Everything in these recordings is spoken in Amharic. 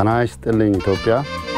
ጤና ይስጥልኝ ኢትዮጵያ።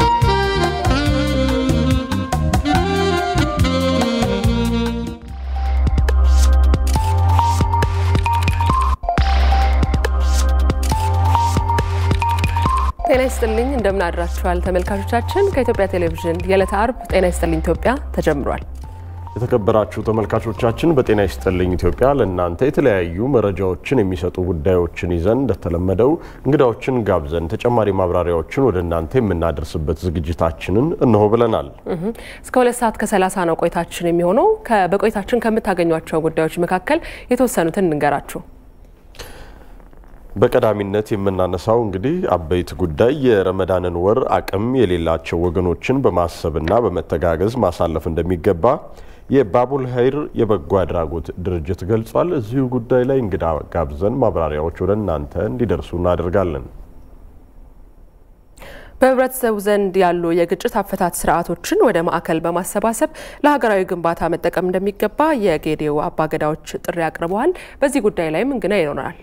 ጤና ይስጥልኝ እንደምን አድራችኋል ተመልካቾቻችን። ከኢትዮጵያ ቴሌቪዥን የዕለተ አርብ ጤና ይስጥልኝ ኢትዮጵያ ተጀምሯል። የተከበራችሁ ተመልካቾቻችን በጤና ይስጥልኝ ኢትዮጵያ ለእናንተ የተለያዩ መረጃዎችን የሚሰጡ ጉዳዮችን ይዘን እንደተለመደው እንግዳዎችን ጋብዘን ተጨማሪ ማብራሪያዎችን ወደ እናንተ የምናደርስበት ዝግጅታችንን እነሆ ብለናል። እስከ ሁለት ሰዓት ከሰላሳ ነው ቆይታችን የሚሆነው። በቆይታችን ከምታገኟቸው ጉዳዮች መካከል የተወሰኑትን እንንገራችሁ። በቀዳሚነት የምናነሳው እንግዲህ አበይት ጉዳይ የረመዳንን ወር አቅም የሌላቸው ወገኖችን በማሰብና በመተጋገዝ ማሳለፍ እንደሚገባ የባቡል ሀይር የበጎ አድራጎት ድርጅት ገልጿል። እዚሁ ጉዳይ ላይ እንግዳ ጋብዘን ማብራሪያዎች ወደ እናንተ እንዲደርሱ እናደርጋለን። በህብረተሰቡ ዘንድ ያሉ የግጭት አፈታት ስርዓቶችን ወደ ማዕከል በማሰባሰብ ለሀገራዊ ግንባታ መጠቀም እንደሚገባ የጌዴኦ አባገዳዎች ጥሪ አቅርበዋል። በዚህ ጉዳይ ላይም እንግዳ ይኖራል።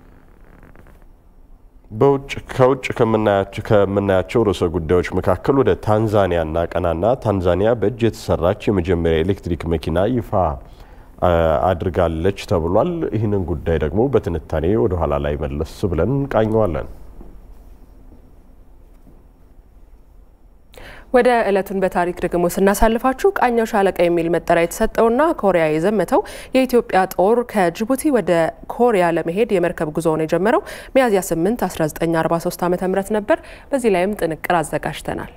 በውጭ ከውጭ ከምናያቸው ርዕሰ ጉዳዮች መካከል ወደ ታንዛኒያ እናቀናና ታንዛኒያ በእጅ የተሰራች የመጀመሪያ ኤሌክትሪክ መኪና ይፋ አድርጋለች ተብሏል። ይህንን ጉዳይ ደግሞ በትንታኔ ወደ ኋላ ላይ መለስ ብለን እንቃኘዋለን። ወደ ዕለቱን በታሪክ ደግሞ ስናሳልፋችሁ ቃኘው ሻለቃ የሚል መጠሪያ የተሰጠውና ኮሪያ የዘመተው የኢትዮጵያ ጦር ከጅቡቲ ወደ ኮሪያ ለመሄድ የመርከብ ጉዞውን የጀመረው ሚያዝያ 8 1943 ዓ ም ነበር። በዚህ ላይም ጥንቅር አዘጋጅተናል።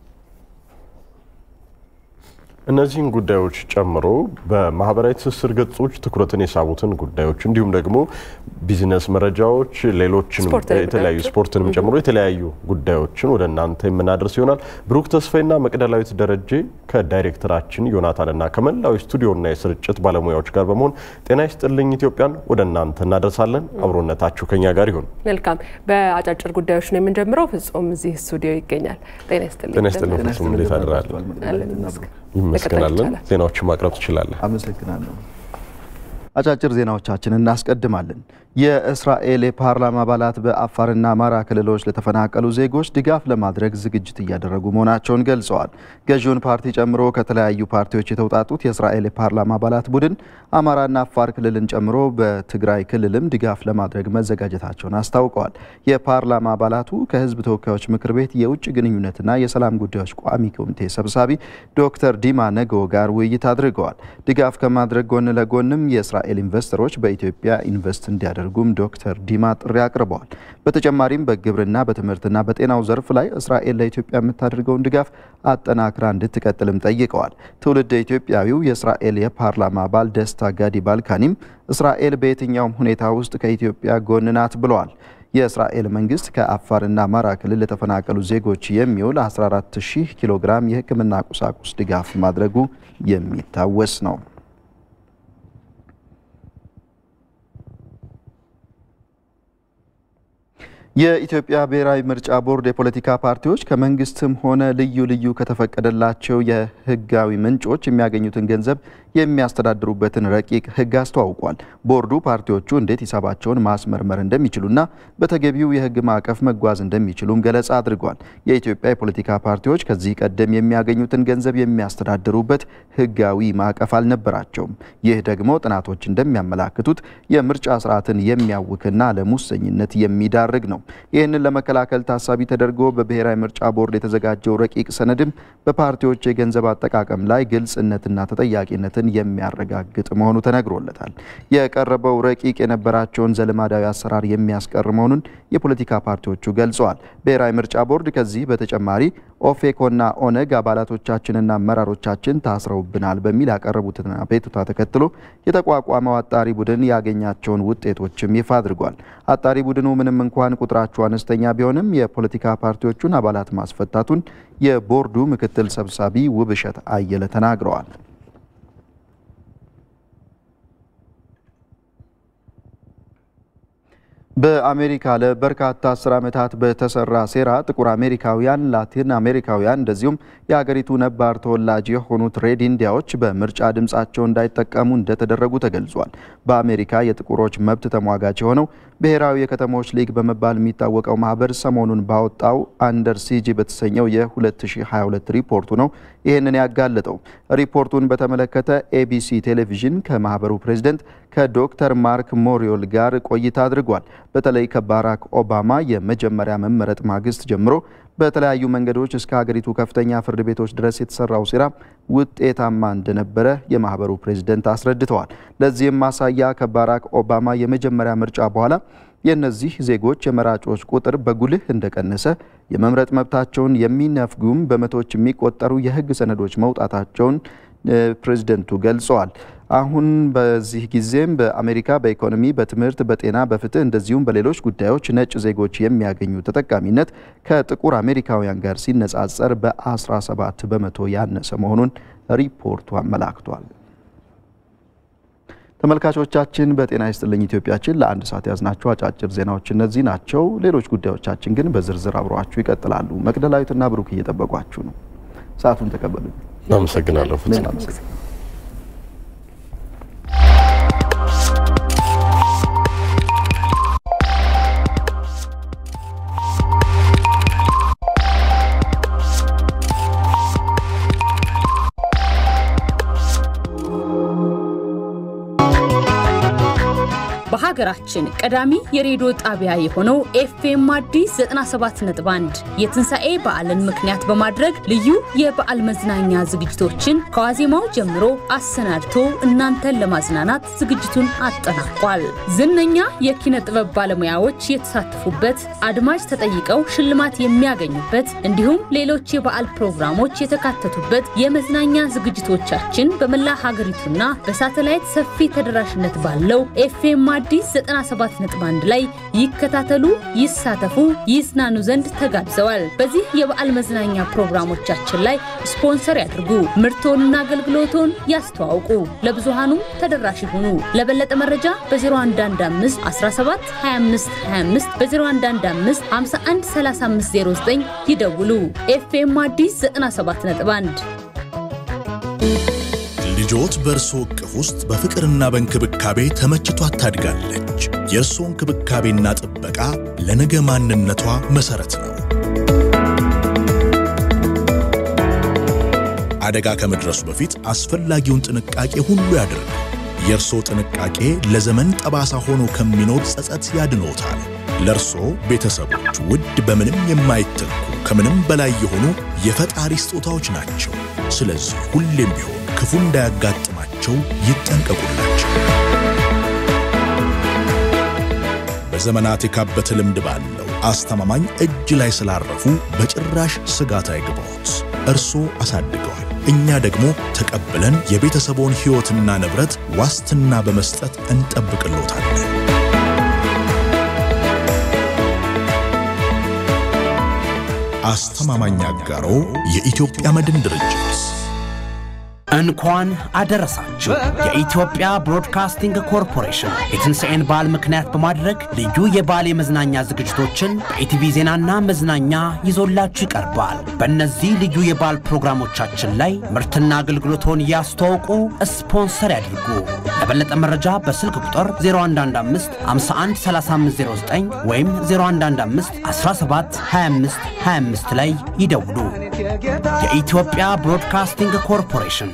እነዚህን ጉዳዮች ጨምሮ በማህበራዊ ትስስር ገጾች ትኩረትን የሳቡትን ጉዳዮች እንዲሁም ደግሞ ቢዝነስ መረጃዎች፣ ሌሎችን የተለያዩ ስፖርትንም ጨምሮ የተለያዩ ጉዳዮችን ወደ እናንተ የምናደርስ ይሆናል። ብሩክ ተስፋይና መቅደላዊት ደረጀ ከዳይሬክተራችን ዮናታንና ከመላው ስቱዲዮና የስርጭት ባለሙያዎች ጋር በመሆን ጤና ይስጥልኝ ኢትዮጵያን ወደ እናንተ እናደርሳለን። አብሮነታችሁ ከኛ ጋር ይሁን። መልካም። በአጫጭር ጉዳዮች ነው የምንጀምረው። ፍጹም እዚህ ስቱዲዮ ይገኛል። ጤና ይስጥልኝ። ጤና ይስጥልኝ ፍጹም፣ እንዴት አድራል? ይመስገናለን። ዜናዎችን ማቅረብ ትችላለን። አመሰግናለሁ። አጫጭር ዜናዎቻችን እናስቀድማለን። የእስራኤል የፓርላማ አባላት በአፋርና አማራ ክልሎች ለተፈናቀሉ ዜጎች ድጋፍ ለማድረግ ዝግጅት እያደረጉ መሆናቸውን ገልጸዋል። ገዢውን ፓርቲ ጨምሮ ከተለያዩ ፓርቲዎች የተውጣጡት የእስራኤል የፓርላማ አባላት ቡድን አማራና አፋር ክልልን ጨምሮ በትግራይ ክልልም ድጋፍ ለማድረግ መዘጋጀታቸውን አስታውቀዋል። የፓርላማ አባላቱ ከሕዝብ ተወካዮች ምክር ቤት የውጭ ግንኙነትና የሰላም ጉዳዮች ቋሚ ኮሚቴ ሰብሳቢ ዶክተር ዲማ ነገዎ ጋር ውይይት አድርገዋል። ድጋፍ ከማድረግ ጎን ለጎንም የእስራኤል ኢንቨስተሮች በኢትዮጵያ ኢንቨስት እንዲያደርጉም ዶክተር ዲማ ጥሪ አቅርበዋል። በተጨማሪም በግብርና በትምህርትና በጤናው ዘርፍ ላይ እስራኤል ለኢትዮጵያ የምታደርገውን ድጋፍ አጠናክራ እንድትቀጥልም ጠይቀዋል። ትውልድ ኢትዮጵያዊው የእስራኤል የፓርላማ አባል ደስታ ጋዲ ባልካኒም እስራኤል በየትኛውም ሁኔታ ውስጥ ከኢትዮጵያ ጎን ናት ብለዋል። የእስራኤል መንግስት ከአፋርና አማራ ክልል ለተፈናቀሉ ዜጎች የሚውል 14000 ኪሎ ግራም የሕክምና ቁሳቁስ ድጋፍ ማድረጉ የሚታወስ ነው። የኢትዮጵያ ብሔራዊ ምርጫ ቦርድ የፖለቲካ ፓርቲዎች ከመንግስትም ሆነ ልዩ ልዩ ከተፈቀደላቸው የህጋዊ ምንጮች የሚያገኙትን ገንዘብ የሚያስተዳድሩበትን ረቂቅ ህግ አስተዋውቋል። ቦርዱ ፓርቲዎቹ እንዴት ሂሳባቸውን ማስመርመር እንደሚችሉና በተገቢው የህግ ማዕቀፍ መጓዝ እንደሚችሉም ገለጻ አድርጓል። የኢትዮጵያ የፖለቲካ ፓርቲዎች ከዚህ ቀደም የሚያገኙትን ገንዘብ የሚያስተዳድሩበት ህጋዊ ማዕቀፍ አልነበራቸውም። ይህ ደግሞ ጥናቶች እንደሚያመላክቱት የምርጫ ስርዓትን የሚያውክና ለሙሰኝነት የሚዳርግ ነው። ይህንን ለመከላከል ታሳቢ ተደርጎ በብሔራዊ ምርጫ ቦርድ የተዘጋጀው ረቂቅ ሰነድም በፓርቲዎች የገንዘብ አጠቃቀም ላይ ግልጽነትና ተጠያቂነትን የሚያረጋግጥ መሆኑ ተነግሮለታል። የቀረበው ረቂቅ የነበራቸውን ዘልማዳዊ አሰራር የሚያስቀር መሆኑን የፖለቲካ ፓርቲዎቹ ገልጸዋል። ብሔራዊ ምርጫ ቦርድ ከዚህ በተጨማሪ ኦፌኮና ኦነግ አባላቶቻችንና አመራሮቻችን ታስረውብናል በሚል ያቀረቡትን አቤቱታ ተከትሎ የተቋቋመው አጣሪ ቡድን ያገኛቸውን ውጤቶችም ይፋ አድርጓል። አጣሪ ቡድኑ ምንም እንኳን ቁጥራቸው አነስተኛ ቢሆንም የፖለቲካ ፓርቲዎቹን አባላት ማስፈታቱን የቦርዱ ምክትል ሰብሳቢ ውብሸት አየለ ተናግረዋል። በአሜሪካ ለበርካታ አስር ዓመታት በተሰራ ሴራ ጥቁር አሜሪካውያን፣ ላቲን አሜሪካውያን እንደዚሁም የሀገሪቱ ነባር ተወላጅ የሆኑት ሬድ ኢንዲያዎች በምርጫ ድምፃቸው እንዳይጠቀሙ እንደተደረጉ ተገልጿል። በአሜሪካ የጥቁሮች መብት ተሟጋች የሆነው ብሔራዊ የከተሞች ሊግ በመባል የሚታወቀው ማህበር ሰሞኑን ባወጣው አንደር ሲጂ በተሰኘው የ2022 ሪፖርቱ ነው ይህንን ያጋለጠው። ሪፖርቱን በተመለከተ ኤቢሲ ቴሌቪዥን ከማህበሩ ፕሬዝደንት ከዶክተር ማርክ ሞሪዮል ጋር ቆይታ አድርጓል። በተለይ ከባራክ ኦባማ የመጀመሪያ መመረጥ ማግስት ጀምሮ በተለያዩ መንገዶች እስከ ሀገሪቱ ከፍተኛ ፍርድ ቤቶች ድረስ የተሰራው ሴራ ውጤታማ እንደነበረ የማህበሩ ፕሬዝደንት አስረድተዋል። ለዚህም ማሳያ ከባራክ ኦባማ የመጀመሪያ ምርጫ በኋላ የእነዚህ ዜጎች የመራጮች ቁጥር በጉልህ እንደቀነሰ፣ የመምረጥ መብታቸውን የሚነፍጉም በመቶዎች የሚቆጠሩ የህግ ሰነዶች መውጣታቸውን ፕሬዝደንቱ ገልጸዋል። አሁን በዚህ ጊዜም በአሜሪካ በኢኮኖሚ፣ በትምህርት፣ በጤና፣ በፍትህ እንደዚሁም በሌሎች ጉዳዮች ነጭ ዜጎች የሚያገኙ ተጠቃሚነት ከጥቁር አሜሪካውያን ጋር ሲነጻጸር በ17 በመቶ ያነሰ መሆኑን ሪፖርቱ አመላክቷል። ተመልካቾቻችን በጤና ይስጥልኝ ኢትዮጵያችን ለአንድ ሰዓት ያዝናቸው አጫጭር ዜናዎች እነዚህ ናቸው። ሌሎች ጉዳዮቻችን ግን በዝርዝር አብረዋችሁ ይቀጥላሉ። መቅደላዊትና ብሩክ እየጠበቋችሁ ነው። ሰዓቱን ተቀበሉ። አመሰግናለሁ። በሀገራችን ቀዳሚ የሬዲዮ ጣቢያ የሆነው ኤፍኤም አዲስ 97.1 የትንሣኤ በዓልን ምክንያት በማድረግ ልዩ የበዓል መዝናኛ ዝግጅቶችን ከዋዜማው ጀምሮ አሰናድቶ እናንተን ለማዝናናት ዝግጅቱን አጠናቋል። ዝነኛ የኪነ ጥበብ ባለሙያዎች የተሳተፉበት፣ አድማጭ ተጠይቀው ሽልማት የሚያገኙበት እንዲሁም ሌሎች የበዓል ፕሮግራሞች የተካተቱበት የመዝናኛ ዝግጅቶቻችን በመላ ሀገሪቱና በሳተላይት ሰፊ ተደራሽነት ባለው ኤፍኤም አዲስ 97.1 ላይ ይከታተሉ፣ ይሳተፉ፣ ይዝናኑ ዘንድ ተጋብዘዋል። በዚህ የበዓል መዝናኛ ፕሮግራሞቻችን ላይ ስፖንሰር ያድርጉ፣ ምርቶንና አገልግሎቶን ያስተዋውቁ፣ ለብዙሃኑም ተደራሽ ይሁኑ። ለበለጠ መረጃ በ0115 17 25 25 በ0115 51 3509 ይደውሉ። ኤፍኤም አዲስ 97.1 ልጆት በእርሶ እቅፍ ውስጥ በፍቅርና በእንክብካቤ ተመችቷት ታድጋለች። የእርሶ እንክብካቤና ጥበቃ ለነገ ማንነቷ መሠረት ነው። አደጋ ከመድረሱ በፊት አስፈላጊውን ጥንቃቄ ሁሉ ያድርግ። የእርሶ ጥንቃቄ ለዘመን ጠባሳ ሆኖ ከሚኖር ጸጸት ያድኖታል። ለእርሶ ቤተሰቦች ውድ፣ በምንም የማይተኩ ከምንም በላይ የሆኑ የፈጣሪ ስጦታዎች ናቸው። ስለዚህ ሁሌም ቢሆን ክፉ እንዳያጋጥማቸው ይጠንቀቁላቸው። በዘመናት የካበተ ልምድ ባለው አስተማማኝ እጅ ላይ ስላረፉ በጭራሽ ስጋት አይግባዎት። እርሶ አሳድገዋል፣ እኛ ደግሞ ተቀብለን የቤተሰቦን ሕይወትና ንብረት ዋስትና በመስጠት እንጠብቅሎታለን። አስተማማኝ አጋሮ የኢትዮጵያ መድን ድርጅት እንኳን አደረሳችሁ። የኢትዮጵያ ብሮድካስቲንግ ኮርፖሬሽን የትንሣኤን በዓል ምክንያት በማድረግ ልዩ የበዓል የመዝናኛ ዝግጅቶችን በኢቲቪ ዜናና መዝናኛ ይዞላችሁ ይቀርባል። በእነዚህ ልዩ የበዓል ፕሮግራሞቻችን ላይ ምርትና አገልግሎቶን ያስተዋውቁ፣ ስፖንሰር ያድርጉ። ለበለጠ መረጃ በስልክ ቁጥር 0115 51 3509 ወይም 0115 17 25 25 ላይ ይደውሉ። የኢትዮጵያ ብሮድካስቲንግ ኮርፖሬሽን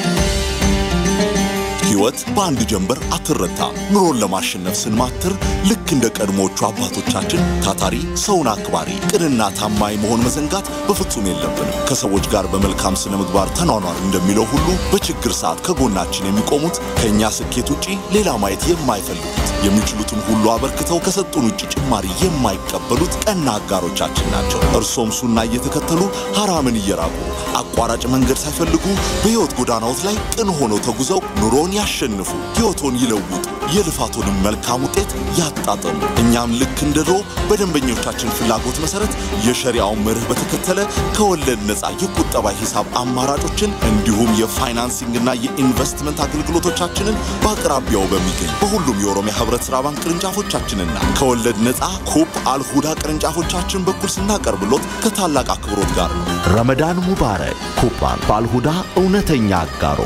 ሕይወት በአንድ ጀንበር አትረታ። ኑሮን ለማሸነፍ ስንማትር ልክ እንደ ቀድሞዎቹ አባቶቻችን ታታሪ፣ ሰውን አክባሪ፣ ቅንና ታማኝ መሆን መዘንጋት በፍጹም የለብንም። ከሰዎች ጋር በመልካም ስነ ምግባር ተኗኗር እንደሚለው ሁሉ በችግር ሰዓት ከጎናችን የሚቆሙት ከእኛ ስኬት ውጪ ሌላ ማየት የማይፈልጉት የሚችሉትን ሁሉ አበርክተው ከሰጡን ውጭ ጭማሪ የማይቀበሉት ቀና አጋሮቻችን ናቸው። እርሶም ሱና እየተከተሉ ሐራምን እየራቁ አቋራጭ መንገድ ሳይፈልጉ በሕይወት ጎዳናዎት ላይ ቅን ሆነው ተጉዘው ኑሮን ያሸንፉ፣ ሕይወቶን ይለውጡ፣ የልፋቶንም መልካም ውጤት ያጣጥሙ። እኛም ልክ እንደ ድሮ በደንበኞቻችን ፍላጎት መሰረት የሸሪያውን መርህ በተከተለ ከወለድ ነፃ የቁጠባ ሂሳብ አማራጮችን እንዲሁም የፋይናንሲንግና የኢንቨስትመንት አገልግሎቶቻችንን በአቅራቢያው በሚገኝ በሁሉም የኦሮሚያ ህብረት ሥራ ባንክ ቅርንጫፎቻችንና ከወለድ ነፃ ኩፕ አልሁዳ ቅርንጫፎቻችን በኩል ስናቀርብሎት ከታላቅ አክብሮት ጋር ነው። ረመዳን ሙባረክ። ኩባን በአልሁዳ እውነተኛ አጋሮ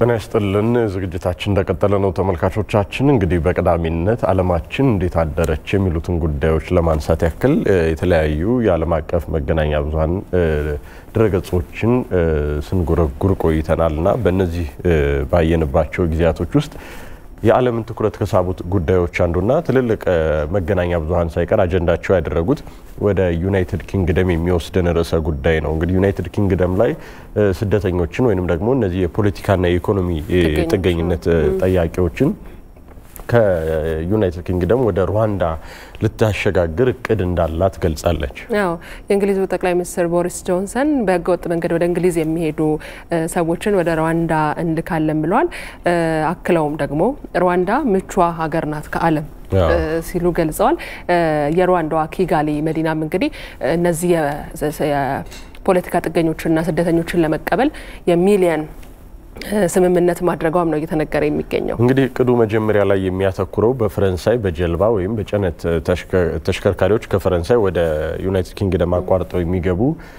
ጤና ይስጥልን። ዝግጅታችን እንደቀጠለ ነው። ተመልካቾቻችን እንግዲህ በቀዳሚነት ዓለማችን እንዴት አደረች የሚሉትን ጉዳዮች ለማንሳት ያክል የተለያዩ የዓለም አቀፍ መገናኛ ብዙኃን ድረገጾችን ስንጎረጉር ቆይተናል እና በእነዚህ ባየንባቸው ጊዜያቶች ውስጥ የዓለምን ትኩረት ከሳቡት ጉዳዮች አንዱና ትልልቅ መገናኛ ብዙኃን ሳይቀር አጀንዳቸው ያደረጉት ወደ ዩናይትድ ኪንግደም የሚወስድን ርዕሰ ጉዳይ ነው። እንግዲህ ዩናይትድ ኪንግደም ላይ ስደተኞችን ወይንም ደግሞ እነዚህ የፖለቲካና የኢኮኖሚ ጥገኝነት ጠያቂዎችን ከዩናይትድ ኪንግደም ወደ ሩዋንዳ ልታሸጋግር እቅድ እንዳላት ገልጻለች። ያው የእንግሊዙ ጠቅላይ ሚኒስትር ቦሪስ ጆንሰን በህገወጥ መንገድ ወደ እንግሊዝ የሚሄዱ ሰዎችን ወደ ሩዋንዳ እንልካለን ብለዋል። አክለውም ደግሞ ሩዋንዳ ምቿ ሀገር ናት ከዓለም ሲሉ ገልጸዋል። የሩዋንዳዋ ኪጋሊ መዲናም እንግዲህ እነዚህ የፖለቲካ ጥገኞችንና ስደተኞችን ለመቀበል የሚሊየን ስምምነት ማድረጓም ነው እየተነገረ የሚገኘው። እንግዲህ እቅዱ መጀመሪያ ላይ የሚያተኩረው በፈረንሳይ በጀልባ ወይም በጭነት ተሽከርካሪዎች ከፈረንሳይ ወደ ዩናይትድ ኪንግደም አቋርጠው የሚገቡ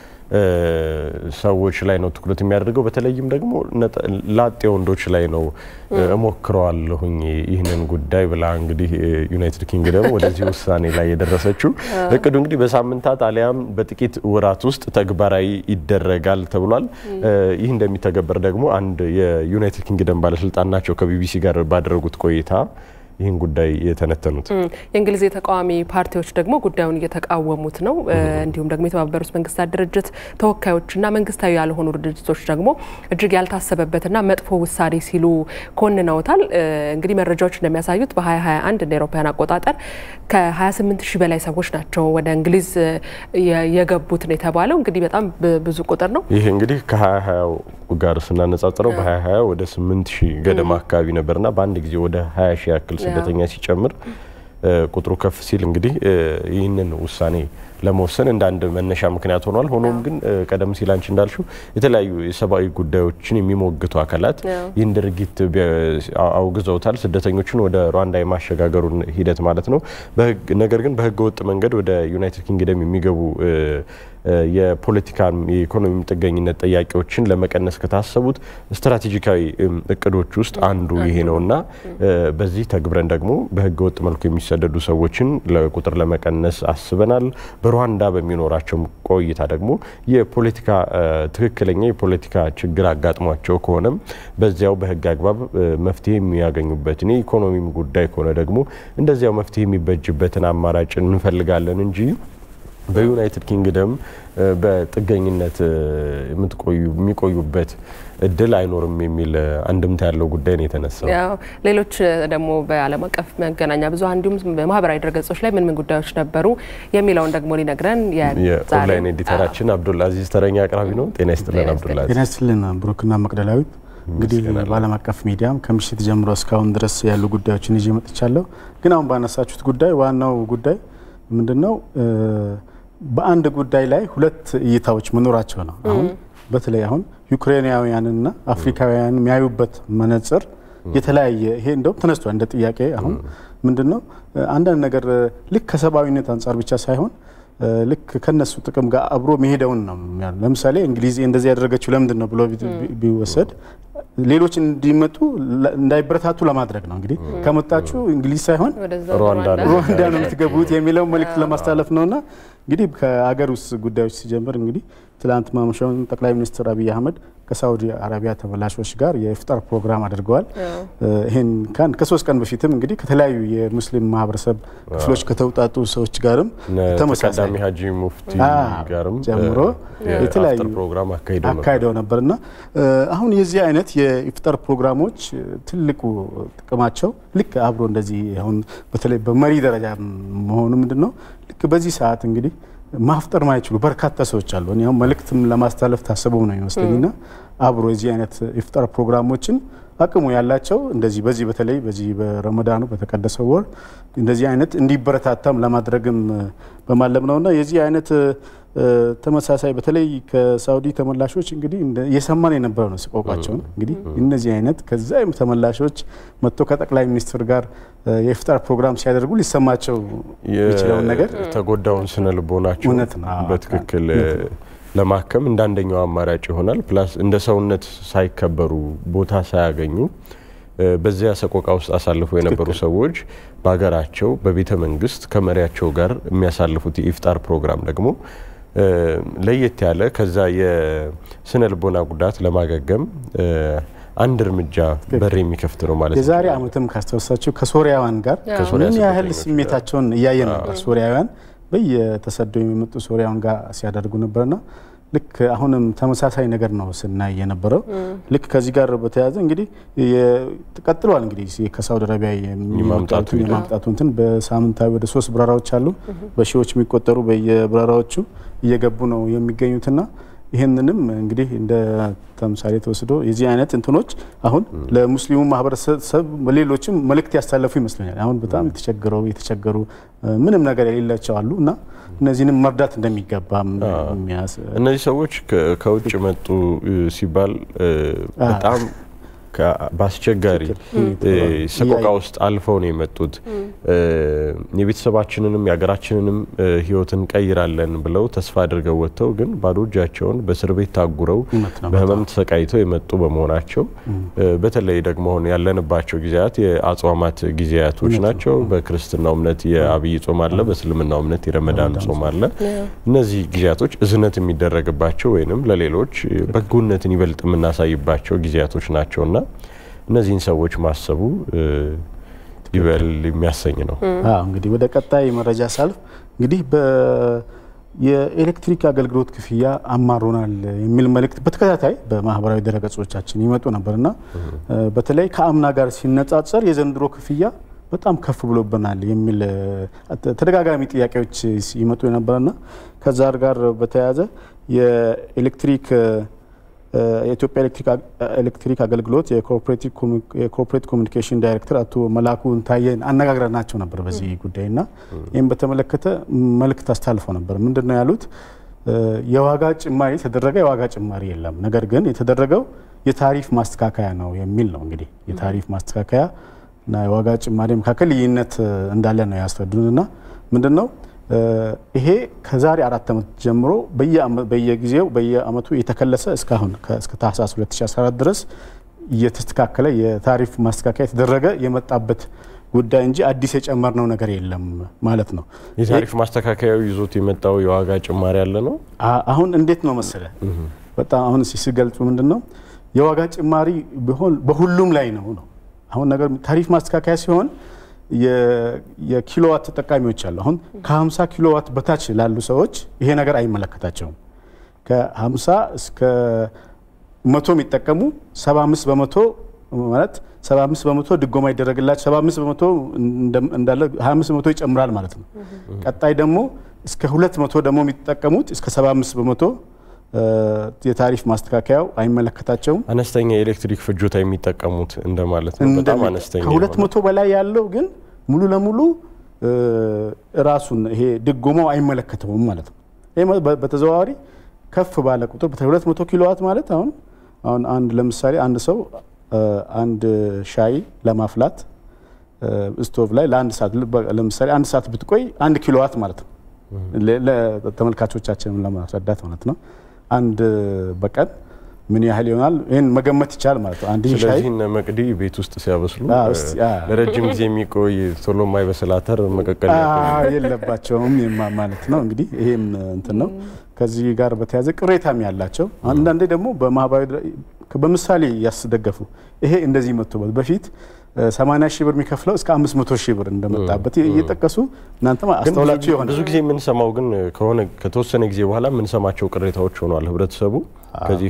ሰዎች ላይ ነው ትኩረት የሚያደርገው። በተለይም ደግሞ ላጤ ወንዶች ላይ ነው እሞክረዋለሁኝ ይህንን ጉዳይ ብላ እንግዲህ ዩናይትድ ኪንግደም ወደዚህ ውሳኔ ላይ የደረሰችው። እቅዱ እንግዲህ በሳምንታት አሊያም በጥቂት ወራት ውስጥ ተግባራዊ ይደረጋል ተብሏል። ይህ እንደሚተገበር ደግሞ አንድ የዩናይትድ ኪንግደም ባለስልጣን ናቸው ከቢቢሲ ጋር ባደረጉት ቆይታ ይህን ጉዳይ የተነተኑት የእንግሊዝ የተቃዋሚ ፓርቲዎች ደግሞ ጉዳዩን እየተቃወሙት ነው። እንዲሁም ደግሞ የተባበሩት መንግስታት ድርጅት ተወካዮችና መንግስታዊ ያልሆኑ ድርጅቶች ደግሞ እጅግ ያልታሰበበትና መጥፎ ውሳኔ ሲሉ ኮንነውታል። እንግዲህ መረጃዎች እንደሚያሳዩት በ2021 እንደ አውሮፓውያን አቆጣጠር ከ28 ሺህ በላይ ሰዎች ናቸው ወደ እንግሊዝ የገቡት ነው የተባለው። እንግዲህ በጣም ብዙ ቁጥር ነው። ይህ እንግዲህ ከ2020 ጋር ስናነጻጽረው በ2020 ወደ 8 ሺህ ገደማ አካባቢ ነበርና በአንድ ጊዜ ወደ 20 ሺህ ያክል ስደተኛ ሲጨምር ቁጥሩ ከፍ ሲል እንግዲህ ይህንን ውሳኔ ለመወሰን እንደ አንድ መነሻ ምክንያት ሆኗል። ሆኖም ግን ቀደም ሲል አንቺ እንዳልሽው የተለያዩ የሰብአዊ ጉዳዮችን የሚሞግቱ አካላት ይህን ድርጊት አውግዘውታል። ስደተኞችን ወደ ሩዋንዳ የማሸጋገሩን ሂደት ማለት ነው። ነገር ግን በህገ ወጥ መንገድ ወደ ዩናይትድ ኪንግደም የሚገቡ የፖለቲካ የኢኮኖሚ ጥገኝነት ጠያቂዎችን ለመቀነስ ከታሰቡት ስትራቴጂካዊ እቅዶች ውስጥ አንዱ ይሄ ነው እና በዚህ ተግብረን ደግሞ በህገ ወጥ መልኩ የሚሰደዱ ሰዎችን ለቁጥር ለመቀነስ አስበናል። በሩዋንዳ በሚኖራቸው ቆይታ ደግሞ የፖለቲካ ትክክለኛ የፖለቲካ ችግር አጋጥሟቸው ከሆነም በዚያው በህግ አግባብ መፍትሄ የሚያገኙበትን የኢኮኖሚም ጉዳይ ከሆነ ደግሞ እንደዚያው መፍትሄ የሚበጅበትን አማራጭ እንፈልጋለን እንጂ በዩናይትድ ኪንግደም በጥገኝነት የሚቆዩበት እድል አይኖርም የሚል አንድምታ ያለው ጉዳይ ነው የተነሳው። ሌሎች ደግሞ በዓለም አቀፍ መገናኛ ብዙኃን እንዲሁም በማህበራዊ ድረገጾች ላይ ምን ምን ጉዳዮች ነበሩ የሚለውን ደግሞ ሊነግረን የኦንላይን ኤዲተራችን አብዱልአዚዝ ተረኛ አቅራቢ ነው። ጤና ይስጥልን አብዱልአዚዝ። ጤና ይስጥልን ብሩክና መቅደላዊት። እንግዲህ በዓለም አቀፍ ሚዲያም ከምሽት ጀምሮ እስካሁን ድረስ ያሉ ጉዳዮችን ይዤ መጥቻለሁ። ግን አሁን ባነሳችሁት ጉዳይ ዋናው ጉዳይ ምንድን ነው? በአንድ ጉዳይ ላይ ሁለት እይታዎች መኖራቸው ነው። አሁን በተለይ አሁን ዩክሬናውያንና አፍሪካውያን የሚያዩበት መነጽር የተለያየ ይሄ እንደውም ተነስቷል እንደ ጥያቄ። አሁን ምንድን ነው አንዳንድ ነገር ልክ ከሰብአዊነት አንጻር ብቻ ሳይሆን ልክ ከነሱ ጥቅም ጋር አብሮ መሄደውን ነው። ለምሳሌ እንግሊዝ እንደዚህ ያደረገችው ለምንድን ነው ብሎ ቢወሰድ ሌሎች እንዲመጡ እንዳይበረታቱ ለማድረግ ነው። እንግዲህ ከመጣችሁ እንግሊዝ ሳይሆን ሩዋንዳ ነው የምትገቡት የሚለው መልእክት ለማስተላለፍ ነውና እንግዲህ ከአገር ውስጥ ጉዳዮች ሲጀምር እንግዲህ ትላንት ማምሻውን ጠቅላይ ሚኒስትር አብይ አህመድ ከሳውዲ አረቢያ ተመላሾች ጋር የኢፍጣር ፕሮግራም አድርገዋል። ይህን ከሶስት ቀን በፊትም እንግዲህ ከተለያዩ የሙስሊም ማህበረሰብ ክፍሎች ከተውጣጡ ሰዎች ጋርም ተመሳሳይ ሀጂ ሙፍቲ ጋርም ጨምሮ የተለያዩ ፕሮግራም አካሂደው ነበር እና አሁን የዚህ አይነት የኢፍጣር ፕሮግራሞች ትልቁ ጥቅማቸው ልክ አብሮ እንደዚህ አሁን በተለይ በመሪ ደረጃ መሆኑ ምንድን ነው ልክ በዚህ ሰዓት እንግዲህ ማፍጠር ማይችሉ በርካታ ሰዎች አሉ። እኔ አሁን መልእክትም ለማስተላለፍ ታስበው ነው ይመስለኝና አብሮ የዚህ አይነት ኢፍጣር ፕሮግራሞችን አቅሙ ያላቸው እንደዚህ በዚህ በተለይ በዚህ በረመዳኑ በተቀደሰው ወር እንደዚህ አይነት እንዲበረታታም ለማድረግም በማለም ነውና የዚህ አይነት ተመሳሳይ በተለይ ከሳውዲ ተመላሾች እንግዲህ እየሰማን የነበረው ነው ሲቆቋቸውን እንግዲህ እነዚህ አይነት ከዛ ተመላሾች መጥቶ ከጠቅላይ ሚኒስትር ጋር የኢፍጣር ፕሮግራም ሲያደርጉ ሊሰማቸው የሚችለውን ነገር የተጎዳውን ስነ ልቦናቸው እውነት ነው በትክክል ለማከም እንደ አንደኛው አማራጭ ይሆናል። ፕላስ እንደ ሰውነት ሳይከበሩ ቦታ ሳያገኙ በዚያ ሰቆቃ ውስጥ አሳልፈው የነበሩ ሰዎች በሀገራቸው በቤተ መንግስት ከመሪያቸው ጋር የሚያሳልፉት የኢፍጣር ፕሮግራም ደግሞ ለየት ያለ ከዛ የስነ ልቦና ጉዳት ለማገገም አንድ እርምጃ በር የሚከፍት ነው ማለት ነው። የዛሬ ዓመትም ካስታወሳችሁ ከሶሪያውያን ጋር ምን ያህል ስሜታቸውን እያየን ነበር። ሶሪያውያን በየተሰደው የሚመጡ ሶሪያውያን ጋር ሲያደርጉ ነበርና ልክ አሁንም ተመሳሳይ ነገር ነው ስናይ የነበረው። ልክ ከዚህ ጋር በተያያዘ እንግዲህ ቀጥሏል። እንግዲህ ከሳውዲ አረቢያ የማምጣቱ እንትን በሳምንታዊ ወደ ሶስት በረራዎች አሉ። በሺዎች የሚቆጠሩ በየበረራዎቹ እየገቡ ነው የሚገኙትና ይህንንም እንግዲህ እንደ ተምሳሌ ተወስዶ የዚህ አይነት እንትኖች አሁን ለሙስሊሙ ማህበረሰብ ሌሎችም መልእክት ያስተላለፉ ይመስለኛል። አሁን በጣም የተቸገረው የተቸገሩ ምንም ነገር የሌላቸው አሉ እና እነዚህንም መርዳት እንደሚገባ እነዚህ ሰዎች ከውጭ መጡ ሲባል በጣም በአስቸጋሪ ሰቆቃ ውስጥ አልፈው ነው የመጡት። የቤተሰባችንንም የሀገራችንንም ሕይወት እንቀይራለን ብለው ተስፋ አድርገው ወጥተው ግን ባዶ እጃቸውን በእስር ቤት ታጉረው በህመም ተሰቃይተው የመጡ በመሆናቸው በተለይ ደግሞ አሁን ያለንባቸው ጊዜያት የአጽዋማት ጊዜያቶች ናቸው። በክርስትናው እምነት የአብይ ጾም አለ፣ በእስልምናው እምነት የረመዳን ጾም አለ። እነዚህ ጊዜያቶች እዝነት የሚደረግባቸው ወይንም ለሌሎች በጎነትን ይበልጥ የምናሳይባቸው ጊዜያቶች ናቸውና እነዚህን ሰዎች ማሰቡ ይበል የሚያሰኝ ነው። እንግዲህ ወደ ቀጣይ መረጃ ሳልፍ እንግዲህ የኤሌክትሪክ አገልግሎት ክፍያ አማሮናል የሚል መልእክት በተከታታይ በማህበራዊ ድረገጾቻችን ይመጡ ነበርና በተለይ ከአምና ጋር ሲነጻጸር የዘንድሮ ክፍያ በጣም ከፍ ብሎብናል የሚል ተደጋጋሚ ጥያቄዎች ይመጡ የነበረና ከዛ ጋር በተያያዘ የኤሌክትሪክ የኢትዮጵያ ኤሌክትሪክ አገልግሎት የኮርፖሬት ኮሚኒኬሽን ዳይሬክተር አቶ መላኩ ታየን አነጋግረናቸው ነበር በዚህ ጉዳይ እና ይህም በተመለከተ መልእክት አስተላልፈው ነበር። ምንድን ነው ያሉት? የዋጋ ጭማሪ የተደረገ የዋጋ ጭማሪ የለም፣ ነገር ግን የተደረገው የታሪፍ ማስተካከያ ነው የሚል ነው። እንግዲህ የታሪፍ ማስተካከያ እና የዋጋ ጭማሪ መካከል ልዩነት እንዳለ ነው ያስረዱን እና ምንድን ነው ይሄ ከዛሬ አራት ዓመት ጀምሮ በየጊዜው በየአመቱ የተከለሰ እስካሁን እስከ ታህሳስ 2014 ድረስ እየተስተካከለ የታሪፍ ማስተካከያ የተደረገ የመጣበት ጉዳይ እንጂ አዲስ የጨመርነው ነገር የለም ማለት ነው። የታሪፍ ማስተካከያው ይዞት የመጣው የዋጋ ጭማሪ ያለ ነው። አሁን እንዴት ነው መሰለ በጣም አሁን ሲገልጹ ምንድን ነው የዋጋ ጭማሪ ቢሆን በሁሉም ላይ ነው ነው አሁን ነገር ታሪፍ ማስተካከያ ሲሆን የኪሎዋት ተጠቃሚዎች አሉ። አሁን ከ50 ኪሎዋት በታች ላሉ ሰዎች ይሄ ነገር አይመለከታቸውም። ከ50 እስከ መቶ የሚጠቀሙ 75 በመቶ ማለት 75 በመቶ ድጎማ ይደረግላቸው 75 በመቶ እንዳለ 25 በመቶ ይጨምራል ማለት ነው። ቀጣይ ደግሞ እስከ 200 ደግሞ የሚጠቀሙት እስከ 75 በመቶ የታሪፍ ማስተካከያው አይመለከታቸውም። አነስተኛ የኤሌክትሪክ ፍጆታ የሚጠቀሙት እንደማለት ነው። በጣም አነስተኛ ከሁለት መቶ በላይ ያለው ግን ሙሉ ለሙሉ ራሱን ይሄ ድጎማው አይመለከተውም ማለት ነው። ይሄ በተዘዋዋሪ ከፍ ባለ ቁጥር በተለይ ሁለት መቶ ኪሎዋት ማለት አሁን አሁን አንድ ለምሳሌ አንድ ሰው አንድ ሻይ ለማፍላት ስቶቭ ላይ ለአንድ ሰዓት ለምሳሌ አንድ ሰዓት ብትቆይ አንድ ኪሎዋት ማለት ነው። ለተመልካቾቻችንም ለማስረዳት ማለት ነው። አንድ በቀን ምን ያህል ይሆናል? ይህን መገመት ይቻላል ማለት ነው። አንድ ሻይ ስለዚህ እነ መቅዲ ቤት ውስጥ ሲያበስሉ ለረጅም ጊዜ የሚቆይ ቶሎ የማይበስል አተር መቀቀል የለባቸውም ማለት ነው። እንግዲህ ይሄም እንትን ነው። ከዚህ ጋር በተያያዘ ቅሬታም ያላቸው አንዳንዴ ደግሞ በማህበራዊ በምሳሌ ያስደገፉ ይሄ እንደዚህ መጥቶበት በፊት 80 ሺህ ብር የሚከፍለው እስከ 500 ሺህ ብር እንደመጣበት እየጠቀሱ እናንተም አስተውላችሁ ይሆናል። ብዙ ጊዜ የምንሰማው ግን ከሆነ ከተወሰነ ጊዜ በኋላ የምንሰማቸው ቅሬታዎች ሆኗል። ህብረተሰቡ ከዚህ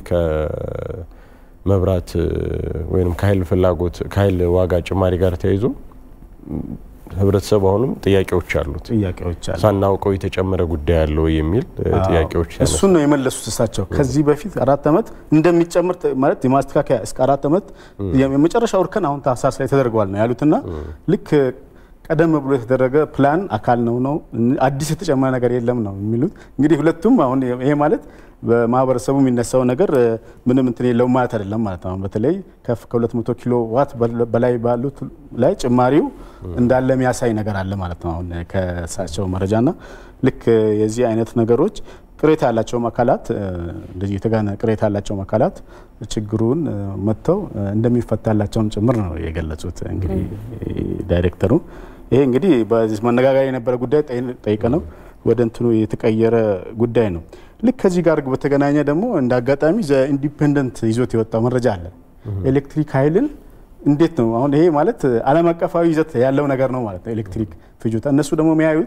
ከመብራት ወይም ከኃይል ፍላጎት ከኃይል ዋጋ ጭማሪ ጋር ተያይዞ ህብረተሰቡ አሁንም ጥያቄዎች አሉት። ጥያቄዎች አሉ። ሳናውቀው የተጨመረ ጉዳይ አለው የሚል ጥያቄዎች እሱን ነው የመለሱት እሳቸው። ከዚህ በፊት አራት ዓመት እንደሚጨምር ማለት የማስተካከያ እስከ አራት ዓመት የመጨረሻው እርከን አሁን ታህሳስ ላይ ተደርገዋል ነው ያሉትና ልክ ቀደም ብሎ የተደረገ ፕላን አካል ነው ነው አዲስ የተጨመረ ነገር የለም ነው የሚሉት። እንግዲህ ሁለቱም አሁን ይሄ ማለት በማህበረሰቡ የሚነሳው ነገር ምንም እንትን የለውም ማለት አይደለም ማለት ነው። በተለይ ከፍ ከ200 ኪሎ ዋት በላይ ባሉት ላይ ጭማሪው እንዳለ የሚያሳይ ነገር አለ ማለት ነው። አሁን ከእሳቸው መረጃና ልክ የዚህ አይነት ነገሮች ቅሬታ ያላቸውም አካላት እንደዚህ የተጋነ ቅሬታ ያላቸውም አካላት ችግሩን መጥተው እንደሚፈታላቸውም ጭምር ነው የገለጹት። እንግዲህ ዳይሬክተሩ ይሄ እንግዲህ በዚህ መነጋገሪያ የነበረ ጉዳይ ጠይቀ ነው ወደ እንትኑ የተቀየረ ጉዳይ ነው። ልክ ከዚህ ጋር በተገናኘ ደግሞ እንደ አጋጣሚ ኢንዲፔንደንት ይዞት የወጣው መረጃ አለ። ኤሌክትሪክ ኃይልን እንዴት ነው አሁን ይሄ ማለት ዓለም አቀፋዊ ይዘት ያለው ነገር ነው ማለት ነው። ኤሌክትሪክ ፍጆታ እነሱ ደግሞ የሚያዩት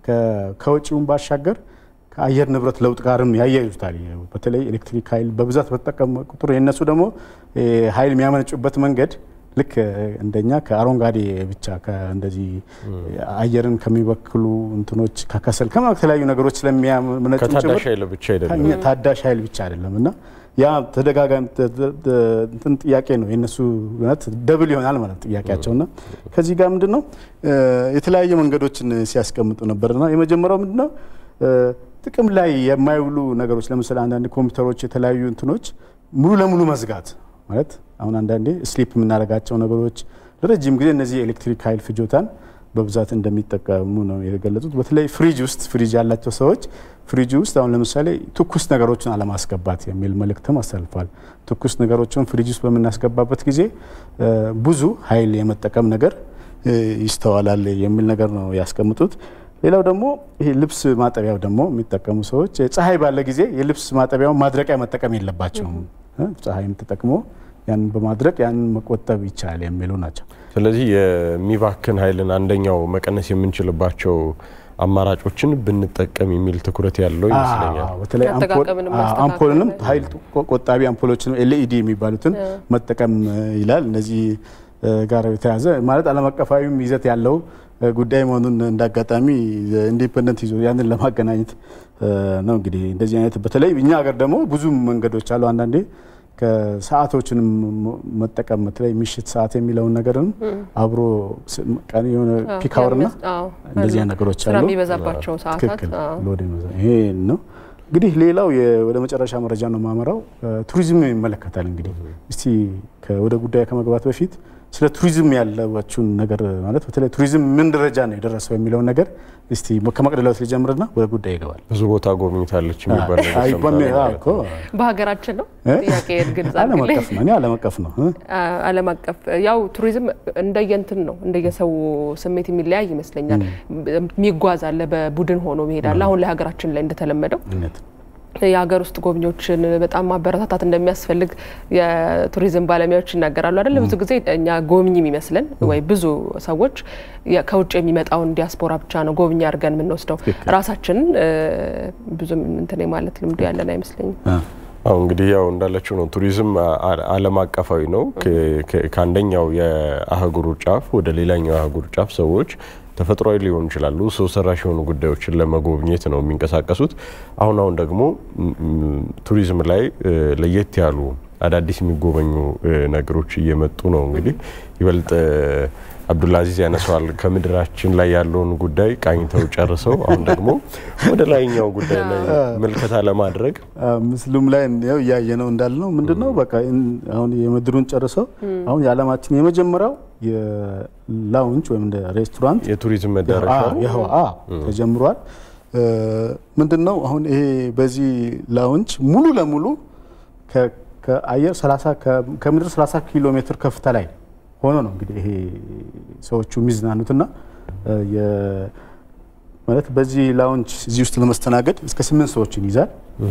ከውጭውን ባሻገር ከአየር ንብረት ለውጥ ጋርም ያያይዙታል። በተለይ ኤሌክትሪክ ኃይል በብዛት በተጠቀሙ ቁጥር የእነሱ ደግሞ ኃይል የሚያመነጩበት መንገድ ልክ እንደኛ ከአረንጓዴ ብቻ እንደዚህ አየርን ከሚበክሉ እንትኖች ከከሰል ከተለያዩ ነገሮች ስለሚያመነጩ ከታዳሽ ኃይል ብቻ አይደለም ታዳሽ ኃይል ብቻ አይደለም እና ያ ተደጋጋሚ እንትን ጥያቄ ነው የእነሱ እውነት ደብል ይሆናል ማለት ጥያቄያቸው እና ከዚህ ጋር ምንድን ነው የተለያየ መንገዶችን ሲያስቀምጡ ነበርና የመጀመሪያው ምንድን ነው ጥቅም ላይ የማይውሉ ነገሮች ለምሳሌ አንዳንድ ኮምፒውተሮች የተለያዩ እንትኖች ሙሉ ለሙሉ መዝጋት ማለት አሁን አንዳንዴ ስሊፕ የምናደርጋቸው ነገሮች ለረጅም ጊዜ እነዚህ የኤሌክትሪክ ኃይል ፍጆታን በብዛት እንደሚጠቀሙ ነው የገለጹት። በተለይ ፍሪጅ ውስጥ ፍሪጅ ያላቸው ሰዎች ፍሪጅ ውስጥ አሁን ለምሳሌ ትኩስ ነገሮችን አለማስገባት የሚል መልእክትም አሳልፏል። ትኩስ ነገሮችን ፍሪጅ ውስጥ በምናስገባበት ጊዜ ብዙ ኃይል የመጠቀም ነገር ይስተዋላል የሚል ነገር ነው ያስቀምጡት። ሌላው ደግሞ ይሄ ልብስ ማጠቢያው ደግሞ የሚጠቀሙ ሰዎች ፀሐይ ባለ ጊዜ የልብስ ማጠቢያውን ማድረቂያ መጠቀም የለባቸውም። ፀሐይም ተጠቅሞ ያንን በማድረግ ያንን መቆጠብ ይቻላል የሚሉ ናቸው። ስለዚህ የሚባክን ኃይልን አንደኛው መቀነስ የምንችልባቸው አማራጮችን ብንጠቀም የሚል ትኩረት ያለው ይመስለኛል። በተለይ አምፖልንም ኃይል ቆጣቢ አምፖሎችን ኤልኢዲ የሚባሉትን መጠቀም ይላል። እነዚህ ጋር የተያዘ ማለት ዓለም አቀፋዊም ይዘት ያለው ጉዳይ መሆኑን እንዳጋጣሚ ኢንዲፔንደንት ይዞ ያንን ለማገናኘት ነው። እንግዲህ እንደዚህ አይነት በተለይ እኛ ሀገር ደግሞ ብዙ መንገዶች አሉ። አንዳንዴ ከሰዓቶችንም መጠቀም በተለይ ምሽት ሰዓት የሚለውን ነገርም አብሮ ቀን የሆነ ፒክ አወርና እንደዚህ አይነት ነገሮች አሉ። የሚበዛባቸው ሰዓታት ይሄ ነው። እንግዲህ ሌላው ወደ መጨረሻ መረጃ ነው የማመራው። ቱሪዝም ይመለከታል። እንግዲህ እስቲ ወደ ጉዳይ ከመግባት በፊት ስለ ቱሪዝም ያለባችሁን ነገር ማለት በተለይ ቱሪዝም ምን ደረጃ ነው የደረሰው የሚለውን ነገር እስቲ ከመቅደላዊት ሊጀምርና ወደ ጉዳይ ይገባል። ብዙ ቦታ ጎብኝታለች የሚባል በሀገራችን ነው ጥያቄ ግልጽ ዓለም አቀፍ ነው። እኔ ዓለም አቀፍ ነው። ዓለም አቀፍ ያው ቱሪዝም እንደየንትን ነው እንደየሰው ስሜት የሚለያይ ይመስለኛል። የሚጓዝ አለ፣ በቡድን ሆኖ መሄድ አለ። አሁን ለሀገራችን ላይ እንደተለመደው የሀገር ውስጥ ጎብኚዎችን በጣም ማበረታታት እንደሚያስፈልግ የቱሪዝም ባለሙያዎች ይናገራሉ። አይደለ ብዙ ጊዜ እኛ ጎብኚ የሚመስለን ወይ ብዙ ሰዎች ከውጭ የሚመጣውን ዲያስፖራ ብቻ ነው ጎብኚ አድርገን የምንወስደው። ራሳችንን ብዙም እንትን ማለት ልምዱ ያለን አይመስለኝም። አሁ እንግዲህ ያው እንዳለችው ነው። ቱሪዝም ዓለም አቀፋዊ ነው። ከአንደኛው የአህጉሩ ጫፍ ወደ ሌላኛው የአህጉር ጫፍ ሰዎች ተፈጥሯዊ ሊሆኑ ይችላሉ፣ ሰው ሰራሽ የሆኑ ጉዳዮችን ለመጎብኘት ነው የሚንቀሳቀሱት። አሁን አሁን ደግሞ ቱሪዝም ላይ ለየት ያሉ አዳዲስ የሚጎበኙ ነገሮች እየመጡ ነው። እንግዲህ ይበልጥ አብዱልአዚዝ ያነሰዋል። ከምድራችን ላይ ያለውን ጉዳይ ቃኝተው ጨርሰው አሁን ደግሞ ወደ ላይኛው ጉዳይ ላይ ምልከታ ለማድረግ ምስሉም ላይ ያው እያየ ነው እንዳልነው ምንድን ነው በቃ አሁን የምድሩን ጨርሰው አሁን የዓለማችን የመጀመሪያው የላውንጅ ወይም እንደ ሬስቶራንት የቱሪዝም መዳረሻ ተጀምሯል። ምንድን ነው አሁን ይሄ በዚህ ላውንጅ ሙሉ ለሙሉ ከአየር ከምድር 30 ኪሎ ሜትር ከፍታ ላይ ሆኖ ነው እንግዲህ ይሄ ሰዎቹ የሚዝናኑትና ማለት በዚህ ላውንጅ እዚህ ውስጥ ለመስተናገድ እስከ ስምንት ሰዎችን ይዛል።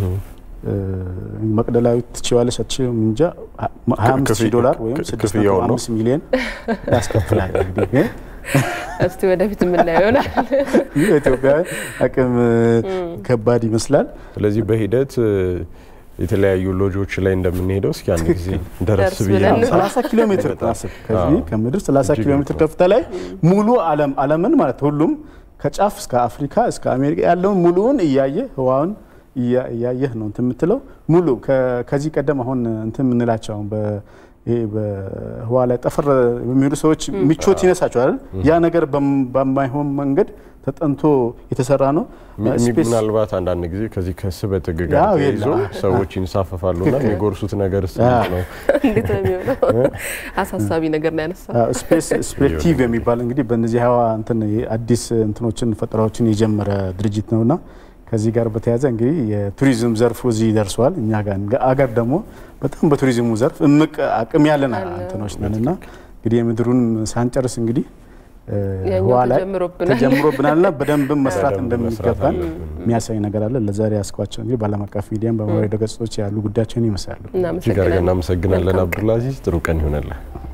መቅደላዊት ትችዋለች አትችልም እንጃ 25 ሺህ ዶላር ወይም 6.5 ሚሊዮን ያስከፍላል። እንግዲህ እስቲ ወደፊት የምናየው ይሆናል። የኢትዮጵያውያን አቅም ከባድ ይመስላል። ስለዚህ በሂደት የተለያዩ ሎጆች ላይ እንደምንሄደው እስኪ አንድ ጊዜ ደረስ ብዬ 30 ኪሎ ሜትር አስብ። ከዚህ ከምድር 30 ኪሎ ሜትር ከፍታ ላይ ሙሉ ዓለም ዓለምን ማለት ሁሉም ከጫፍ እስከ አፍሪካ እስከ አሜሪካ ያለውን ሙሉውን እያየ ህዋውን እያየህ ነው እንትን የምትለው ሙሉ ከዚህ ቀደም አሁን እንትን የምንላቸው አሁን ይሄ በህዋ ላይ ጠፈር የሚሄዱ ሰዎች ምቾት ይነሳቸዋል። ያ ነገር በማይሆን መንገድ ተጠንቶ የተሰራ ነው። ምናልባት አንዳንድ ጊዜ ከዚህ ከስበት ሕግ ጋር ተይዞ ሰዎች ይንሳፈፋሉና የሚጎርሱት ነገር ነው። እንዴት ነው የሚሆነው? አሳሳቢ ነገር ነው ያነሳ። ስፔስ ስፔክቲቭ የሚባል እንግዲህ በእነዚህ ህዋ እንትን አዲስ እንትኖችን ፈጠራዎችን የጀመረ ድርጅት ነውና ከዚህ ጋር በተያያዘ እንግዲህ የቱሪዝም ዘርፉ እዚህ ደርሷል። እኛ ጋር አገር ደግሞ በጣም በቱሪዝሙ ዘርፍ እምቅ አቅም ያለን እንትኖች ነን እና እንግዲህ የምድሩን ሳንጨርስ እንግዲህ ህዋ ላይ ተጀምሮብናልና በደንብም መስራት እንደሚገባን የሚያሳይ ነገር አለ። ለዛሬ ያስኳቸው እንግዲህ በዓለም አቀፍ ሚዲያም በማህበራዊ ድረገጾች ያሉ ጉዳያቸውን ይመስላሉ። እጅግ አድርገን እናመሰግናለን አብዱልአዚዝ። ጥሩ ቀን ይሆናል።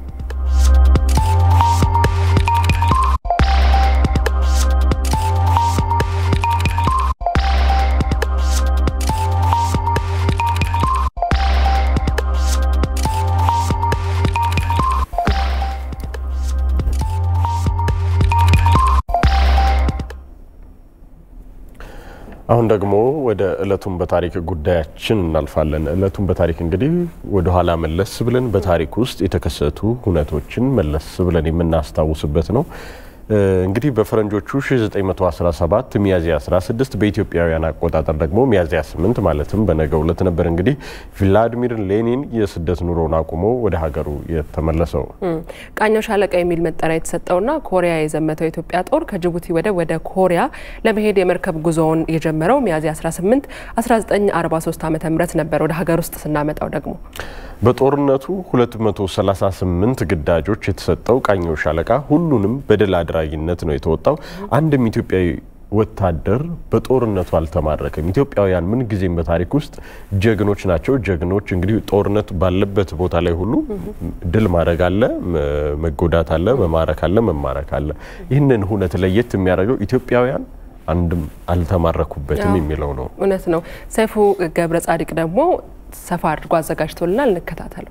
አሁን ደግሞ ወደ እለቱን በታሪክ ጉዳያችን እናልፋለን። እለቱን በታሪክ እንግዲህ ወደ ኋላ መለስ ብለን በታሪክ ውስጥ የተከሰቱ ሁነቶችን መለስ ብለን የምናስታውስበት ነው። እንግዲህ በፈረንጆቹ 1917 ሚያዝያ 16 በኢትዮጵያውያን አቆጣጠር ደግሞ ሚያዝያ 8 ማለትም በነገው ዕለት ነበር እንግዲህ ቭላዲሚር ሌኒን የስደት ኑሮን አቁሞ ወደ ሀገሩ የተመለሰው። ቃኘው ሻለቃ የሚል መጠሪያ የተሰጠውና ኮሪያ የዘመተው የኢትዮጵያ ጦር ከጅቡቲ ወደብ ወደ ኮሪያ ለመሄድ የመርከብ ጉዞውን የጀመረው ሚያዝያ 18 1943 ዓ ም ነበር። ወደ ሀገር ውስጥ ስናመጣው ደግሞ በጦርነቱ 238 ግዳጆች የተሰጠው ቃኘው ሻለቃ ሁሉንም በድል አድራጊነት ነው የተወጣው። አንድም ኢትዮጵያዊ ወታደር በጦርነቱ አልተማረከም። ኢትዮጵያውያን ምን ጊዜም በታሪክ ውስጥ ጀግኖች ናቸው። ጀግኖች እንግዲህ ጦርነት ባለበት ቦታ ላይ ሁሉ ድል ማድረግ አለ፣ መጎዳት አለ፣ መማረክ አለ፣ መማረክ አለ። ይህንን ሁነት ለየት የሚያደርገው ኢትዮጵያውያን አንድም አልተማረኩበትም የሚለው ነው። እውነት ነው። ሰይፉ ገብረ ጻድቅ ደግሞ ሰፋ አድርጎ አዘጋጅቶልናል። እንከታተለው።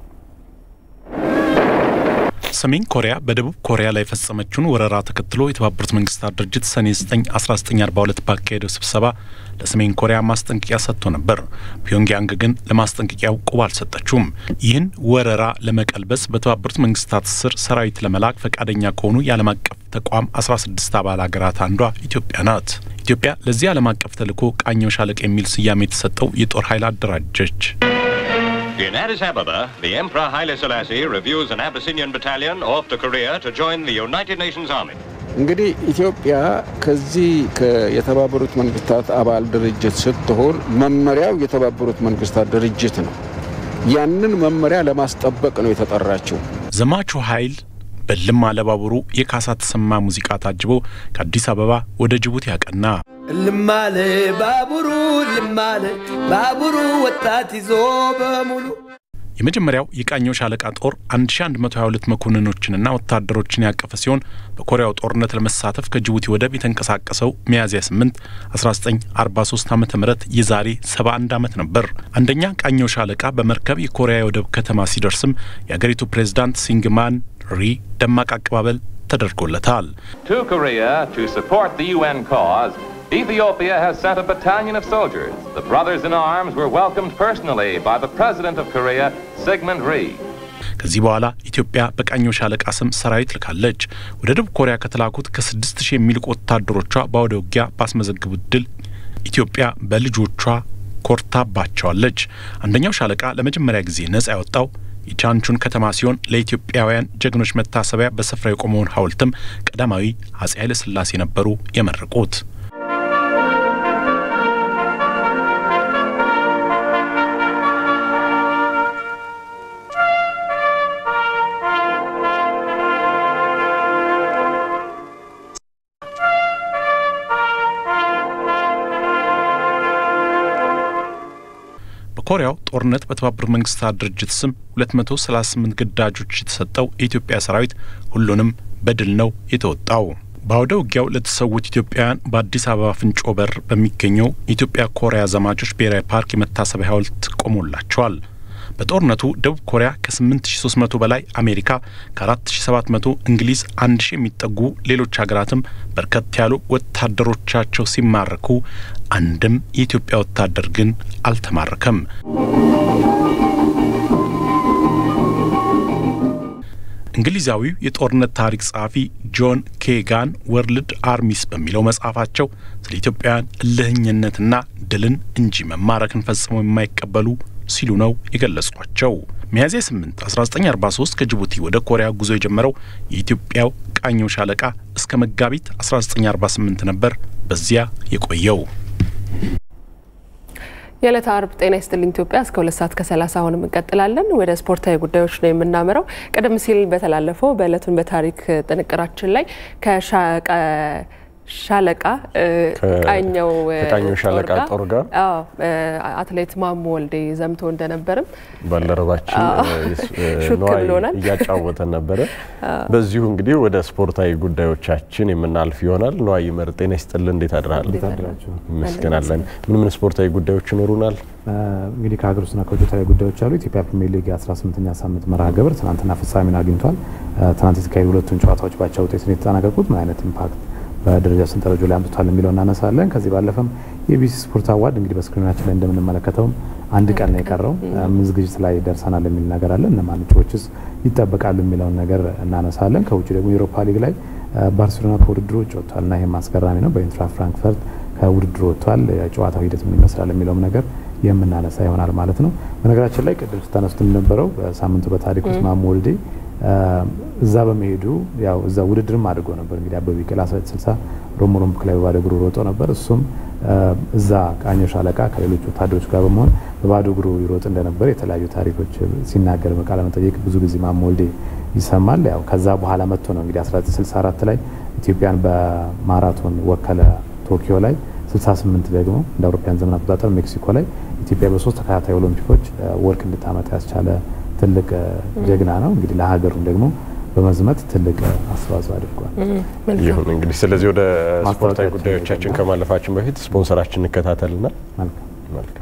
ሰሜን ኮሪያ በደቡብ ኮሪያ ላይ የፈጸመችውን ወረራ ተከትሎ የተባበሩት መንግስታት ድርጅት ሰኔ 9 1942 ባካሄደው ስብሰባ ለሰሜን ኮሪያ ማስጠንቀቂያ ሰጥቶ ነበር። ፒዮንግያንግ ግን ለማስጠንቀቂያው ቁብ አልሰጠችውም። ይህን ወረራ ለመቀልበስ በተባበሩት መንግስታት ስር ሰራዊት ለመላክ ፈቃደኛ ከሆኑ የዓለም አቀፍ ተቋም 16 አባል ሀገራት አንዷ ኢትዮጵያ ናት። ኢትዮጵያ ለዚህ ዓለም አቀፍ ተልዕኮ ቃኘው ሻለቃ የሚል ስያሜ የተሰጠው የጦር ኃይል አደራጀች። In Addis Ababa, the Emperor Haile Selassie reviews an Abyssinian battalion off to Korea to join the United Nations Army. እንግዲህ ኢትዮጵያ ከዚህ የተባበሩት መንግስታት አባል ድርጅት ስትሆን መመሪያው የተባበሩት መንግስታት ድርጅት ነው። ያንን መመሪያ ለማስጠበቅ ነው የተጠራችው። ዘማቹ ኃይል በልም አለባቡሩ የካሳ ተሰማ ሙዚቃ ታጅቦ ከአዲስ አበባ ወደ ጅቡቲ ያቀና። ልማለ ባቡሩ ልማለ ባቡሩ ወጣት ይዞ በሙሉ የመጀመሪያው የቃኘው ሻለቃ ጦር 1122 መኮንኖችንና ወታደሮችን ያቀፈ ሲሆን በኮሪያው ጦርነት ለመሳተፍ ከጅቡቲ ወደብ የተንቀሳቀሰው ሚያዝያ 8 1943 ዓ ም የዛሬ 71 ዓመት ነበር። አንደኛ ቃኘው ሻለቃ በመርከብ የኮሪያ የወደብ ከተማ ሲደርስም የአገሪቱ ፕሬዝዳንት ሲንግማን ሪ ደማቅ አቀባበል ተደርጎለታል። To Korea to support the UN cause, Ethiopia has sent a battalion of soldiers. The brothers in arms were welcomed personally by the President of Korea, Sigmund Rhee. ከዚህ በኋላ ኢትዮጵያ በቃኘው ሻለቃ ስም ሰራዊት ልካለች። ወደ ደቡብ ኮሪያ ከተላኩት ከስድስት ሺህ የሚልቁ ወታደሮቿ በአውደ ውጊያ ባስመዘግቡት ድል ኢትዮጵያ በልጆቿ ኮርታባቸዋለች። አንደኛው ሻለቃ ለመጀመሪያ ጊዜ ነጻ ያወጣው የቻንቹን ከተማ ሲሆን ለኢትዮጵያውያን ጀግኖች መታሰቢያ በስፍራ የቆመውን ሐውልትም ቀዳማዊ አጼ ኃይለ ሥላሴ ነበሩ የመረቁት። በኮሪያው ጦርነት በተባበሩት መንግስታት ድርጅት ስም 238 ግዳጆች የተሰጠው የኢትዮጵያ ሰራዊት ሁሉንም በድል ነው የተወጣው። በአውደ ውጊያው ለተሰዉት ኢትዮጵያውያን በአዲስ አበባ ፍንጮ በር በሚገኘው የኢትዮጵያ ኮሪያ ዘማቾች ብሔራዊ ፓርክ የመታሰቢያ ሐውልት ቆሞላቸዋል። በጦርነቱ ደቡብ ኮሪያ ከ8300 በላይ አሜሪካ ከ4700 እንግሊዝ 1000 የሚጠጉ ሌሎች ሀገራትም በርከት ያሉ ወታደሮቻቸው ሲማረኩ አንድም የኢትዮጵያ ወታደር ግን አልተማረከም። እንግሊዛዊው የጦርነት ታሪክ ጸሐፊ ጆን ኬጋን ወርልድ አርሚስ በሚለው መጽሐፋቸው ስለ ኢትዮጵያውያን እልህኝነትና ድልን እንጂ መማረክን ፈጽመው የማይቀበሉ ሲሉ ነው የገለጿቸው። ሚያዝያ 8 1943 ከጅቡቲ ወደ ኮሪያ ጉዞ የጀመረው የኢትዮጵያው ቃኘው ሻለቃ እስከ መጋቢት 1948 ነበር በዚያ የቆየው። የዕለተ አርብ ጤና ይስጥልኝ ኢትዮጵያ እስከ ሁለት ሰዓት ከሰላሳ አሁንም እንቀጥላለን። ወደ ስፖርታዊ ጉዳዮች ነው የምናምረው። ቀደም ሲል በተላለፈው በዕለቱን በታሪክ ጥንቅራችን ላይ ሻለቃ ቃኘው ከቃኘው ሻለቃ ጦር ጋር አትሌት ማሞ ወልዴ ዘምቶ እንደነበርም ባልደረባችን ነዋይ እያጫወተን ነበረ። በዚሁ እንግዲህ ወደ ስፖርታዊ ጉዳዮቻችን የምናልፍ ይሆናል። ነዋይ ይመር ጤና ይስጥልን፣ እንዴት አድረሃል? ይመስገናለን። ምን ምን ስፖርታዊ ጉዳዮች ይኖሩናል? እንግዲህ ከሀገር ውስጥና ከውጭ የተለያዩ ጉዳዮች አሉ። ኢትዮጵያ ፕሪሚየር ሊግ የ18ኛ ሳምንት መርሃ ግብር ትናንትና ፍጻሜውን አግኝቷል። ትናንት የተካሄዱ ሁለቱን ጨዋታዎች ባቻ ውጤት ነው የተጠናቀቁት። ምን አይነት ኢምፓክት በደረጃ ሰንጠረዡ ላይ አምጥቷል የሚለው እናነሳለን። ከዚህ ባለፈም የቢሲ ስፖርት አዋርድ እንግዲህ በስክሪናችን ላይ እንደምንመለከተውም አንድ ቀን ነው የቀረው። ምን ዝግጅት ላይ ደርሰናል የሚል ነገር አለ። እነማን እጩዎችስ ይጠበቃሉ የሚለውን ነገር እናነሳለን። ከውጭ ደግሞ የአውሮፓ ሊግ ላይ ባርሴሎና ከውድድሩ ውጭ ወጥቷል እና ይህም አስገራሚ ነው። በኢንትራ ፍራንክፈርት ከውድድሩ ወጥቷል። የጨዋታው ሂደት ምን ይመስላል የሚለውም ነገር የምናነሳ ይሆናል ማለት ነው። በነገራችን ላይ ቅድም ስታነሱት እንደነበረው በሳምንቱ በታሪክ ውስጥ ማሞ ወልዴ እዛ በመሄዱ ያው እዛ ውድድርም አድርጎ ነበር። እንግዲህ አበበ ቢቂላ 1960 ሮም ኦሎምፒክ ላይ በባዶ እግሩ ሮጦ ነበር። እሱም እዛ ቃኘው ሻለቃ ከሌሎች ወታደሮች ጋር በመሆን በባዶ እግሩ ይሮጥ እንደነበር የተለያዩ ታሪኮች ሲናገር በቃለ መጠየቅ ብዙ ጊዜ ማሞ ወልዴ ይሰማል። ያው ከዛ በኋላ መጥቶ ነው እንግዲህ 1964 ላይ ኢትዮጵያን በማራቶን ወከለ ቶኪዮ ላይ 68 ደግሞ እንደ አውሮፓውያን ዘመን አቆጣጠር ሜክሲኮ ላይ ኢትዮጵያ በሶስት ተከታታይ ኦሎምፒኮች ወርቅ እንድታመጣ ያስቻለ ትልቅ ጀግና ነው። እንግዲህ ለሀገሩም ደግሞ በመዝመት ትልቅ አስተዋጽኦ አድርጓል። ይሁን እንግዲህ ስለዚህ ወደ ስፖርታዊ ጉዳዮቻችን ከማለፋችን በፊት ስፖንሰራችን እንከታተልና መልካም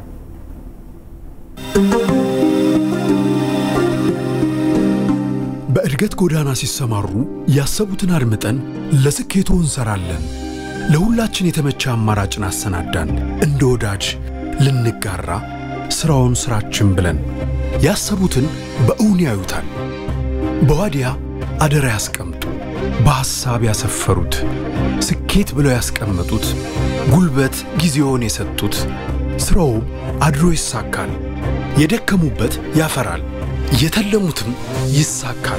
በእድገት ጎዳና ሲሰማሩ ያሰቡትን አድምጠን ለስኬቱ እንሰራለን። ለሁላችን የተመቸ አማራጭን አሰናዳን። እንደ ወዳጅ ልንጋራ ስራውን ስራችን ብለን ያሰቡትን በእውን ያዩታል። በዋዲያ አደራ ያስቀምጡ። በሐሳብ ያሰፈሩት ስኬት ብለው ያስቀመጡት ጉልበት ጊዜውን የሰጡት ስራው አድሮ ይሳካል። የደከሙበት ያፈራል፣ የተለሙትም ይሳካል።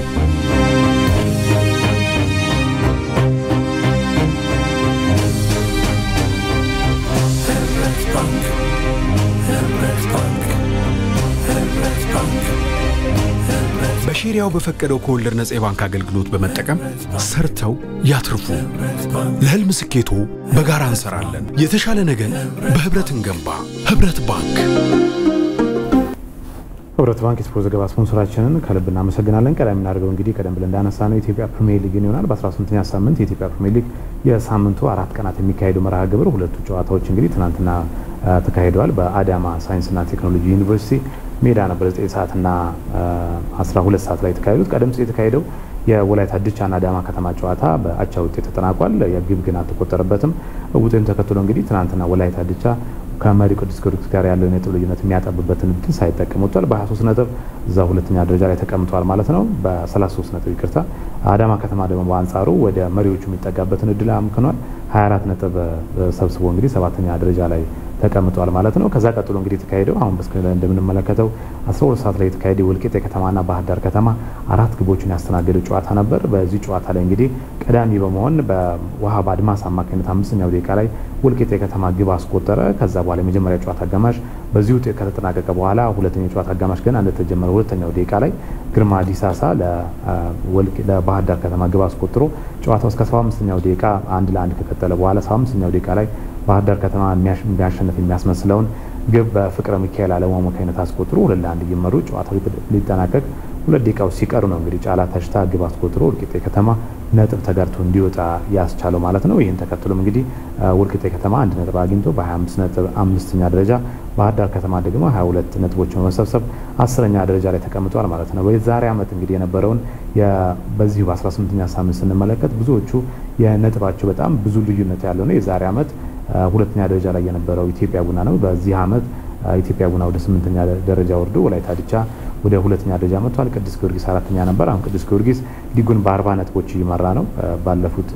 በሼሪያው በፈቀደው ከወለድ ነጻ የባንክ አገልግሎት በመጠቀም ሰርተው ያትርፉ። ለህልም ስኬቶ በጋራ እንሰራለን። የተሻለ ነገን በህብረት እንገንባ። ህብረት ባንክ። ህብረት ባንክ የስፖርት ዘገባ ስፖንሰራችንን ከልብ እናመሰግናለን። ቀዳሚ የምናደርገው እንግዲህ ቀደም ብለን እንዳነሳ ነው የኢትዮጵያ ፕሪሚየር ሊግን ይሆናል። በ18ኛ ሳምንት የኢትዮጵያ ፕሪሚየር ሊግ የሳምንቱ አራት ቀናት የሚካሄዱ መርሃ ግብር ሁለቱ ጨዋታዎች እንግዲህ ትናንትና ተካሂደዋል። በአዳማ ሳይንስና ቴክኖሎጂ ዩኒቨርሲቲ ሜዳ ነበር 9 ሰዓትና 12 ሰዓት ላይ የተካሄዱት። ቀደም ሲል የተካሄደው የወላይታ ድቻና አዳማ ከተማ ጨዋታ በአቻ ውጤት ተጠናቋል። የግብ ግን አልተቆጠረበትም። ውጤቱን ተከትሎ እንግዲህ ትናንትና ወላይታ ድቻ ከመሪው ቅዱስ ጊዮርጊስ ጋር ያለውን የነጥብ ልዩነት የሚያጠብበትን እድል ሳይጠቀም ወጥቷል። በ23 ነጥብ እዛ ሁለተኛ ደረጃ ላይ ተቀምጧል ማለት ነው። በ33 ነጥብ ይቅርታ። አዳማ ከተማ ደግሞ በአንጻሩ ወደ መሪዎቹ የሚጠጋበትን እድል አምክኗል። 24 ነጥብ ሰብስቦ እንግዲህ ሰባተኛ ደረጃ ላይ ተቀምጧል ማለት ነው። ከዛ ቀጥሎ እንግዲህ የተካሄደው አሁን በስክሪን ላይ እንደምንመለከተው 12 ሰዓት ላይ የተካሄደ ወልቂጤ ከተማና ባህር ዳር ከተማ አራት ግቦችን ያስተናገደ ጨዋታ ነበር። በዚህ ጨዋታ ላይ እንግዲህ ቀዳሚ በመሆን በዋሃብ አድማስ አማካኝነት አምስተኛው ደቂቃ ላይ ወልቂጤ ከተማ ግብ አስቆጠረ። ከዛ በኋላ የመጀመሪያ ጨዋታ አጋማሽ በዚህ ውጤት ከተጠናቀቀ በኋላ ሁለተኛው ጨዋታ አጋማሽ ገና እንደተጀመረ ሁለተኛው ደቂቃ ላይ ግርማ ዲሳሳ ለባህር ዳር ከተማ ግብ አስቆጥሮ ጨዋታው እስከ 75ኛው ደቂቃ አንድ ለአንድ ከቀጠለ በኋላ 75ኛው ደቂቃ ላይ ባህር ዳር ከተማ የሚያሸንፍ የሚያስመስለውን ግብ በፍቅረ ሚካኤል አለሙ አማካኝነት አስቆጥሮ ሁለት ለአንድ እየመሩ ጨዋታው ሊጠናቀቅ ሁለት ደቂቃዎች ሲቀሩ ነው እንግዲህ ጫላ ተሽታ ግብ አስቆጥሮ ወልቂጤ ከተማ ነጥብ ተጋርቶ እንዲወጣ ያስቻለው ማለት ነው። ይህን ተከትሎም እንግዲህ ወልቂጤ ከተማ አንድ ነጥብ አግኝቶ በ25 ነጥብ አምስተኛ ደረጃ፣ ባህር ዳር ከተማ ደግሞ 22 ነጥቦችን በመሰብሰብ አስረኛ ደረጃ ላይ ተቀምጧል ማለት ነው። በዛሬ ዓመት እንግዲህ የነበረውን በዚሁ በ18ኛ ሳምንት ስንመለከት ብዙዎቹ የነጥባቸው በጣም ብዙ ልዩነት ያለው ነው። የዛሬ ዓመት ሁለተኛ ደረጃ ላይ የነበረው ኢትዮጵያ ቡና ነው። በዚህ ዓመት ኢትዮጵያ ቡና ወደ ስምንተኛ ደረጃ ወርዶ ወላይታ ድቻ ወደ ሁለተኛ ደረጃ መጥቷል። ቅዱስ ጊዮርጊስ አራተኛ ነበር። አሁን ቅዱስ ጊዮርጊስ ሊጉን በአርባ ነጥቦች እየመራ ነው ባለፉት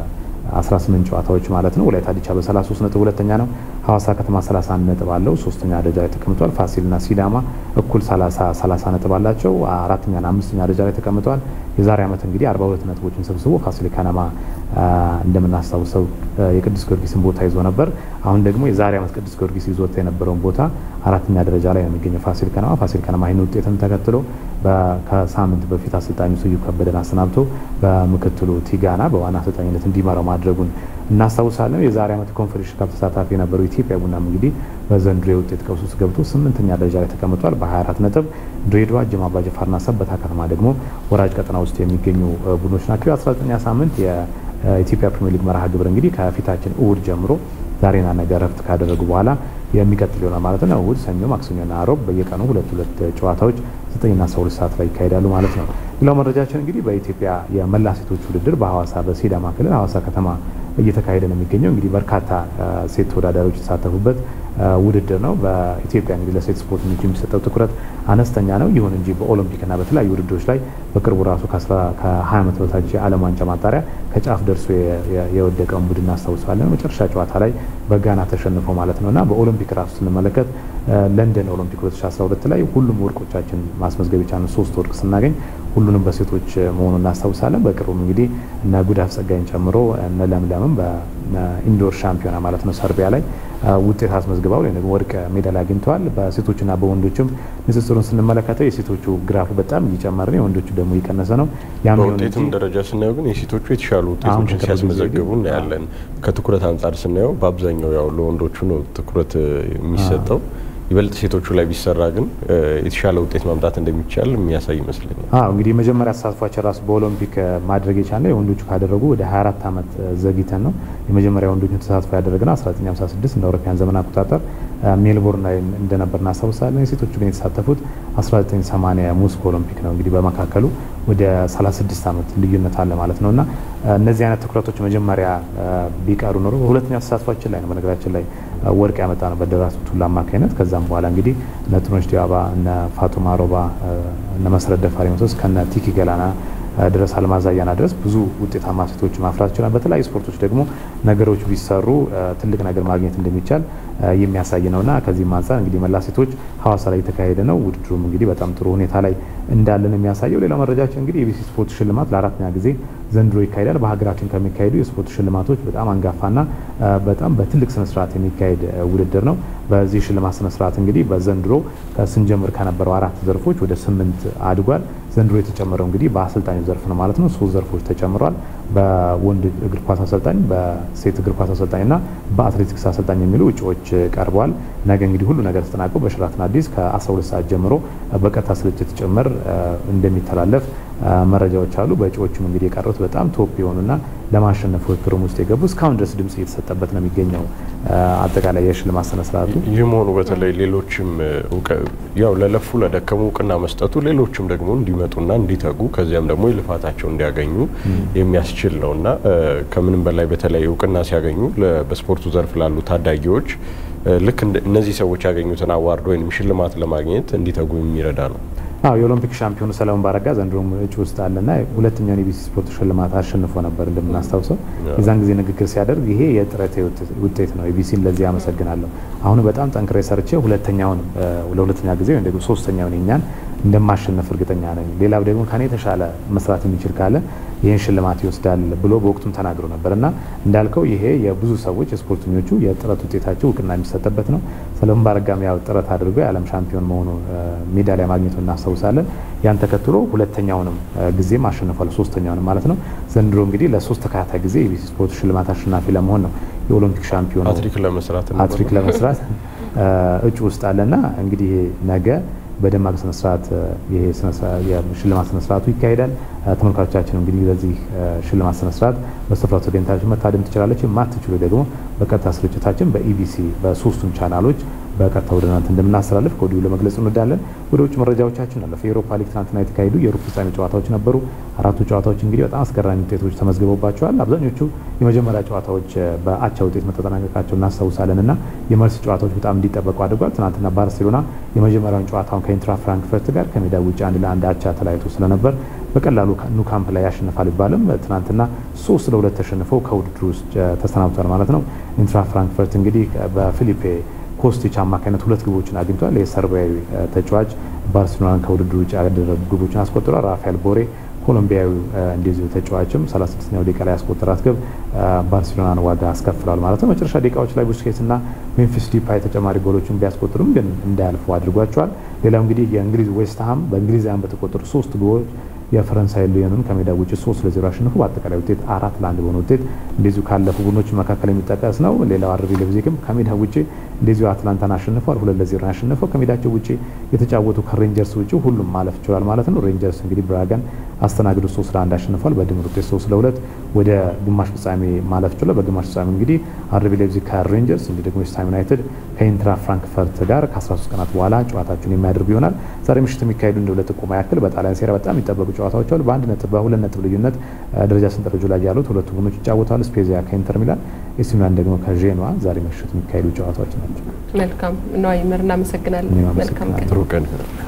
18 ጨዋታዎች ማለት ነው። ወላይታ ዲቻ በ33 ነጥብ ሁለተኛ ነው። ሐዋሳ ከተማ 31 ነጥብ አለው ሶስተኛ ደረጃ ላይ ተቀምጧል። ፋሲልና ሲዳማ እኩል 30 30 ነጥብ አላቸው አራተኛና አምስተኛ ደረጃ ላይ ተቀምጠዋል። የዛሬ ዓመት እንግዲህ 42 ነጥቦችን ሰብስቦ ፋሲል ከነማ እንደምናስታውሰው የቅዱስ ጊዮርጊስን ቦታ ይዞ ነበር። አሁን ደግሞ የዛሬ ዓመት ቅዱስ ጊዮርጊስ ይዞት የነበረውን ቦታ አራተኛ ደረጃ ላይ ነው የሚገኘው ፋሲል ከነማ። ፋሲል ከነማ ይህን ውጤትን ተከትሎ ከሳምንት በፊት አሰልጣኙ ስዩም ከበደን አሰናብቶ በምክትሉ ቲጋና በዋና አሰልጣኝነት እንዲመራው ማድረጉን እናስታውሳለን። የዛሬ ዓመት ኮንፌዴሬሽን ካፕ ተሳታፊ የነበረው ኢትዮጵያ ቡናም እንግዲህ በዘንድሮ የውጤት ቀውስ ውስጥ ገብቶ ስምንተኛ ደረጃ ላይ ተቀምጧል በ24 ነጥብ። ድሬዳዋ፣ ጅማ አባጅፋርና ሰበታ ከተማ ደግሞ ወራጅ ቀጠና ውስጥ የሚገኙ ቡድኖች ናቸው። የ19ኛ ሳምንት የኢትዮጵያ ፕሪሚየር ሊግ መርሃ ግብር እንግዲህ ከፊታችን እሁድ ጀምሮ ዛሬና ነገ ረፍት ካደረጉ በኋላ የሚቀጥል ይሆናል ማለት ነው። እሁድ፣ ሰኞ፣ ማክሰኞና አሮብ በየቀኑ ሁለት ሁለት ጨዋታዎች ዘጠኝና አስራ ሁለት ሰዓት ላይ ይካሄዳሉ ማለት ነው። ሌላው መረጃችን እንግዲህ በኢትዮጵያ የመላ ሴቶች ውድድር በሐዋሳ በሲዳማ ክልል ሐዋሳ ከተማ እየተካሄደ ነው የሚገኘው። እንግዲህ በርካታ ሴት ተወዳዳሪዎች የተሳተፉበት ውድድር ነው። በኢትዮጵያ እንግዲህ ለሴት ስፖርት የሚሰጠው ትኩረት አነስተኛ ነው። ይሁን እንጂ በኦሎምፒክና በተለያዩ ውድድሮች ላይ በቅርቡ ራሱ ከ20 ዓመት በታች የዓለም ዋንጫ ማጣሪያ ከጫፍ ደርሶ የወደቀውን ቡድን እናስታውሳለን። መጨረሻ ጨዋታ ላይ በጋና ተሸንፎ ማለት ነው እና በኦሎምፒክ ራሱ ስንመለከት ለንደን ኦሎምፒክ 2012 ላይ ሁሉም ወርቆቻችን ማስመዝገብ የቻልን ሶስት ወርቅ ስናገኝ ሁሉንም በሴቶች መሆኑን እናስታውሳለን። በቅርቡም እንግዲህ እነ ጉዳፍ ጸጋይን ጨምሮ እነ ለምለምም በኢንዶር ሻምፒዮና ማለት ነው ሰርቢያ ላይ ውጤት አስመዝግበው ወይም ደግሞ ወርቅ ሜዳሊያ አግኝተዋል። በሴቶችና በወንዶችም ንጽጽሩን ስንመለከተው የሴቶቹ ግራፉ በጣም እየጨመረ ነው፣ የወንዶቹ ደግሞ እየቀነሰ ነው። በውጤትም ደረጃ ስናየው ግን የሴቶቹ የተሻሉ ውጤቶችን ሲያስመዘግቡ እናያለን። ከትኩረት አንጻር ስናየው በአብዛኛው ያው ለወንዶቹ ነው ትኩረት የሚሰጠው። ይበልጥ ሴቶቹ ላይ ቢሰራ ግን የተሻለ ውጤት ማምጣት እንደሚቻል የሚያሳይ ይመስለኛል። አዎ እንግዲህ የመጀመሪያ ተሳትፏችን ራሱ በኦሎምፒክ ማድረግ የቻለ የወንዶቹ ካደረጉ ወደ 24 ዓመት ዘግይተን ነው። የመጀመሪያ ወንዶቹ ተሳትፎ ያደረግነው 1956 እንደ አውሮፓውያን ዘመን አቆጣጠር ሜልቦርን ላይ እንደነበር እናስታውሳለን። የሴቶቹ ግን የተሳተፉት 1980 ሞስኮ ኦሎምፒክ ነው። እንግዲህ በመካከሉ ወደ 36 ዓመት ልዩነት አለ ማለት ነው እና እነዚህ አይነት ትኩረቶች መጀመሪያ ቢቀሩ ኖሮ በሁለተኛ ተሳትፏችን ላይ ነው በነገራችን ላይ ወርቅ ያመጣ ነው በደራርቱ ቱሉ አማካኝነት። ከዛም በኋላ እንግዲህ እነ ጥሩነሽ ዲባባ፣ እነ ፋጡማ ሮባ፣ እነ መሰረት ደፋሪ መሶስ ከነ ቲኪ ገላና ድረስ አልማዝ አያና ድረስ ብዙ ውጤታማ ሴቶች ማፍራት ይችላል። በተለያዩ ስፖርቶች ደግሞ ነገሮች ቢሰሩ ትልቅ ነገር ማግኘት እንደሚቻል የሚያሳይ ነውና ከዚህም አንጻር እንግዲህ መላ ሴቶች ሀዋሳ ላይ የተካሄደ ነው። ውድድሩም እንግዲህ በጣም ጥሩ ሁኔታ ላይ እንዳለን የሚያሳየው። ሌላው መረጃችን እንግዲህ የቢሲ ስፖርት ሽልማት ለአራተኛ ጊዜ ዘንድሮ ይካሄዳል። በሀገራችን ከሚካሄዱ የስፖርት ሽልማቶች በጣም አንጋፋና በጣም በትልቅ ስነስርዓት የሚካሄድ ውድድር ነው። በዚህ ሽልማት ስነስርዓት እንግዲህ በዘንድሮ ስንጀምር ከነበረው አራት ዘርፎች ወደ ስምንት አድጓል። ዘንድሮ የተጨመረው እንግዲህ በአሰልጣኙ ዘርፍ ነው ማለት ነው። ሶስት ዘርፎች ተጨምሯል። በወንድ እግር ኳስ አሰልጣኝ፣ በሴት እግር ኳስ አሰልጣኝና በአትሌቲክስ አሰልጣኝ የሚሉ እጩዎች ቀርበዋል። ነገ እንግዲህ ሁሉ ነገር ተጠናቆ በሸራተን አዲስ ከ12 ሰዓት ጀምሮ በቀጥታ ስርጭት ጭምር እንደሚተላለፍ መረጃዎች አሉ። በእጩዎቹም እንግዲህ የቀሩት በጣም ቶፕ የሆኑና ለማሸነፍ ውድድሩም ውስጥ የገቡ እስካሁን ድረስ ድምጽ እየተሰጠበት ነው የሚገኘው አጠቃላይ የሽልማት ስነ ስርዓቱ። ይህ መሆኑ በተለይ ሌሎችም ያው ለለፉ ለደከሙ እውቅና መስጠቱ ሌሎችም ደግሞ እንዲመጡና እንዲተጉ ከዚያም ደግሞ የልፋታቸው እንዲያገኙ የሚያስችል ነው እና ከምንም በላይ በተለይ እውቅና ሲያገኙ በስፖርቱ ዘርፍ ላሉ ታዳጊዎች ልክ እነዚህ ሰዎች ያገኙትን አዋርድ ወይም ሽልማት ለማግኘት እንዲተጉ የሚረዳ ነው። አዎ የኦሎምፒክ ሻምፒዮኑ ሰለሞን ባረጋ ዘንድሮም እጩ ውስጥ አለና ሁለተኛውን የቢሲ ስፖርት ሽልማት አሸንፎ ነበር እንደምናስታውሰው። የዛን ጊዜ ንግግር ሲያደርግ ይሄ የጥረት ውጤት ነው፣ የቢሲን ለዚህ አመሰግናለሁ። አሁን በጣም ጠንክሬ ሰርቼ ሁለተኛውን ለሁለተኛ ጊዜ ወይም ደግሞ ሶስተኛውን የኛን እንደማሸነፍ እርግጠኛ ነኝ። ሌላው ደግሞ ከኔ የተሻለ መስራት የሚችል ካለ ይህን ሽልማት ይወስዳል ብሎ በወቅቱም ተናግሮ ነበር እና እንዳልከው ይሄ የብዙ ሰዎች የስፖርተኞቹ የጥረት ውጤታቸው እውቅና የሚሰጥበት ነው። ሰለሞን ባረጋም ያው ጥረት አድርጎ የዓለም ሻምፒዮን መሆኑ ሜዳሊያ ማግኘቱ እናስታውሳለን። ያን ተከትሎ ሁለተኛውንም ጊዜም አሸንፏል፣ ሶስተኛውንም ማለት ነው። ዘንድሮ እንግዲህ ለሶስት ተከታታይ ጊዜ የቢሲ ስፖርት ሽልማት አሸናፊ ለመሆን ነው የኦሎምፒክ ሻምፒዮን አትሪክ ለመስራት አትሪክ ለመስራት እጩ ውስጥ አለና እንግዲህ ነገ በደማቅ ስነስርዓት ይሄ የሽልማት ስነስርዓቱ ይካሄዳል። ተመልካቾቻችን እንግዲህ በዚህ ሽልማት ስነስርዓት በስፍራው ተገኝታችሁ መታደም ትችላለች። የማትችሉ ደግሞ በቀጥታ ስርጭታችን በኢቢሲ በሶስቱም ቻናሎች በቀጥታ ወደ እናንተ እንደምናስተላልፍ ከወዲሁ ለመግለጽ እንወዳለን። ወደ ውጭ መረጃዎቻችን አለፈ። የአውሮፓ ሊግ ትናንትና የተካሄዱ የሩብ ፍጻሜ ጨዋታዎች ነበሩ። አራቱ ጨዋታዎች እንግዲህ በጣም አስገራሚ ውጤቶች ተመዝግበውባቸዋል። አብዛኞቹ የመጀመሪያ ጨዋታዎች በአቻ ውጤት መተጠናቀቃቸው እናስታውሳለን እና የመልስ ጨዋታዎች በጣም እንዲጠበቁ አድርጓል። ትናንትና ባርሴሎና የመጀመሪያውን ጨዋታውን ከኢንትራ ፍራንክፈርት ጋር ከሜዳ ውጭ አንድ ለአንድ አቻ ተለያይቶ ስለነበር በቀላሉ ኑ ካምፕ ላይ ያሸንፋል ይባልም ትናንትና ሶስት ለሁለት ተሸንፈው ከውድድሩ ውስጥ ተሰናብቷል ማለት ነው። ኢንትራ ፍራንክፈርት እንግዲህ በፊሊፔ ኮስቲች አማካኝነት ሁለት ግቦችን አግኝቷል። የሰርቢያዊ ተጫዋች ባርሴሎናን ከውድድሩ ውጭ ያደረጉ ግቦችን አስቆጥሯል። ራፋኤል ቦሬ ኮሎምቢያዊ እንደዚሁ ተጫዋችም 36ኛው ደቂቃ ላይ ያስቆጠራት ግብ ባርሴሎናን ዋጋ አስከፍሏል ማለት ነው። መጨረሻ ደቂቃዎች ላይ ቡስኬትስ እና ሜምፊስ ዲፓይ ተጨማሪ ጎሎችን ቢያስቆጥሩም ግን እንዳያልፉ አድርጓቸዋል። ሌላው እንግዲህ የእንግሊዝ ዌስትሃም በእንግሊዛውያን በተቆጠሩ ሶስት ግቦች የፈረንሳይ ሊዮንን ከሜዳ ውጭ ሶስት ለዜሮ አሸንፎ በአጠቃላይ ውጤት አራት ለአንድ በሆነ ውጤት እንደዚሁ ካለፉ ቡድኖች መካከል የሚጠቀስ ነው። ሌላው አርቢ ሌፕዚግም ከሜዳ ውጭ እንደዚሁ አትላንታን አሸንፏል። ሁለት ለዜሮ ያሸነፈው ከሜዳቸው ውጭ የተጫወቱ ከሬንጀርስ ውጭ ሁሉም ማለፍ ችሏል ማለት ነው። ሬንጀርስ እንግዲህ ብራጋን አስተናግዶ ሶስት ለአንድ አሸንፏል። በድምር ውጤት ሶስት ለሁለት ወደ ግማሽ ፍጻሜ ማለፍ ችሏል። በግማሽ ፍጻሜ እንግዲህ አርቢ ሌፕዚግ ከሬንጀርስ እንዲህ ደግሞ ዌስትሃም ዩናይትድ ከኢንትራ ፍራንክፈርት ጋር ከ13 ቀናት በኋላ ጨዋታቸውን የሚያደርጉ ይሆናል። ዛሬ ምሽት የሚካሄዱ እንደ ሁለት ጥቆማ ያክል በጣሊያን ሴራ በጣም የሚጠበቁ ጨዋታዎች አሉ። በአንድ ነጥብ በሁለት ነጥብ ልዩነት ደረጃ ሰንጠረዡ ላይ ያሉት ሁለቱ ቡድኖች ይጫወታሉ። ስፔዚያ ከኢንተር ሚላን፣ ኤሲ ሚላን ደግሞ ከዤኗ ዛሬ ምሽት የሚካሄዱ ጨዋታዎች ናቸው። መልካም ነው። ይመር እናመሰግናለን። መልካም ቀን። ጥሩ ቀን።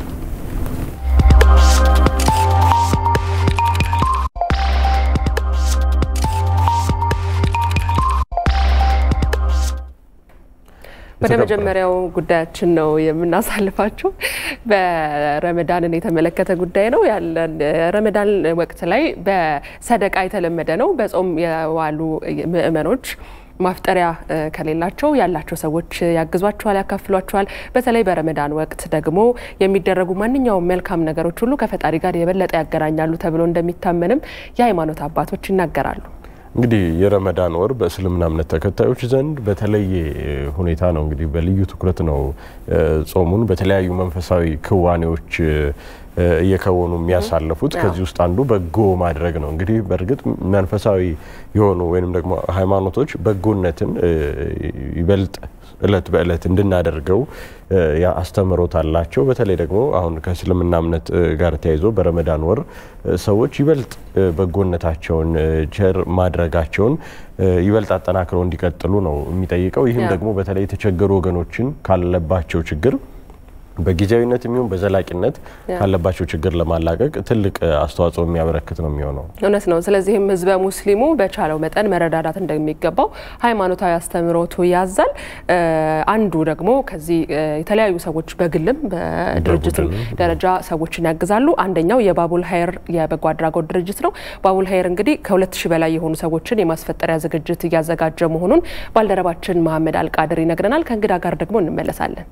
ወደ መጀመሪያው ጉዳያችን ነው የምናሳልፋችሁ። በረመዳንን የተመለከተ ጉዳይ ነው ያለን። ረመዳን ወቅት ላይ በሰደቃ የተለመደ ነው። በጾም የዋሉ ምእመኖች ማፍጠሪያ ከሌላቸው ያላቸው ሰዎች ያግዟቸዋል፣ ያካፍሏቸዋል። በተለይ በረመዳን ወቅት ደግሞ የሚደረጉ ማንኛውም መልካም ነገሮች ሁሉ ከፈጣሪ ጋር የበለጠ ያገናኛሉ ተብሎ እንደሚታመንም የሃይማኖት አባቶች ይናገራሉ። እንግዲህ የረመዳን ወር በእስልምና እምነት ተከታዮች ዘንድ በተለየ ሁኔታ ነው እንግዲህ በልዩ ትኩረት ነው ጾሙን በተለያዩ መንፈሳዊ ክዋኔዎች እየከወኑ የሚያሳልፉት። ከዚህ ውስጥ አንዱ በጎ ማድረግ ነው። እንግዲህ በእርግጥ መንፈሳዊ የሆኑ ወይም ደግሞ ሃይማኖቶች በጎነትን ይበልጥ እለት በእለት እንድናደርገው አስተምሮት አላቸው። በተለይ ደግሞ አሁን ከእስልምና እምነት ጋር ተያይዞ በረመዳን ወር ሰዎች ይበልጥ በጎነታቸውን ቸር ማድረጋቸውን ይበልጥ አጠናክረው እንዲቀጥሉ ነው የሚጠይቀው። ይህም ደግሞ በተለይ የተቸገሩ ወገኖችን ካለባቸው ችግር በጊዜያዊነት የሚሆን በዘላቂነት ካለባቸው ችግር ለማላቀቅ ትልቅ አስተዋጽኦ የሚያበረክት ነው የሚሆነው። እውነት ነው። ስለዚህም ህዝበ ሙስሊሙ በቻለው መጠን መረዳዳት እንደሚገባው ሃይማኖታዊ አስተምህሮቱ ያዛል። አንዱ ደግሞ ከዚህ የተለያዩ ሰዎች በግልም በድርጅትም ደረጃ ሰዎችን ያግዛሉ። አንደኛው የባቡል ሀይር የበጎ አድራጎት ድርጅት ነው። ባቡል ሀይር እንግዲህ ከሁለት ሺህ በላይ የሆኑ ሰዎችን የማስፈጠሪያ ዝግጅት እያዘጋጀ መሆኑን ባልደረባችን መሀመድ አልቃድር ይነግረናል። ከእንግዳ ጋር ደግሞ እንመለሳለን።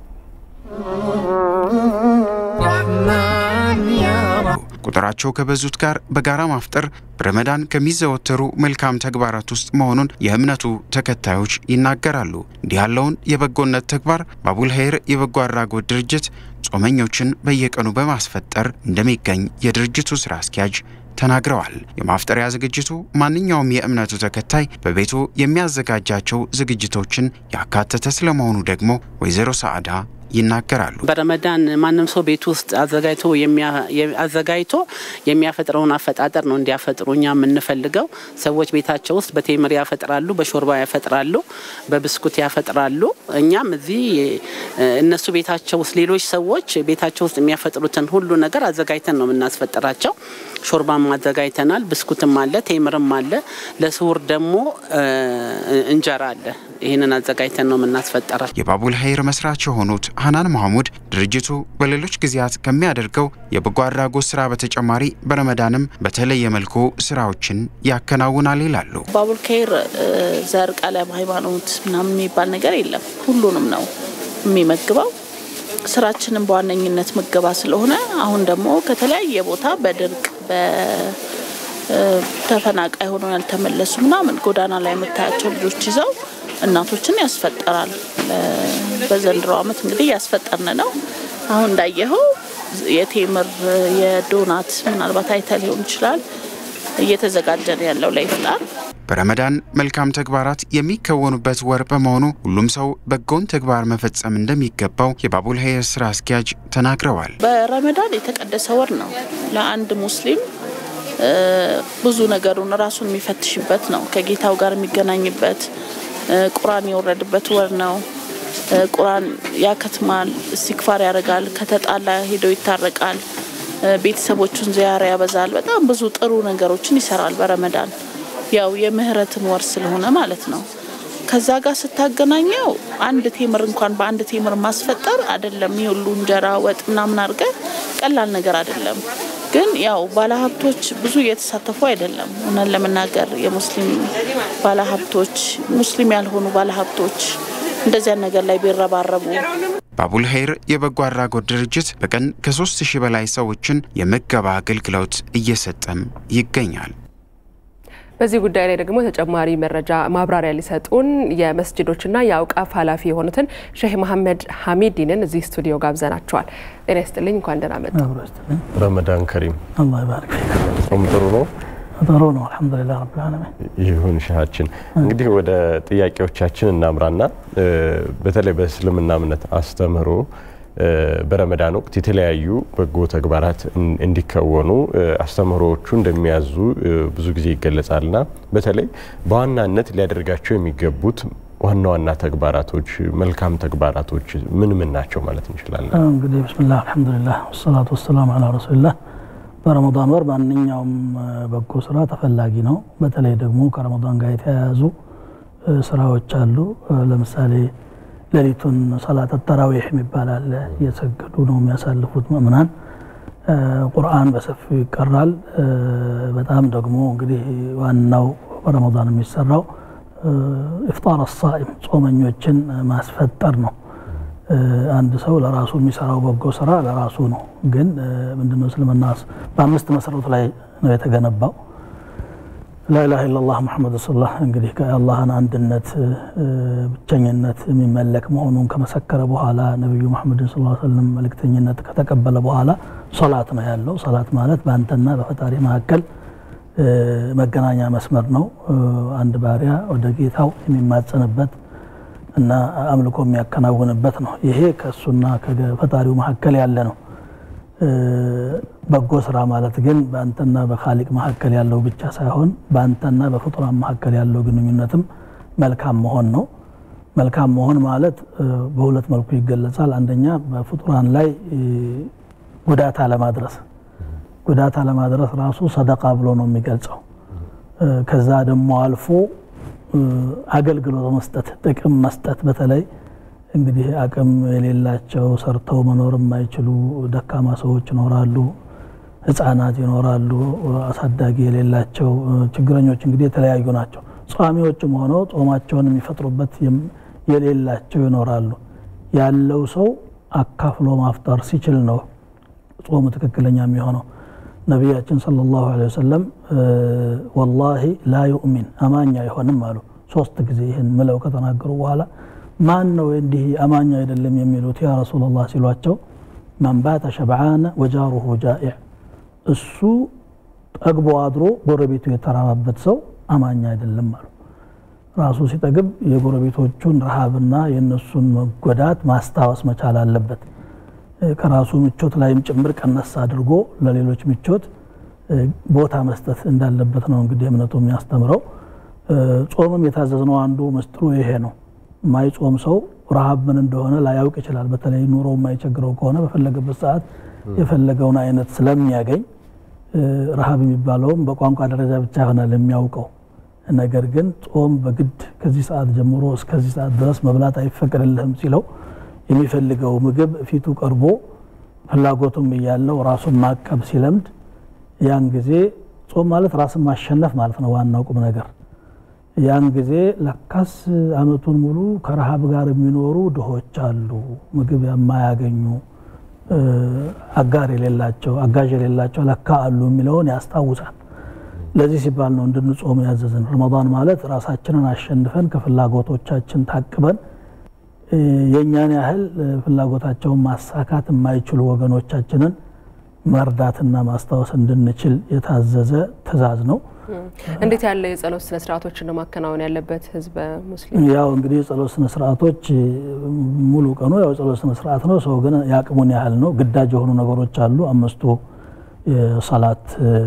ቁጥራቸው ከበዙት ጋር በጋራ ማፍጠር በረመዳን ከሚዘወተሩ መልካም ተግባራት ውስጥ መሆኑን የእምነቱ ተከታዮች ይናገራሉ። እንዲህ ያለውን የበጎነት ተግባር ባቡል ሀይር የበጎ አድራጎት ድርጅት ጾመኞችን በየቀኑ በማስፈጠር እንደሚገኝ የድርጅቱ ስራ አስኪያጅ ተናግረዋል። የማፍጠሪያ ዝግጅቱ ማንኛውም የእምነቱ ተከታይ በቤቱ የሚያዘጋጃቸው ዝግጅቶችን ያካተተ ስለመሆኑ ደግሞ ወይዘሮ ሰዓዳ ይናገራሉ። በረመዳን ማንም ሰው ቤት ውስጥ አዘጋጅቶ አዘጋጅቶ የሚያፈጥረውን አፈጣጠር ነው እንዲያፈጥሩ እኛ የምንፈልገው። ሰዎች ቤታቸው ውስጥ በቴምር ያፈጥራሉ፣ በሾርባ ያፈጥራሉ፣ በብስኩት ያፈጥራሉ። እኛም እዚህ እነሱ ቤታቸው ውስጥ ሌሎች ሰዎች ቤታቸው ውስጥ የሚያፈጥሩትን ሁሉ ነገር አዘጋጅተን ነው የምናስፈጥራቸው። ሾርባም አዘጋጅተናል፣ ብስኩትም አለ፣ ቴምርም አለ። ለስውር ደግሞ እንጀራ አለ። ይህንን አዘጋጅተን ነው የምናስፈጠራቸው። የባቡል ሀይር መስራች የሆኑት ሀናን መሐሙድ ድርጅቱ በሌሎች ጊዜያት ከሚያደርገው የበጎ አድራጎት ስራ በተጨማሪ በረመዳንም በተለየ መልኩ ስራዎችን ያከናውናል ይላሉ። ባቡል ኸይር ዘር፣ ቀለም፣ ሃይማኖት ምናምን የሚባል ነገር የለም። ሁሉንም ነው የሚመግበው። ስራችንም በዋነኝነት ምገባ ስለሆነ አሁን ደግሞ ከተለያየ ቦታ በድርቅ በተፈናቃይ ሆነው ያልተመለሱ ምናምን ጎዳና ላይ የምታያቸው ልጆች ይዘው እናቶችን ያስፈጠራል። በዘንድሮ ዓመት እንግዲህ እያስፈጠርን ነው። አሁን እንዳየኸው የቴምር የዶናት ምናልባት አይተ ሊሆን ይችላል እየተዘጋጀ ነው ያለው ለኢፍጣር። በረመዳን መልካም ተግባራት የሚከወኑበት ወር በመሆኑ ሁሉም ሰው በጎን ተግባር መፈጸም እንደሚገባው የባቡል ሀይር ስራ አስኪያጅ ተናግረዋል። በረመዳን የተቀደሰ ወር ነው። ለአንድ ሙስሊም ብዙ ነገሩን ራሱን የሚፈትሽበት ነው። ከጌታው ጋር የሚገናኝበት ቁርአን የወረድበት ወር ነው። ቁርአን ያከትማል፣ እስቲክፋር ያደርጋል፣ ከተጣላ ሄዶ ይታረቃል፣ ቤተሰቦቹን ዚያራ ያበዛል። በጣም ብዙ ጥሩ ነገሮችን ይሰራል በረመዳን ያው የምህረትም ወር ስለሆነ ማለት ነው። ከዛ ጋር ስታገናኘው አንድ ቴምር እንኳን በአንድ ቴምር ማስፈጠር አይደለም። ይሁሉ እንጀራ ወጥ ምናምን አድርገ ቀላል ነገር አይደለም። ግን ያው ባለሀብቶች ብዙ እየተሳተፉ አይደለም። እውነት ለመናገር የሙስሊም ባለሀብቶች፣ ሙስሊም ያልሆኑ ባለሀብቶች እንደዚያ ነገር ላይ ቢረባረቡ በአቡል ኸይር የበጎ አድራጎት ድርጅት በቀን ከሶስት ሺህ በላይ ሰዎችን የምገባ አገልግሎት እየሰጠም ይገኛል። በዚህ ጉዳይ ላይ ደግሞ ተጨማሪ መረጃ ማብራሪያ ሊሰጡን የመስጅዶችና የአውቃፍ ኃላፊ የሆኑትን ሼህ መሐመድ ሐሚዲንን እዚህ ስቱዲዮ ጋብዘናቸዋል። ጤና ይስጥልኝ፣ እንኳን ደህና መጡ። ረመዳን ከሪም። አላህ ይባርክ ፊክ። ጾም ጥሩ ነው? ጥሩ ነው፣ አልሐምዱሊላህ ረብል ዓለሚን። ይሁን ሻሃችን። እንግዲህ ወደ ጥያቄዎቻችን እናምራና በተለይ በእስልምና እምነት አስተምህሮ በረመዳን ወቅት የተለያዩ በጎ ተግባራት እንዲከወኑ አስተምህሮዎቹ እንደሚያዙ ብዙ ጊዜ ይገለጻልና በተለይ በዋናነት ሊያደርጋቸው የሚገቡት ዋና ዋና ተግባራቶች፣ መልካም ተግባራቶች ምን ምን ናቸው ማለት እንችላለን? እንግዲህ ብስሚላህ አልሐምዱሊላህ ወሰላቱ ወሰላሙ አላ ረሱሊላህ። በረመዳን ወር ማንኛውም በጎ ስራ ተፈላጊ ነው። በተለይ ደግሞ ከረመዳን ጋር የተያያዙ ስራዎች አሉ። ለምሳሌ ሌሊቱን ሰላት ተራዊሕ የሚባል አለ። እየሰገዱ ነው የሚያሳልፉት ምእምናን። ቁርአን በሰፊው ይቀራል። በጣም ደግሞ እንግዲህ ዋናው በረመዳን የሚሰራው ኢፍጣር አሳኢም ጾመኞችን ማስፈጠር ነው። አንድ ሰው ለራሱ የሚሰራው በጎ ስራ ለራሱ ነው። ግን ምንድነው እስልምና በአምስት መሰረቱ ላይ ነው የተገነባው። ላኢላሃ ኢለላህ ሙሐመድ ረሱሉላህ እንግዲህ ከአላህን አንድነት ብቸኝነት የሚመለክ መሆኑን ከመሰከረ በኋላ ነቢዩ መሐመድን ስ ሰለም መልእክተኝነት ከተቀበለ በኋላ ሶላት ነው ያለው። ሶላት ማለት በአንተና በፈጣሪ መካከል መገናኛ መስመር ነው። አንድ ባሪያ ወደ ጌታው የሚማጸንበት እና አምልኮ የሚያከናውንበት ነው። ይሄ ከእሱና ከፈጣሪው መካከል ያለ ነው። በጎ ስራ ማለት ግን በአንተና በካሊቅ መካከል ያለው ብቻ ሳይሆን በአንተና በፍጡራን መካከል ያለው ግንኙነትም መልካም መሆን ነው። መልካም መሆን ማለት በሁለት መልኩ ይገለጻል። አንደኛ በፍጡራን ላይ ጉዳት አለማድረስ፣ ጉዳት አለማድረስ ራሱ ሰደቃ ብሎ ነው የሚገልጸው። ከዛ ደግሞ አልፎ አገልግሎት መስጠት፣ ጥቅም መስጠት በተለይ እንግዲህ አቅም የሌላቸው ሰርተው መኖር የማይችሉ ደካማ ሰዎች ይኖራሉ፣ ህፃናት ይኖራሉ፣ አሳዳጊ የሌላቸው ችግረኞች እንግዲህ የተለያዩ ናቸው። ጿሚዎችም ሆነው ጾማቸውን የሚፈጥሩበት የሌላቸው ይኖራሉ። ያለው ሰው አካፍሎ ማፍጠር ሲችል ነው ጾሙ ትክክለኛ የሚሆነው። ነቢያችን ሰለላሁ ዐለይሂ ወሰለም ወላሂ ላ ዩእሚን አማኝ አይሆንም አሉ። ሶስት ጊዜ ይህን ምለው ከተናገሩ በኋላ ማን ነው እንዲህ አማኝ አይደለም የሚሉት ያ ረሱላላህ ሲሏቸው መን ባተ ሸብዓነ ወጃሩሁ ጃኢዕ እሱ ጠግቦ አድሮ ጎረቤቱ የተራባበት ሰው አማኝ አይደለም አሉ። ራሱ ሲጠግብ የጎረቤቶቹን ረሃብና የእነሱን መጎዳት ማስታወስ መቻል አለበት። ከራሱ ምቾት ላይም ጭምር ቀነስ አድርጎ ለሌሎች ምቾት ቦታ መስጠት እንዳለበት ነው እንግዲህ እምነቱ የሚያስተምረው። ጾምም የታዘዝነው አንዱ ምስጢሩ ይሄ ነው። ማይጾም ሰው ረሃብ ምን እንደሆነ ላያውቅ ይችላል። በተለይ ኑሮ የማይቸግረው ከሆነ በፈለገበት ሰዓት የፈለገውን አይነት ስለሚያገኝ ረሃብ የሚባለውም በቋንቋ ደረጃ ብቻ ይሆናል የሚያውቀው። ነገር ግን ጾም በግድ ከዚህ ሰዓት ጀምሮ እስከዚህ ሰዓት ድረስ መብላት አይፈቀድልህም ሲለው የሚፈልገው ምግብ ፊቱ ቀርቦ ፍላጎቱም እያለው ራሱን ማቀብ ሲለምድ ያን ጊዜ ጾም ማለት ራስን ማሸነፍ ማለት ነው ዋናው ቁም ነገር። ያን ጊዜ ለካስ አመቱን ሙሉ ከረሃብ ጋር የሚኖሩ ድሆች አሉ፣ ምግብ የማያገኙ አጋር የሌላቸው አጋዥ የሌላቸው ለካ አሉ የሚለውን ያስታውሳል። ለዚህ ሲባል ነው እንድንጾም ያዘዝን። ረመዳን ማለት ራሳችንን አሸንፈን ከፍላጎቶቻችን ታቅበን የእኛን ያህል ፍላጎታቸውን ማሳካት የማይችሉ ወገኖቻችንን መርዳትና ማስታወስ እንድንችል የታዘዘ ትዕዛዝ ነው። እንዴት ያለ የጸሎት ስነ ስርዓቶችን ነው ማከናወን ያለበት ህዝበ ሙስሊም? ያው እንግዲህ የጸሎት ስነ ስርዓቶች ሙሉ ቀኑ ያው የጸሎት ስነ ስርዓት ነው። ሰው ግን የአቅሙን ያህል ነው። ግዳጅ የሆኑ ነገሮች አሉ። አምስቱ የሰላት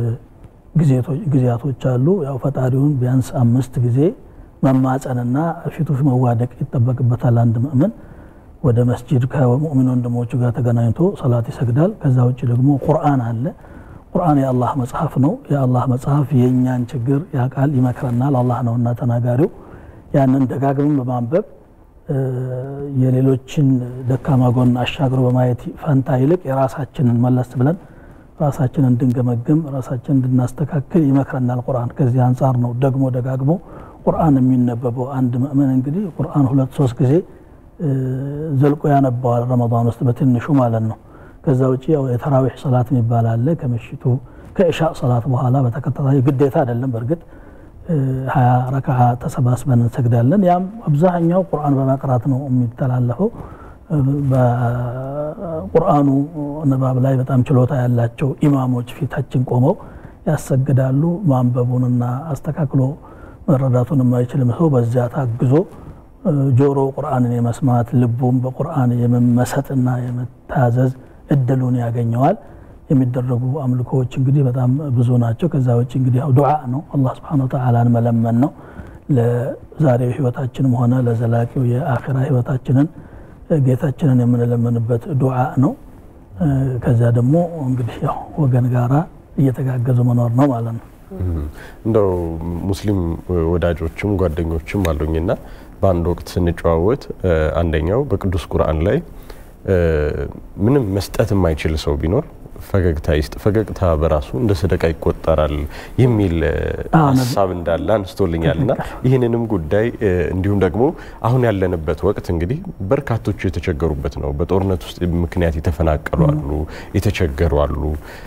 ጊዜያቶች አሉ። ያው ፈጣሪውን ቢያንስ አምስት ጊዜ መማጸንና ፊቱ መዋደቅ ይጠበቅበታል። አንድ ምእምን ወደ መስጂድ ከሙእሚን ወንድሞቹ ጋር ተገናኝቶ ሰላት ይሰግዳል። ከዛ ውጭ ደግሞ ቁርአን አለ። ቁርአን የአላህ መጽሐፍ ነው። የአላህ መጽሐፍ የእኛን ችግር ያውቃል፣ ይመክረናል። አላህ ነውና ተናጋሪው። ያንን ደጋግመን በማንበብ የሌሎችን ደካማ ጎን አሻግሮ በማየት ፈንታ ይልቅ የራሳችንን መለስ ብለን ራሳችን እንድንገመግም ራሳችን እንድናስተካክል ይመክረናል ቁርአን። ከዚህ አንጻር ነው ደግሞ ደጋግሞ ቁርአን የሚነበበው። አንድ ምእመን እንግዲህ ቁርአን ሁለት ሶስት ጊዜ ዘልቆ ያነባዋል ረመዳን ውስጥ በትንሹ ማለት ነው። ከዛ ውጭ ያው የተራዊሕ ሰላት የሚባል አለ ከምሽቱ ከእሻ ሰላት በኋላ በተከታታይ ግዴታ አይደለም በእርግጥ ሀያ ረክዓ ተሰባስበን እንሰግዳለን። ያም አብዛኛው ቁርአን በመቅራት ነው የሚተላለፈው። በቁርአኑ ንባብ ላይ በጣም ችሎታ ያላቸው ኢማሞች ፊታችን ቆመው ያሰግዳሉ። ማንበቡንና አስተካክሎ መረዳቱን የማይችልም ሰው በዚያ ታግዞ ጆሮ ቁርአንን የመስማት ልቡም በቁርአን የመመሰጥና የመታዘዝ እድሉን ያገኘዋል። የሚደረጉ አምልኮዎች እንግዲህ በጣም ብዙ ናቸው። ከዛ ውጭ እንግዲህ ያው ዱዓ ነው፣ አላህ ስብሐነሁ ወተዓላን መለመን ነው። ለዛሬው ህይወታችንም ሆነ ለዘላቂው የአኺራ ህይወታችንን ጌታችንን የምንለምንበት ዱዓ ነው። ከዚያ ደግሞ እንግዲህ ያው ወገን ጋራ እየተጋገዙ መኖር ነው ማለት ነው። እንደው ሙስሊም ወዳጆችም ጓደኞችም አሉኝና በአንድ ወቅት ስንጨዋወት አንደኛው በቅዱስ ቁርአን ላይ ምንም መስጠት የማይችል ሰው ቢኖር ፈገግታ ይስጥ፣ ፈገግታ በራሱ እንደ ሰደቃ ይቆጠራል የሚል ሀሳብ እንዳለ አንስቶልኛል እና ይህንንም ጉዳይ እንዲሁም ደግሞ አሁን ያለንበት ወቅት እንግዲህ በርካቶቹ የተቸገሩበት ነው። በጦርነት ውስጥ ምክንያት የተፈናቀሉ አሉ፣ የተቸገሩ አሉ።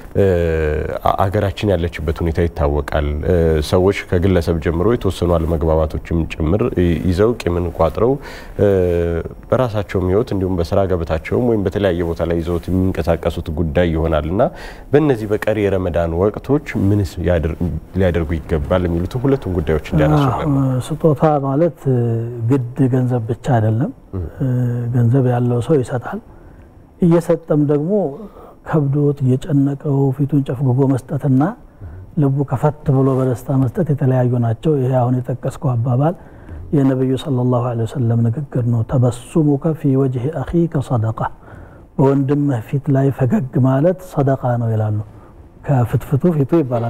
አገራችን ያለችበት ሁኔታ ይታወቃል። ሰዎች ከግለሰብ ጀምሮ የተወሰኑ አለመግባባቶችም ጭምር ይዘው ቂምን ቋጥረው በራሳቸውም ህይወት እንዲሁም በስራ ገበታቸውም ወይም በተለያየ ቦታ ላይ ይዘውት የሚንቀሳቀሱት ጉዳይ ይሆናል እና በእነዚህ በቀሪ የረመዳን ወቅቶች ምንስ ሊያደርጉ ይገባል የሚሉትን ሁለቱም ጉዳዮች እንዲያነሱ ስጦታ ማለት ግድ ገንዘብ ብቻ አይደለም። ገንዘብ ያለው ሰው ይሰጣል። እየሰጠም ደግሞ ከብዶት እየጨነቀው ፊቱን ጨፍግጎ መስጠትና ልቡ ከፈት ብሎ በደስታ መስጠት የተለያዩ ናቸው። ይሄ አሁን የጠቀስከው አባባል የነቢዩ ሰለላሁ ዐለይሂ ወሰለም ንግግር ነው። ተበሱሙከ ፊ ወጅሂ አኺከ ሰደቃ፣ በወንድምህ ፊት ላይ ፈገግ ማለት ሰደቃ ነው ይላሉ። ከፍትፍቱ ፊቱ ይባላል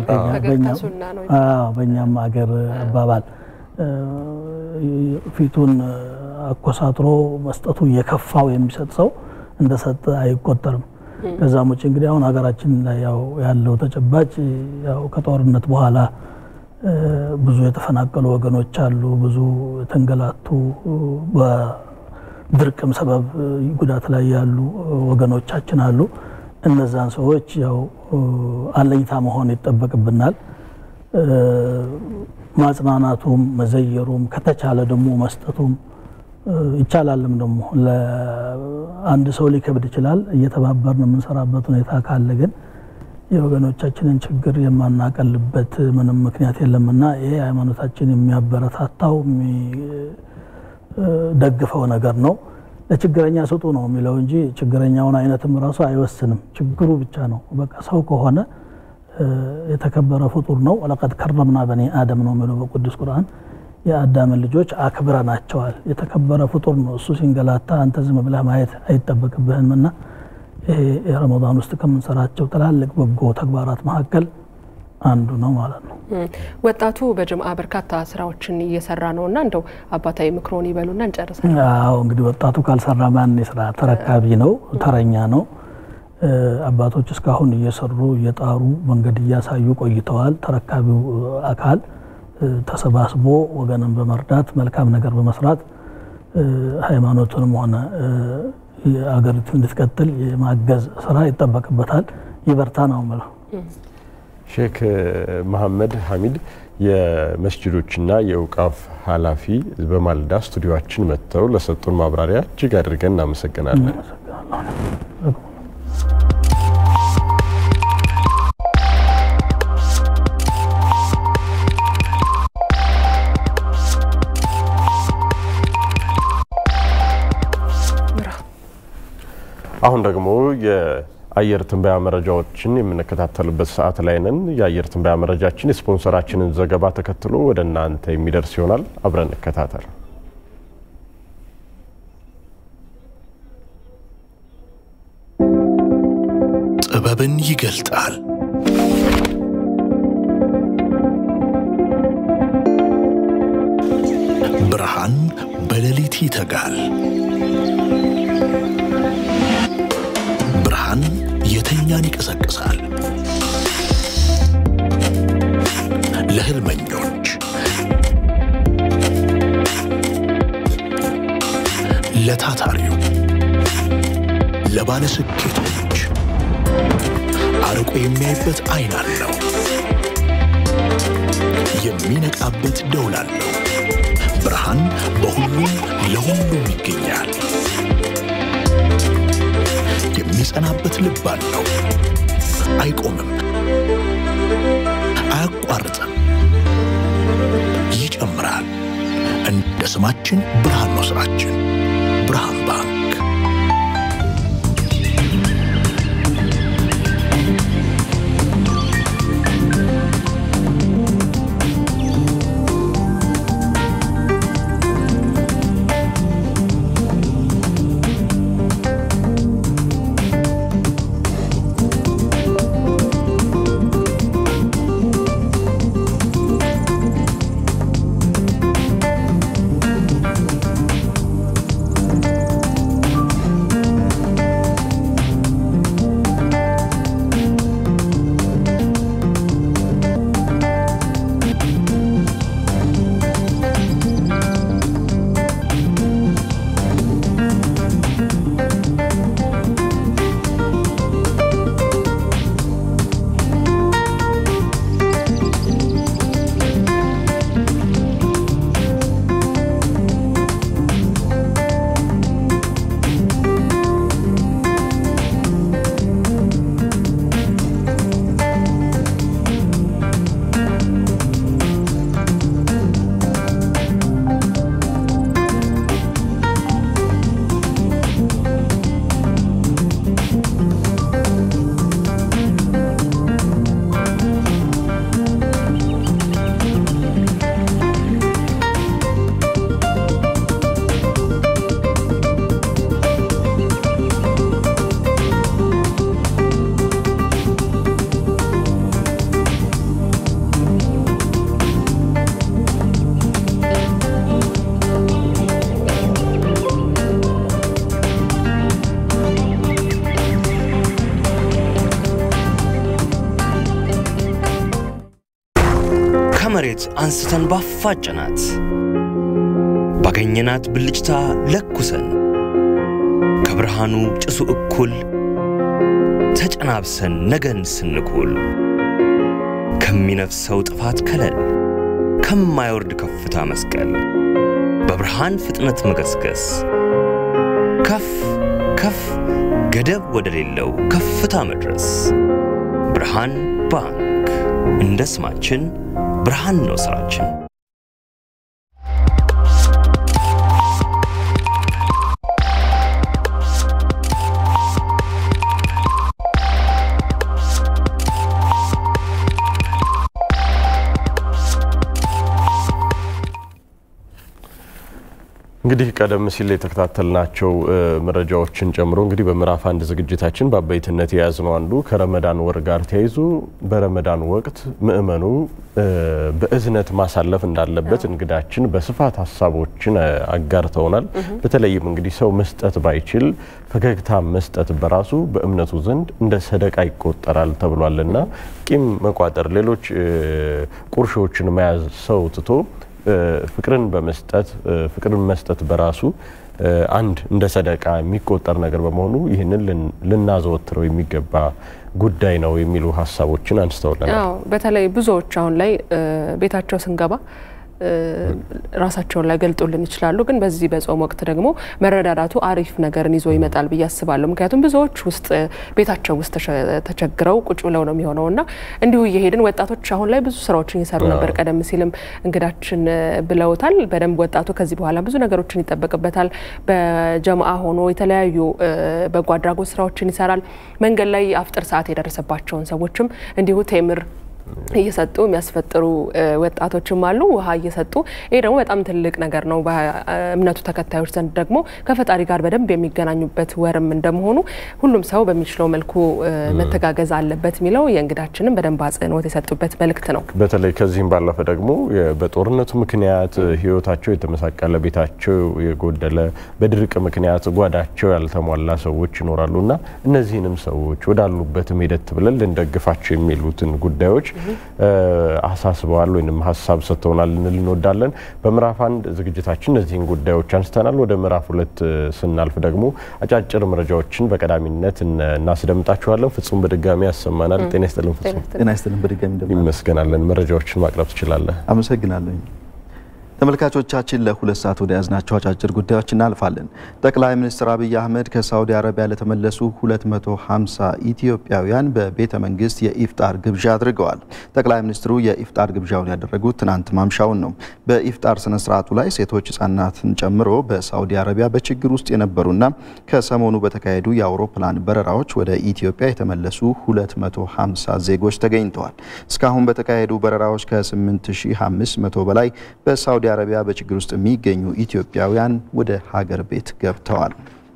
በእኛም አገር አባባል። ፊቱን አኮሳትሮ መስጠቱ የከፋው የሚሰጥ ሰው እንደሰጠ አይቆጠርም። ከዛም ውጭ እንግዲህ አሁን ሀገራችን ላይ ያው ያለው ተጨባጭ ያው ከጦርነት በኋላ ብዙ የተፈናቀሉ ወገኖች አሉ። ብዙ የተንገላቱ በድርቅም ሰበብ ጉዳት ላይ ያሉ ወገኖቻችን አሉ። እነዛን ሰዎች ያው አለኝታ መሆን ይጠበቅብናል። ማጽናናቱም መዘየሩም ከተቻለ ደግሞ መስጠቱም ይቻላልም ደግሞ ለአንድ ሰው ሊከብድ ይችላል። እየተባበርን የምንሰራበት ሁኔታ ካለ ግን የወገኖቻችንን ችግር የማናቀልበት ምንም ምክንያት የለምና ይሄ ሃይማኖታችን የሚያበረታታው የሚደግፈው ነገር ነው። ለችግረኛ ስጡ ነው የሚለው እንጂ ችግረኛውን አይነትም ራሱ አይወስንም። ችግሩ ብቻ ነው። በቃ ሰው ከሆነ የተከበረ ፍጡር ነው። ወለቀድ ከረምና በኒ አደም ነው የሚለው በቅዱስ ቁርአን የአዳምን ልጆች አክብረናቸዋል። የተከበረ ፍጡር ነው። እሱ ሲንገላታ አንተ ዝም ብለህ ማየት አይጠበቅብህም እና ይሄ የረመዳን ውስጥ ከምንሰራቸው ትላልቅ በጎ ተግባራት መካከል አንዱ ነው ማለት ነው። ወጣቱ በጅምዓ በርካታ ስራዎችን እየሰራ ነው እና እንደው አባታዊ ምክሮን ይበሉና እንጨርሳለን። አዎ እንግዲህ ወጣቱ ካልሰራ ማን ስራ? ተረካቢ ነው፣ ተረኛ ነው። አባቶች እስካሁን እየሰሩ እየጣሩ መንገድ እያሳዩ ቆይተዋል። ተረካቢው አካል ተሰባስቦ ወገንን በመርዳት መልካም ነገር በመስራት ሃይማኖቱንም ሆነ አገሪቱ እንድትቀጥል የማገዝ ስራ ይጠበቅበታል። ይበርታ ነው የምለው። ሼክ መሐመድ ሐሚድ የመስጅዶችና የእውቃፍ ኃላፊ በማለዳ ስቱዲዮችን መጥተው ለሰጡን ማብራሪያ እጅግ አድርገን እናመሰግናለን። አሁን ደግሞ የአየር ትንበያ መረጃዎችን የምንከታተልበት ሰዓት ላይ ነን። የአየር ትንበያ መረጃችን የስፖንሰራችንን ዘገባ ተከትሎ ወደ እናንተ የሚደርስ ይሆናል። አብረን እንከታተል። ጥበብን ይገልጣል። ብርሃን በሌሊት ይተጋል። ብርሃን የተኛን ይቀሰቅሳል። ለታታሪው ለባለ ስኬቶች አርቆ የሚያይበት አይን አለው። የሚነቃበት ደውል አለው። ብርሃን በሁሉም ለሁሉም ይገኛል። የሚጸናበት ልብ አለው። አይቆምም፣ አያቋርጥም፣ ይጨምራል። እንደ ስማችን ብርሃን ነው ስራችን። ብርሃን ባንክ ከመሬት አንስተን ባፋጨናት ባገኘናት ብልጭታ ለኩሰን ከብርሃኑ ጭሱ እኩል ተጨናብሰን ነገን ስንኩል ከሚነፍሰው ጥፋት ከለል ከማይወርድ ከፍታ መስቀል በብርሃን ፍጥነት መገስገስ ከፍ ከፍ ገደብ ወደሌለው ከፍታ መድረስ ብርሃን ባንክ እንደ ስማችን ብርሃን ነው ስራችን። እንግዲህ ቀደም ሲል የተከታተልናቸው መረጃዎችን ጨምሮ እንግዲህ በምዕራፍ አንድ ዝግጅታችን በአበይትነት የያዝነው አንዱ ከረመዳን ወር ጋር ተያይዞ በረመዳን ወቅት ምእመኑ በእዝነት ማሳለፍ እንዳለበት እንግዳችን በስፋት ሀሳቦችን አጋርተውናል። በተለይም እንግዲህ ሰው መስጠት ባይችል ፈገግታ መስጠት በራሱ በእምነቱ ዘንድ እንደ ሰደቃ ይቆጠራል ተብሏልና ቂም መቋጠር፣ ሌሎች ቁርሾችን መያዝ ሰው ትቶ ፍቅርን በመስጠት ፍቅርን መስጠት በራሱ አንድ እንደ ሰደቃ የሚቆጠር ነገር በመሆኑ ይህንን ልናዘወትረው የሚገባ ጉዳይ ነው የሚሉ ሀሳቦችን አንስተውልናል። በተለይ ብዙዎች አሁን ላይ ቤታቸው ስንገባ ራሳቸውን ላይ ገልጡልን ይችላሉ። ግን በዚህ በጾም ወቅት ደግሞ መረዳዳቱ አሪፍ ነገርን ይዞ ይመጣል ብዬ አስባለሁ። ምክንያቱም ብዙዎች ውስጥ ቤታቸው ውስጥ ተቸግረው ቁጭ ብለው ነው የሚሆነው እና እንዲሁ እየሄድን ወጣቶች አሁን ላይ ብዙ ስራዎችን እየሰሩ ነበር። ቀደም ሲልም እንግዳችን ብለውታል። በደንብ ወጣቱ ከዚህ በኋላ ብዙ ነገሮችን ይጠበቅበታል። በጀምአ ሆኖ የተለያዩ በጎ አድራጎት ስራዎችን ይሰራል። መንገድ ላይ አፍጥር ሰዓት የደረሰባቸውን ሰዎችም እንዲሁ ቴምር እየሰጡ የሚያስፈጥሩ ወጣቶችም አሉ፣ ውሃ እየሰጡ ይሄ ደግሞ በጣም ትልቅ ነገር ነው። በእምነቱ ተከታዮች ዘንድ ደግሞ ከፈጣሪ ጋር በደንብ የሚገናኙበት ወርም እንደመሆኑ ሁሉም ሰው በሚችለው መልኩ መተጋገዝ አለበት የሚለው የእንግዳችንም በደንብ አጽንኦት የሰጡበት መልእክት ነው። በተለይ ከዚህም ባለፈ ደግሞ በጦርነቱ ምክንያት ህይወታቸው የተመሳቀለ፣ ቤታቸው የጎደለ፣ በድርቅ ምክንያት ጓዳቸው ያልተሟላ ሰዎች ይኖራሉ እና እነዚህንም ሰዎች ወዳሉበትም ሂደት ብለን ልንደግፋቸው የሚሉትን ጉዳዮች አሳስበዋል ወይም ሀሳብ ሰጥተውናል ልንል እንወዳለን። በምዕራፍ አንድ ዝግጅታችን እነዚህን ጉዳዮች አንስተናል። ወደ ምዕራፍ ሁለት ስናልፍ ደግሞ አጫጭር መረጃዎችን በቀዳሚነት እናስደምጣችኋለን። ፍጹም በድጋሚ ያሰማናል። ጤና ይስጥልን ፍጹም። ጤና ይስጥልን በድጋሚ ይመስገናለን። መረጃዎችን ማቅረብ ትችላለህ። አመሰግናለሁ። ተመልካቾቻችን ለሁለት ሰዓት ወደ ያዝናቸው አጫጭር ጉዳዮች እናልፋለን። ጠቅላይ ሚኒስትር አብይ አህመድ ከሳውዲ አረቢያ ለተመለሱ 250 ኢትዮጵያውያን በቤተ መንግስት የኢፍጣር ግብዣ አድርገዋል። ጠቅላይ ሚኒስትሩ የኢፍጣር ግብዣውን ያደረጉት ትናንት ማምሻውን ነው። በኢፍጣር ስነ ስርዓቱ ላይ ሴቶች፣ ህጻናትን ጨምሮ በሳውዲ አረቢያ በችግር ውስጥ የነበሩና ከሰሞኑ በተካሄዱ የአውሮፕላን በረራዎች ወደ ኢትዮጵያ የተመለሱ 250 ዜጎች ተገኝተዋል። እስካሁን በተካሄዱ በረራዎች ከ8500 በላይ በሳውዲ አረቢያ በችግር ውስጥ የሚገኙ ኢትዮጵያውያን ወደ ሀገር ቤት ገብተዋል።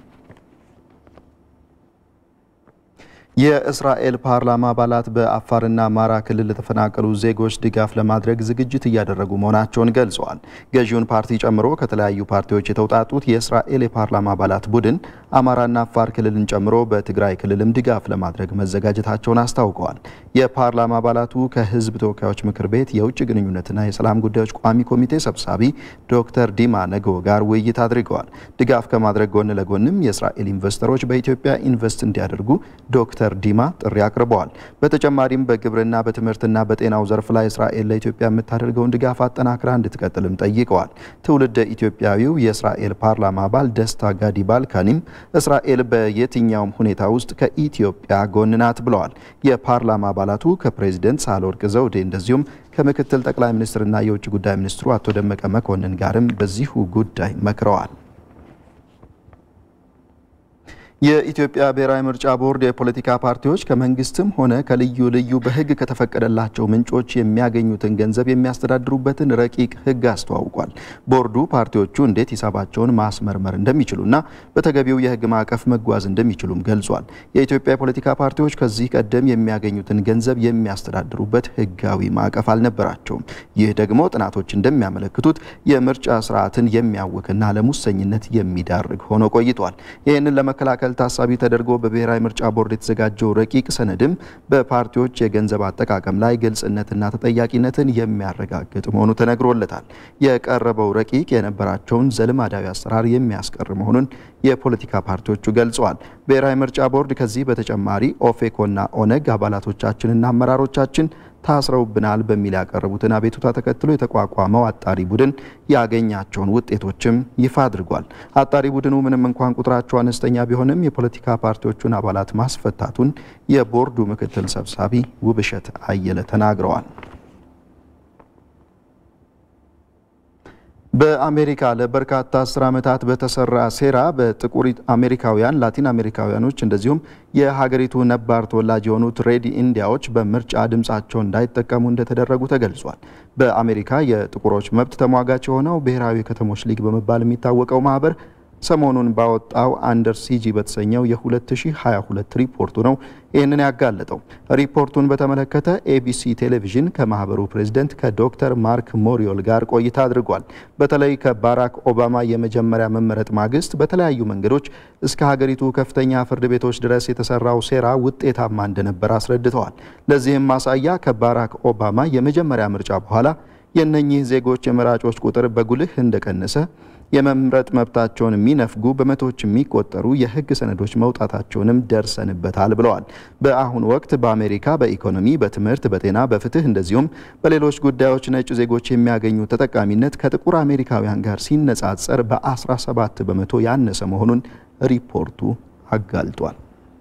የእስራኤል ፓርላማ አባላት በአፋርና አማራ ክልል ለተፈናቀሉ ዜጎች ድጋፍ ለማድረግ ዝግጅት እያደረጉ መሆናቸውን ገልጸዋል። ገዢውን ፓርቲ ጨምሮ ከተለያዩ ፓርቲዎች የተውጣጡት የእስራኤል የፓርላማ አባላት ቡድን አማራና አፋር ክልልን ጨምሮ በትግራይ ክልልም ድጋፍ ለማድረግ መዘጋጀታቸውን አስታውቀዋል። የፓርላማ አባላቱ ከህዝብ ተወካዮች ምክር ቤት የውጭ ግንኙነትና የሰላም ጉዳዮች ቋሚ ኮሚቴ ሰብሳቢ ዶክተር ዲማ ነገዎ ጋር ውይይት አድርገዋል። ድጋፍ ከማድረግ ጎን ለጎንም የእስራኤል ኢንቨስተሮች በኢትዮጵያ ኢንቨስት እንዲያደርጉ ዶክተር ዲማ ጥሪ አቅርበዋል። በተጨማሪም በግብርና በትምህርትና በጤናው ዘርፍ ላይ እስራኤል ለኢትዮጵያ የምታደርገውን ድጋፍ አጠናክራ እንድትቀጥልም ጠይቀዋል። ትውልደ ኢትዮጵያዊው የእስራኤል ፓርላማ አባል ደስታ ጋዲ ባልካኒም እስራኤል በየትኛውም ሁኔታ ውስጥ ከኢትዮጵያ ጎን ናት ብለዋል። የፓርላማ አባላቱ ከፕሬዚደንት ሳህለወርቅ ዘውዴ እንደዚሁም ከምክትል ጠቅላይ ሚኒስትርና የውጭ ጉዳይ ሚኒስትሩ አቶ ደመቀ መኮንን ጋርም በዚሁ ጉዳይ መክረዋል። የኢትዮጵያ ብሔራዊ ምርጫ ቦርድ የፖለቲካ ፓርቲዎች ከመንግስትም ሆነ ከልዩ ልዩ በሕግ ከተፈቀደላቸው ምንጮች የሚያገኙትን ገንዘብ የሚያስተዳድሩበትን ረቂቅ ሕግ አስተዋውቋል። ቦርዱ ፓርቲዎቹ እንዴት ሂሳባቸውን ማስመርመር እንደሚችሉና በተገቢው የሕግ ማዕቀፍ መጓዝ እንደሚችሉም ገልጿል። የኢትዮጵያ የፖለቲካ ፓርቲዎች ከዚህ ቀደም የሚያገኙትን ገንዘብ የሚያስተዳድሩበት ሕጋዊ ማዕቀፍ አልነበራቸውም። ይህ ደግሞ ጥናቶች እንደሚያመለክቱት የምርጫ ስርዓትን የሚያውክና ለሙሰኝነት የሚዳርግ ሆኖ ቆይቷል። ይህንን ለመከላከል ታሳቢ ተደርጎ በብሔራዊ ምርጫ ቦርድ የተዘጋጀው ረቂቅ ሰነድም በፓርቲዎች የገንዘብ አጠቃቀም ላይ ግልጽነትና ተጠያቂነትን የሚያረጋግጥ መሆኑ ተነግሮለታል። የቀረበው ረቂቅ የነበራቸውን ዘልማዳዊ አሰራር የሚያስቀር መሆኑን የፖለቲካ ፓርቲዎቹ ገልጸዋል። ብሔራዊ ምርጫ ቦርድ ከዚህ በተጨማሪ ኦፌኮና ኦነግ አባላቶቻችንና አመራሮቻችን ታስረውብናል በሚል ያቀረቡትን አቤቱታ ተከትሎ የተቋቋመው አጣሪ ቡድን ያገኛቸውን ውጤቶችም ይፋ አድርጓል። አጣሪ ቡድኑ ምንም እንኳን ቁጥራቸው አነስተኛ ቢሆንም የፖለቲካ ፓርቲዎቹን አባላት ማስፈታቱን የቦርዱ ምክትል ሰብሳቢ ውብሸት አየለ ተናግረዋል። በአሜሪካ ለበርካታ አስር ዓመታት በተሰራ ሴራ በጥቁር አሜሪካውያን፣ ላቲን አሜሪካውያኖች እንደዚሁም የሀገሪቱ ነባር ተወላጅ የሆኑት ሬድ ኢንዲያዎች በምርጫ ድምፃቸውን እንዳይጠቀሙ እንደተደረጉ ተገልጿል። በአሜሪካ የጥቁሮች መብት ተሟጋች የሆነው ብሔራዊ ከተሞች ሊግ በመባል የሚታወቀው ማህበር ሰሞኑን ባወጣው አንደር ሲጂ በተሰኘው የ2022 ሪፖርቱ ነው ይህንን ያጋለጠው። ሪፖርቱን በተመለከተ ኤቢሲ ቴሌቪዥን ከማህበሩ ፕሬዝደንት ከዶክተር ማርክ ሞሪዮል ጋር ቆይታ አድርጓል። በተለይ ከባራክ ኦባማ የመጀመሪያ መመረጥ ማግስት በተለያዩ መንገዶች እስከ ሀገሪቱ ከፍተኛ ፍርድ ቤቶች ድረስ የተሰራው ሴራ ውጤታማ እንደነበር አስረድተዋል። ለዚህም ማሳያ ከባራክ ኦባማ የመጀመሪያ ምርጫ በኋላ የእነኚህ ዜጎች የመራጮች ቁጥር በጉልህ እንደቀነሰ የመምረጥ መብታቸውን የሚነፍጉ በመቶዎች የሚቆጠሩ የሕግ ሰነዶች መውጣታቸውንም ደርሰንበታል ብለዋል። በአሁኑ ወቅት በአሜሪካ በኢኮኖሚ፣ በትምህርት፣ በጤና፣ በፍትህ እንደዚሁም በሌሎች ጉዳዮች ነጭ ዜጎች የሚያገኙ ተጠቃሚነት ከጥቁር አሜሪካውያን ጋር ሲነጻጸር በ17 በመቶ ያነሰ መሆኑን ሪፖርቱ አጋልጧል።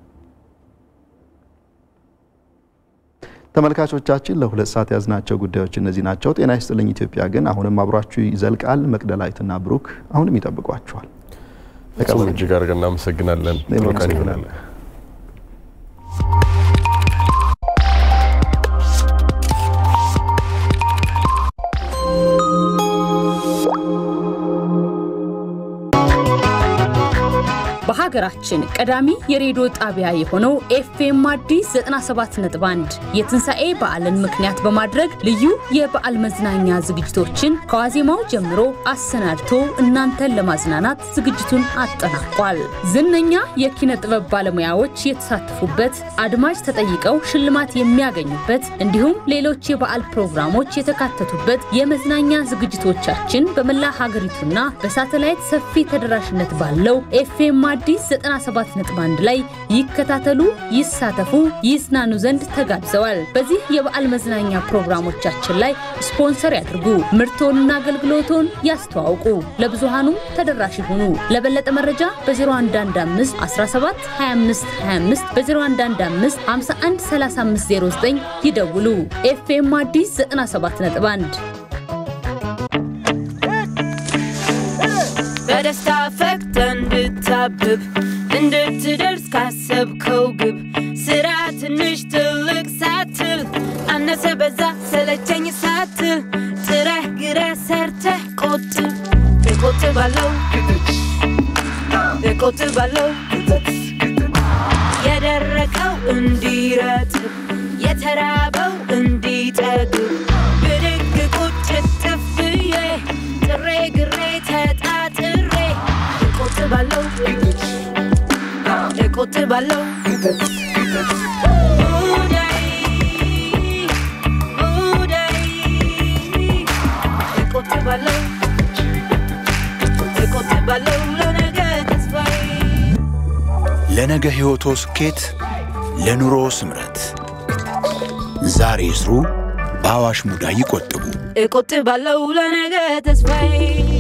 ተመልካቾቻችን ለሁለት ሰዓት ያዝናቸው ጉዳዮች እነዚህ ናቸው። ጤና ይስጥልኝ ኢትዮጵያ ግን አሁንም አብሯችሁ ይዘልቃል። መቅደላዊትና ብሩክ አሁንም ይጠብቋችኋል። እጅግ አድርገን እናመሰግናለን። ጥሩ ቀን ይሆናል። የሀገራችን ቀዳሚ የሬዲዮ ጣቢያ የሆነው ኤፍኤም አዲስ 97.1 የትንሣኤ በዓልን ምክንያት በማድረግ ልዩ የበዓል መዝናኛ ዝግጅቶችን ከዋዜማው ጀምሮ አሰናድቶ እናንተን ለማዝናናት ዝግጅቱን አጠናቋል። ዝነኛ የኪነ ጥበብ ባለሙያዎች የተሳተፉበት፣ አድማጭ ተጠይቀው ሽልማት የሚያገኙበት እንዲሁም ሌሎች የበዓል ፕሮግራሞች የተካተቱበት የመዝናኛ ዝግጅቶቻችን በመላ ሀገሪቱና በሳተላይት ሰፊ ተደራሽነት ባለው ኤፍኤም አዲስ 97.1 ላይ ይከታተሉ፣ ይሳተፉ፣ ይዝናኑ ዘንድ ተጋብዘዋል። በዚህ የበዓል መዝናኛ ፕሮግራሞቻችን ላይ ስፖንሰር ያድርጉ፣ ምርቶንና አገልግሎቶን ያስተዋውቁ፣ ለብዙሃኑ ተደራሽ ይሁኑ። ለበለጠ መረጃ በ0115 17 25 25 በ0115 51 3509 ይደውሉ። ኤፍኤም አዲስ 97.1 በደስታ ፈክተ እንድታብብ እንድትደርስ ካሰብከው ግብ ስራ ትንሽ ትልቅ ሳትል አነሰ በዛ ሰለቸኝ ሳትል ጥረህ ግረህ ሰርተህ ቆጥብ እቆጥባለሁ እቆጥባለሁ የደረቀው እንዲረጥብ የተራበው እንዲጠግብ ብድግ ቁጭ እጥፍ ብዬ ጥሬ ግሬ ተጣጥሬ እቆጥባለሁ እቆጥባለሁ ሙዳይ ሙዳይ እቆጥባለሁ እቆጥባለሁ ለነገ ተስፋዬ ለነገ ሕይወቶ ስኬት፣ ለኑሮ ስምረት ዛሬ ይስሩ፣ በአዋሽ ሙዳይ ይቆጥቡ። እቆጥባለሁ ለነገ ተስፋዬ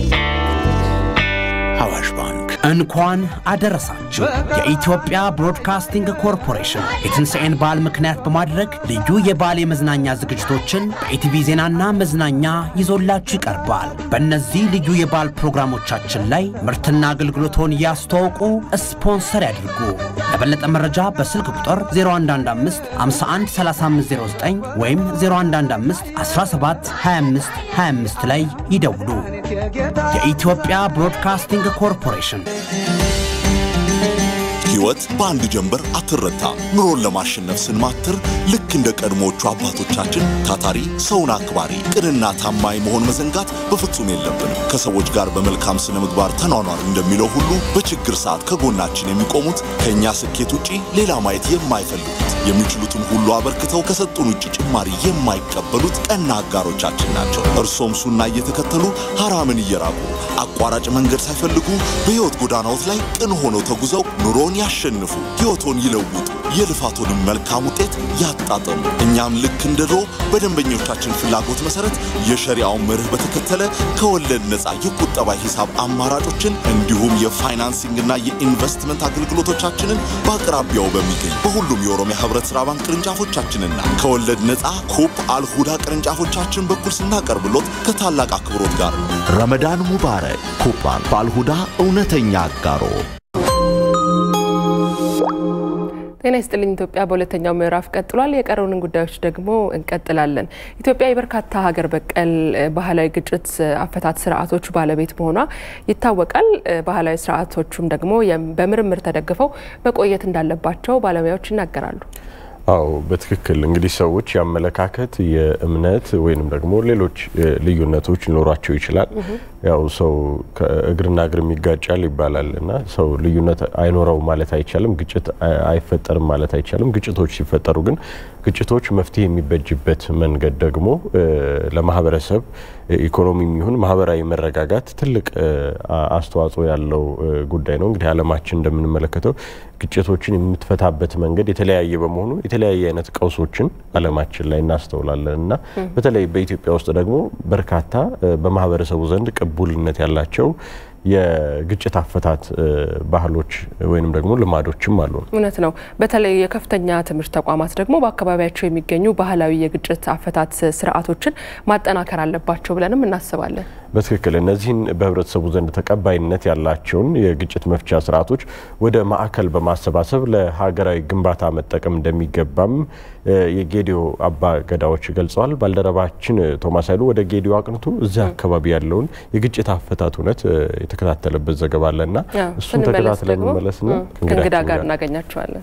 አዋሽ ባንክ እንኳን አደረሳችሁ። የኢትዮጵያ ብሮድካስቲንግ ኮርፖሬሽን የትንሣኤን በዓል ምክንያት በማድረግ ልዩ የበዓል የመዝናኛ ዝግጅቶችን በኢቲቪ ዜናና መዝናኛ ይዞላችሁ ይቀርባል። በእነዚህ ልዩ የበዓል ፕሮግራሞቻችን ላይ ምርትና አገልግሎቶን ያስተዋውቁ፣ ስፖንሰር ያድርጉ። ለበለጠ መረጃ በስልክ ቁጥር 0115 51 3509 ወይም 0115 17 25 25 ላይ ይደውሉ። የኢትዮጵያ ብሮድካስቲንግ ኮርፖሬሽን ሕይወት በአንድ ጀንበር አትረታ። ኑሮን ለማሸነፍ ስንማትር ልክ እንደ ቀድሞዎቹ አባቶቻችን ታታሪ፣ ሰውን አክባሪ፣ ቅንና ታማኝ መሆን መዘንጋት በፍጹም የለብንም። ከሰዎች ጋር በመልካም ስነ ምግባር ተኗኗር እንደሚለው ሁሉ በችግር ሰዓት ከጎናችን የሚቆሙት ከእኛ ስኬት ውጪ ሌላ ማየት የማይፈልጉት የሚችሉትን ሁሉ አበርክተው ከሰጡን ውጭ ጭማሪ የማይቀበሉት ቀና አጋሮቻችን ናቸው። እርሶም ሱና እየተከተሉ ሐራምን እየራቁ አቋራጭ መንገድ ሳይፈልጉ በሕይወት ጎዳናዎት ላይ ቅን ሆነው ተጉዘው ኑሮን ያሸንፉ፣ ሕይወቶን ይለውጡ፣ የልፋቶንም መልካም ውጤት ያጣጠሙ። እኛም ልክ እንደ ድሮ በደንበኞቻችን ፍላጎት መሰረት የሸሪያውን መርህ በተከተለ ከወለድ ነፃ የቁጠባ ሂሳብ አማራጮችን እንዲሁም የፋይናንሲንግና የኢንቨስትመንት አገልግሎቶቻችንን በአቅራቢያው በሚገኝ በሁሉም የኦሮሚያ ህብረት ሥራ ባንክ ቅርንጫፎቻችንና ከወለድ ነፃ ኩፕ አልሁዳ ቅርንጫፎቻችን በኩል ስናቀርብሎት ከታላቅ አክብሮት ጋር ነው። ረመዳን ሙባረክ። ኩባን በአልሁዳ እውነተኛ አጋሮ ጤና ይስጥልኝ ኢትዮጵያ በሁለተኛው ምዕራፍ ቀጥሏል። የቀረውንን ጉዳዮች ደግሞ እንቀጥላለን። ኢትዮጵያ የበርካታ ሀገር በቀል ባህላዊ ግጭት አፈታት ስርዓቶች ባለቤት መሆኗ ይታወቃል። ባህላዊ ስርዓቶቹም ደግሞ በምርምር ተደግፈው መቆየት እንዳለባቸው ባለሙያዎች ይናገራሉ። አዎ በትክክል እንግዲህ ሰዎች የአመለካከት የእምነት ወይንም ደግሞ ሌሎች ልዩነቶች ሊኖሯቸው ይችላል። ያው ሰው እግርና እግር ይጋጫል ይባላል እና ሰው ልዩነት አይኖረው ማለት አይቻልም። ግጭት አይፈጠርም ማለት አይቻልም። ግጭቶች ሲፈጠሩ ግን ግጭቶች መፍትሄ የሚበጅበት መንገድ ደግሞ ለማህበረሰብ ኢኮኖሚም ይሁን ማህበራዊ መረጋጋት ትልቅ አስተዋጽኦ ያለው ጉዳይ ነው። እንግዲህ ዓለማችን እንደምንመለከተው ግጭቶችን የምትፈታበት መንገድ የተለያየ በመሆኑ የተለያየ አይነት ቀውሶችን ዓለማችን ላይ እናስተውላለን እና በተለይ በኢትዮጵያ ውስጥ ደግሞ በርካታ በማህበረሰቡ ዘንድ ቅቡልነት ያላቸው የግጭት አፈታት ባህሎች ወይንም ደግሞ ልማዶችም አሉ። እውነት ነው። በተለይ የከፍተኛ ትምህርት ተቋማት ደግሞ በአካባቢያቸው የሚገኙ ባህላዊ የግጭት አፈታት ስርዓቶችን ማጠናከር አለባቸው ብለንም እናስባለን። በትክክል እነዚህን በህብረተሰቡ ዘንድ ተቀባይነት ያላቸውን የግጭት መፍቻ ስርዓቶች ወደ ማዕከል በማሰባሰብ ለሀገራዊ ግንባታ መጠቀም እንደሚገባም የጌዲዮ አባ ገዳዎች ገልጸዋል። ባልደረባችን ቶማስ ኃይሉ ወደ ጌዲዮ አቅንቶ እዚያ አካባቢ ያለውን የግጭት አፈታት እውነት የተከታተለበት ዘገባ አለና እሱን ተከታትለን እንመለስና ከእንግዳ ጋር እናገኛቸዋለን።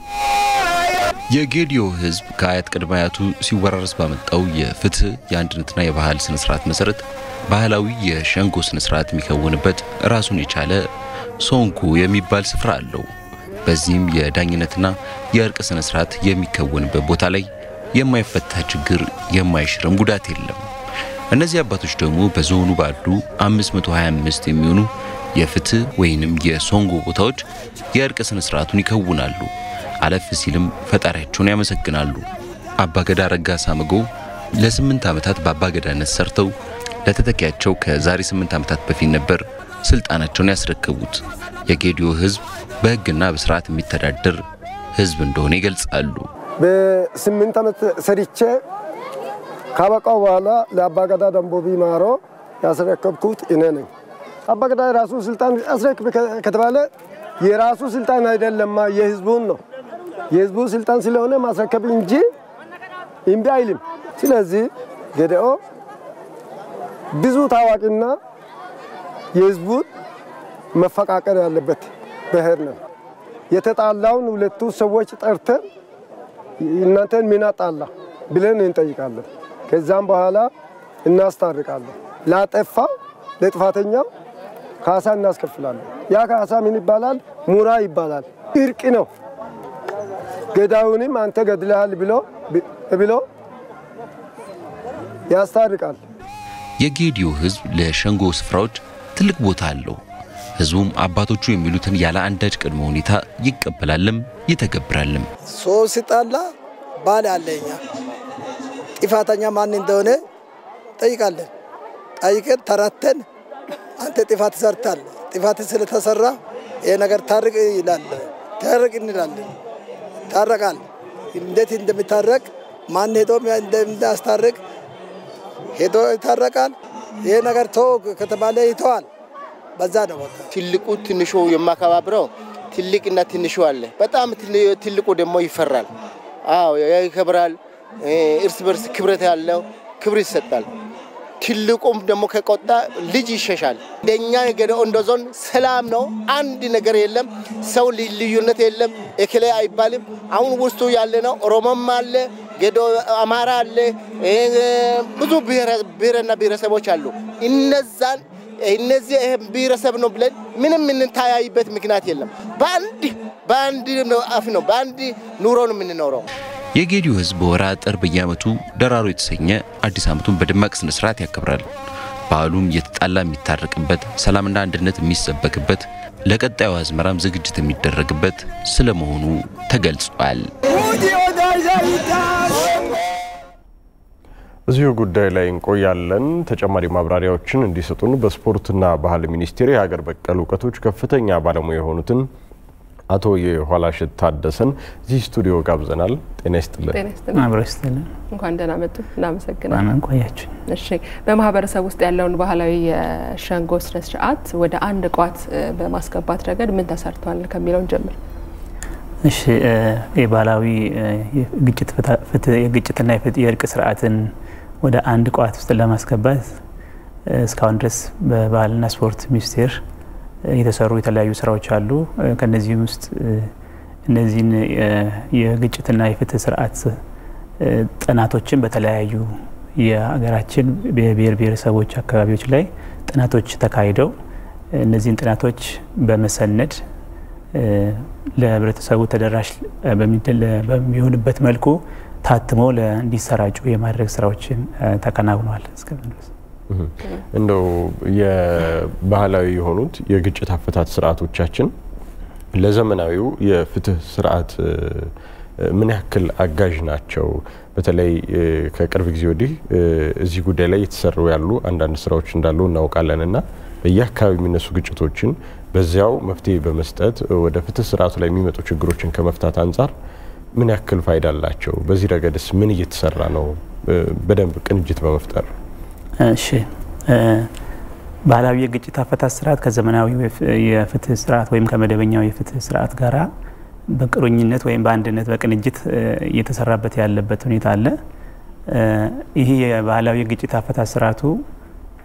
የጌዲዮ ሕዝብ ከአያት ቅድመ አያቱ ሲወራረስ ባመጣው የፍትህ የአንድነትና የባህል ስነስርዓት መሰረት ባህላዊ የሸንጎ ስነስርዓት የሚከውንበት ራሱን የቻለ ሶንኩ የሚባል ስፍራ አለው። በዚህም የዳኝነትና የእርቅ ስነስርዓት የሚከወንበት ቦታ ላይ የማይፈታ ችግር የማይሽርም ጉዳት የለም። እነዚህ አባቶች ደግሞ በዞኑ ባሉ 525 የሚሆኑ የፍትህ ወይንም የሶንጎ ቦታዎች የእርቅ ስነስርዓቱን ይከውናሉ። አለፍ ሲልም ፈጣሪያቸውን ያመሰግናሉ። አባገዳ ረጋሳ መጎ ለስምንት ዓመታት በአባገዳነት ሰርተው ለተተኪያቸው ከዛሬ ስምንት ዓመታት በፊት ነበር ስልጣናቸውን ያስረከቡት። የጌዲዮ ህዝብ በህግና በስርዓት የሚተዳደር ህዝብ እንደሆነ ይገልጻሉ። በስምንት ዓመት ሰርቼ ካበቃው በኋላ ለአባገዳ ደንቦቢ ማሮ ያስረከብኩት እኔ ነኝ። አባገዳ የራሱ ስልጣን አስረክብ ከተባለ የራሱ ስልጣን አይደለማ የህዝቡን ነው። የህዝቡ ስልጣን ስለሆነ ማስረከብ እንጂ እምቢ አይልም። ስለዚህ ገደኦ ብዙ ታዋቂና የህዝቡን መፈቃቀር ያለበት ብሔር ነው። የተጣላውን ሁለቱ ሰዎች ጠርተን እናንተን ምን አጣላ ብለን እንጠይቃለን። ከዛም በኋላ እናስታርቃለን። ላጠፋው ለጥፋተኛው ካሳ እናስከፍላለን። ያ ካሳ ምን ይባላል? ሙራ ይባላል። እርቅ ነው። ገዳዩንም አንተ ገድለሃል ብሎ ብሎ ያስታርቃል። የጌዲዮ ህዝብ ለሸንጎ ስፍራዎች ትልቅ ቦታ አለው። ህዝቡም አባቶቹ የሚሉትን ያለ አንዳች ቅድመ ሁኔታ ይቀበላልም ይተገብራልም። ሰው ሲጣላ ባል አለኛ ጥፋተኛ ማን እንደሆነ ጠይቃለን። ጠይቀን ተረተን አንተ ጥፋት ሰርታል፣ ጥፋት ስለተሰራ ይሄ ነገር ታርቅ ይላል። ታርቅ እንላለን። ታረቃል። እንዴት እንደሚታረቅ ማን ሄዶ እንደሚያስታርቅ ሄዶ ይታረቃል። ይሄ ነገር ቶ ከተባለ ይተዋል። በዛ ነው በቃ። ትልቁ ትንሹ የማከባብረው ትልቅና ትንሹ አለ። በጣም ትልቁ ደግሞ ይፈራል። አዎ ይከብራል። እርስ በርስ ክብረት ያለው ክብር ይሰጣል። ትልቁም ደግሞ ከቆጣ ልጅ ይሸሻል። እንደኛ የገደኦ እንደ ዞን ሰላም ነው። አንድ ነገር የለም። ሰው ልዩነት የለም። እክሌ አይባልም። አሁን ውስጡ ያለ ነው። ኦሮሞም አለ፣ ገዶ አማራ አለ፣ ብዙ ብሔርና ብሔረሰቦች አሉ። እነዛን እነዚህ ብሔረሰብ ነው ብለን ምንም የምንታያይበት ምክንያት የለም። በአንድ በአንድ አፍ ነው በአንድ ኑሮ ነው የምንኖረው። የጌዲዮ ህዝብ በወርሃ ጥር በየዓመቱ ደራሮ የተሰኘ አዲስ ዓመቱን በደማቅ ስነ ስርዓት ያከብራል። በዓሉም እየተጣላ የሚታረቅበት፣ ሰላምና አንድነት የሚሰበክበት፣ ለቀጣዩ አዝመራም ዝግጅት የሚደረግበት ስለመሆኑ ተገልጿል። እዚሁ ጉዳይ ላይ እንቆያለን። ተጨማሪ ማብራሪያዎችን እንዲሰጡን በስፖርትና ባህል ሚኒስቴር የሀገር በቀል እውቀቶች ከፍተኛ ባለሙያ የሆኑትን አቶ የኋላሸት ታደሰን እዚህ ስቱዲዮ ጋብዘናል። ጤና ይስጥልን። አብሮ ይስጥልን። እንኳን ደህና መጡ። እናመሰግናለን። ማመን ቆያችሁ። እሺ፣ በማህበረሰብ ውስጥ ያለውን ባህላዊ የሸንጎ ስነ ስርዓት ወደ አንድ ቋት በማስገባት ረገድ ምን ተሰርቷል ከሚለውን ጀምር። እሺ፣ የባህላዊ የግጭትና የእርቅ ስርዓትን ወደ አንድ ቋት ውስጥ ለማስገባት እስካሁን ድረስ በባህልና ስፖርት ሚኒስቴር የተሰሩ የተለያዩ ስራዎች አሉ። ከነዚህም ውስጥ እነዚህን የግጭትና የፍትህ ስርዓት ጥናቶችን በተለያዩ የሀገራችን ብሔር ብሔረሰቦች አካባቢዎች ላይ ጥናቶች ተካሂደው እነዚህን ጥናቶች በመሰነድ ለህብረተሰቡ ተደራሽ በሚሆንበት መልኩ ታትሞ እንዲሰራጩ የማድረግ ስራዎችን ተከናውነዋል እስካሁን ድረስ። እንደው የባህላዊ የሆኑት የግጭት አፈታት ስርዓቶቻችን ለዘመናዊው የፍትህ ስርዓት ምን ያክል አጋዥ ናቸው? በተለይ ከቅርብ ጊዜ ወዲህ እዚህ ጉዳይ ላይ የተሰሩ ያሉ አንዳንድ ስራዎች እንዳሉ እናውቃለን እና በየአካባቢ የሚነሱ ግጭቶችን በዚያው መፍትሄ በመስጠት ወደ ፍትህ ስርዓቱ ላይ የሚመጡ ችግሮችን ከመፍታት አንጻር ምን ያክል ፋይዳ አላቸው? በዚህ ረገድስ ምን እየተሰራ ነው? በደንብ ቅንጅት በመፍጠር እሺ ባህላዊ የግጭት አፈታት ስርዓት ከዘመናዊ የፍትህ ስርዓት ወይም ከመደበኛው የፍትህ ስርዓት ጋራ በቅሩኝነት ወይም በአንድነት በቅንጅት እየተሰራበት ያለበት ሁኔታ አለ። ይህ የባህላዊ የግጭት አፈታት ስርዓቱ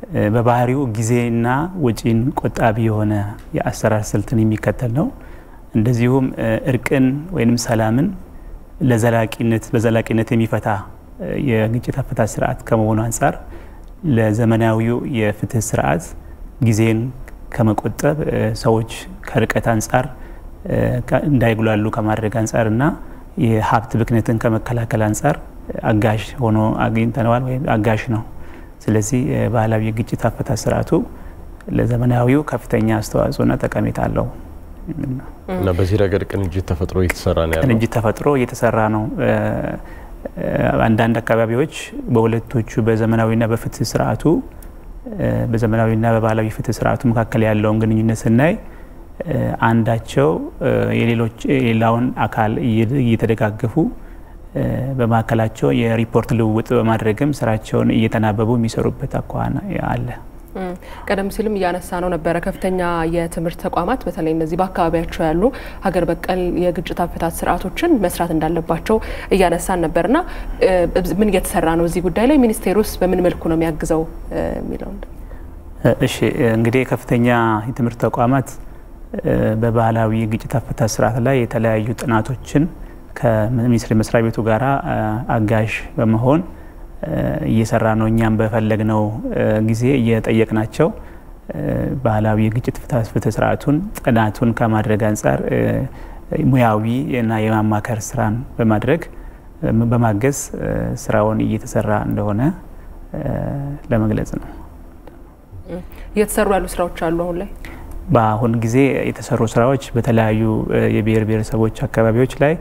በባህሪው ጊዜና ወጪን ቆጣቢ የሆነ የአሰራር ስልትን የሚከተል ነው። እንደዚሁም እርቅን ወይም ሰላምን ለዘላቂነት በዘላቂነት የሚፈታ የግጭት አፈታት ስርዓት ከመሆኑ አንጻር ለዘመናዊው የፍትህ ስርዓት ጊዜን ከመቆጠብ ሰዎች ከርቀት አንጻር እንዳይጉላሉ ከማድረግ አንጻር እና የሀብት ብክነትን ከመከላከል አንጻር አጋዥ ሆኖ አግኝተነዋል ወይም አጋዥ ነው። ስለዚህ ባህላዊ የግጭት አፈታት ስርዓቱ ለዘመናዊው ከፍተኛ አስተዋጽኦና ጠቀሜታ አለው እና በዚህ ረገድ ቅንጅት ተፈጥሮ እየተሰራ ነው ያለው። ቅንጅት ተፈጥሮ እየተሰራ ነው። አንዳንድ አካባቢዎች በሁለቶቹ በዘመናዊና በፍትህ ስርዓቱ በዘመናዊና በባህላዊ ፍትህ ስርዓቱ መካከል ያለውን ግንኙነት ስናይ አንዳቸው የሌሎች የሌላውን አካል እየተደጋገፉ በመካከላቸው የሪፖርት ልውውጥ በማድረግም ስራቸውን እየተናበቡ የሚሰሩበት አኳኋን አለ። ቀደም ሲልም እያነሳ ነው ነበረ ከፍተኛ የትምህርት ተቋማት በተለይ እነዚህ በአካባቢያቸው ያሉ ሀገር በቀል የግጭት አፈታት ስርዓቶችን መስራት እንዳለባቸው እያነሳን ነበርና ምን እየተሰራ ነው እዚህ ጉዳይ ላይ ሚኒስቴር ውስጥ በምን መልኩ ነው የሚያግዘው የሚለው እሺ እንግዲህ ከፍተኛ የትምህርት ተቋማት በባህላዊ የግጭት አፈታት ስርዓት ላይ የተለያዩ ጥናቶችን ከሚኒስቴር መስሪያ ቤቱ ጋር አጋዥ በመሆን እየሰራ ነው። እኛም በፈለግነው ጊዜ እየጠየቅናቸው ባህላዊ የግጭት ፍትህ ስርዓቱን ጥናቱን ከማድረግ አንጻር ሙያዊ እና የማማከር ስራን በማድረግ በማገዝ ስራውን እየተሰራ እንደሆነ ለመግለጽ ነው። እየተሰሩ ያሉ ስራዎች አሉ አሁን ላይ በአሁን ጊዜ የተሰሩ ስራዎች በተለያዩ የብሔር ብሔረሰቦች አካባቢዎች ላይ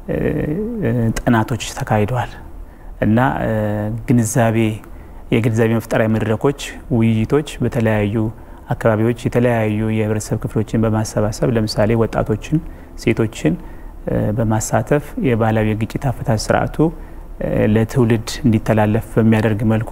ጥናቶች ተካሂደዋል እና ግንዛቤ የግንዛቤ መፍጠሪያ መድረኮች፣ ውይይቶች በተለያዩ አካባቢዎች የተለያዩ የህብረተሰብ ክፍሎችን በማሰባሰብ ለምሳሌ ወጣቶችን፣ ሴቶችን በማሳተፍ የባህላዊ የግጭት አፈታት ስርዓቱ ለትውልድ እንዲተላለፍ በሚያደርግ መልኩ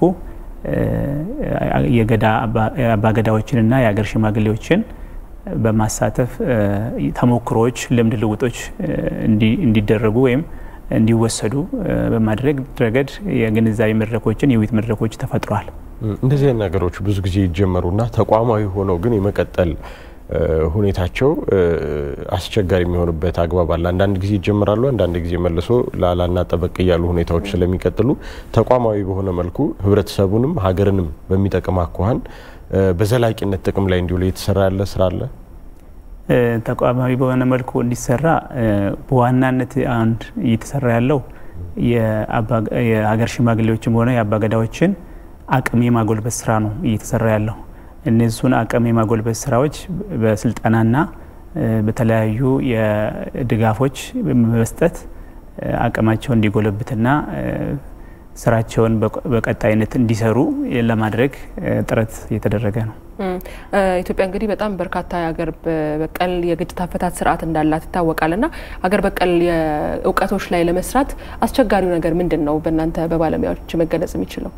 የገዳ አባገዳዎችንና የሀገር ሽማግሌዎችን በማሳተፍ ተሞክሮዎች፣ ልምድ ልውጦች እንዲደረጉ ወይም እንዲወሰዱ በማድረግ ረገድ የግንዛቤ መድረኮችን የውይይት መድረኮች ተፈጥረዋል። እንደዚህ አይነት ነገሮች ብዙ ጊዜ ይጀመሩና ተቋማዊ ሆነው ግን የመቀጠል ሁኔታቸው አስቸጋሪ የሚሆንበት አግባብ አለ። አንዳንድ ጊዜ ይጀምራሉ፣ አንዳንድ ጊዜ መልሶ ላላና ጠበቅ እያሉ ሁኔታዎች ስለሚቀጥሉ ተቋማዊ በሆነ መልኩ ህብረተሰቡንም ሀገርንም በሚጠቅም አኳኋን በዘላቂነት ጥቅም ላይ እንዲውል እየተሰራ ያለ ስራ አለ። ተቋማዊ በሆነ መልኩ እንዲሰራ በዋናነት አንድ እየተሰራ ያለው የሀገር ሽማግሌዎችም ሆነ የአባገዳዎችን አቅም የማጎልበት ስራ ነው እየተሰራ ያለው። እነሱን አቅም የማጎልበት ስራዎች በስልጠናና በተለያዩ የድጋፎች በመስጠት አቅማቸው እንዲጎለብትና ስራቸውን በቀጣይነት እንዲሰሩ ለማድረግ ጥረት እየተደረገ ነው። ኢትዮጵያ እንግዲህ በጣም በርካታ የሀገር በቀል የግጭት አፈታት ስርዓት እንዳላት ይታወቃል እና ሀገር በቀል እውቀቶች ላይ ለመስራት አስቸጋሪው ነገር ምንድን ነው? በእናንተ በባለሙያዎች መገለጽ የሚችለው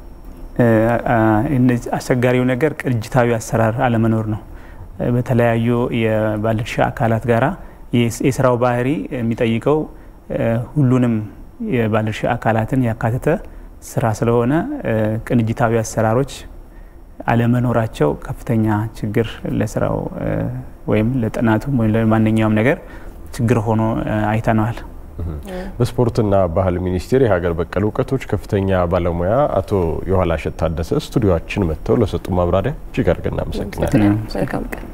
አስቸጋሪው ነገር ቅንጅታዊ አሰራር አለመኖር ነው። በተለያዩ የባለድርሻ አካላት ጋራ የስራው ባህሪ የሚጠይቀው ሁሉንም የባለድርሻ አካላትን ያካተተ ስራ ስለሆነ ቅንጅታዊ አሰራሮች አለመኖራቸው ከፍተኛ ችግር ለስራው ወይም ለጥናቱም ወይም ለማንኛውም ነገር ችግር ሆኖ አይተነዋል። በስፖርትና ባህል ሚኒስቴር የሀገር በቀል እውቀቶች ከፍተኛ ባለሙያ አቶ የኋላሸት ታደሰ ስቱዲዮችን መጥተው ለሰጡ ማብራሪያ እጅግ አድርገን እናመሰግናለን። መልካም ቀን።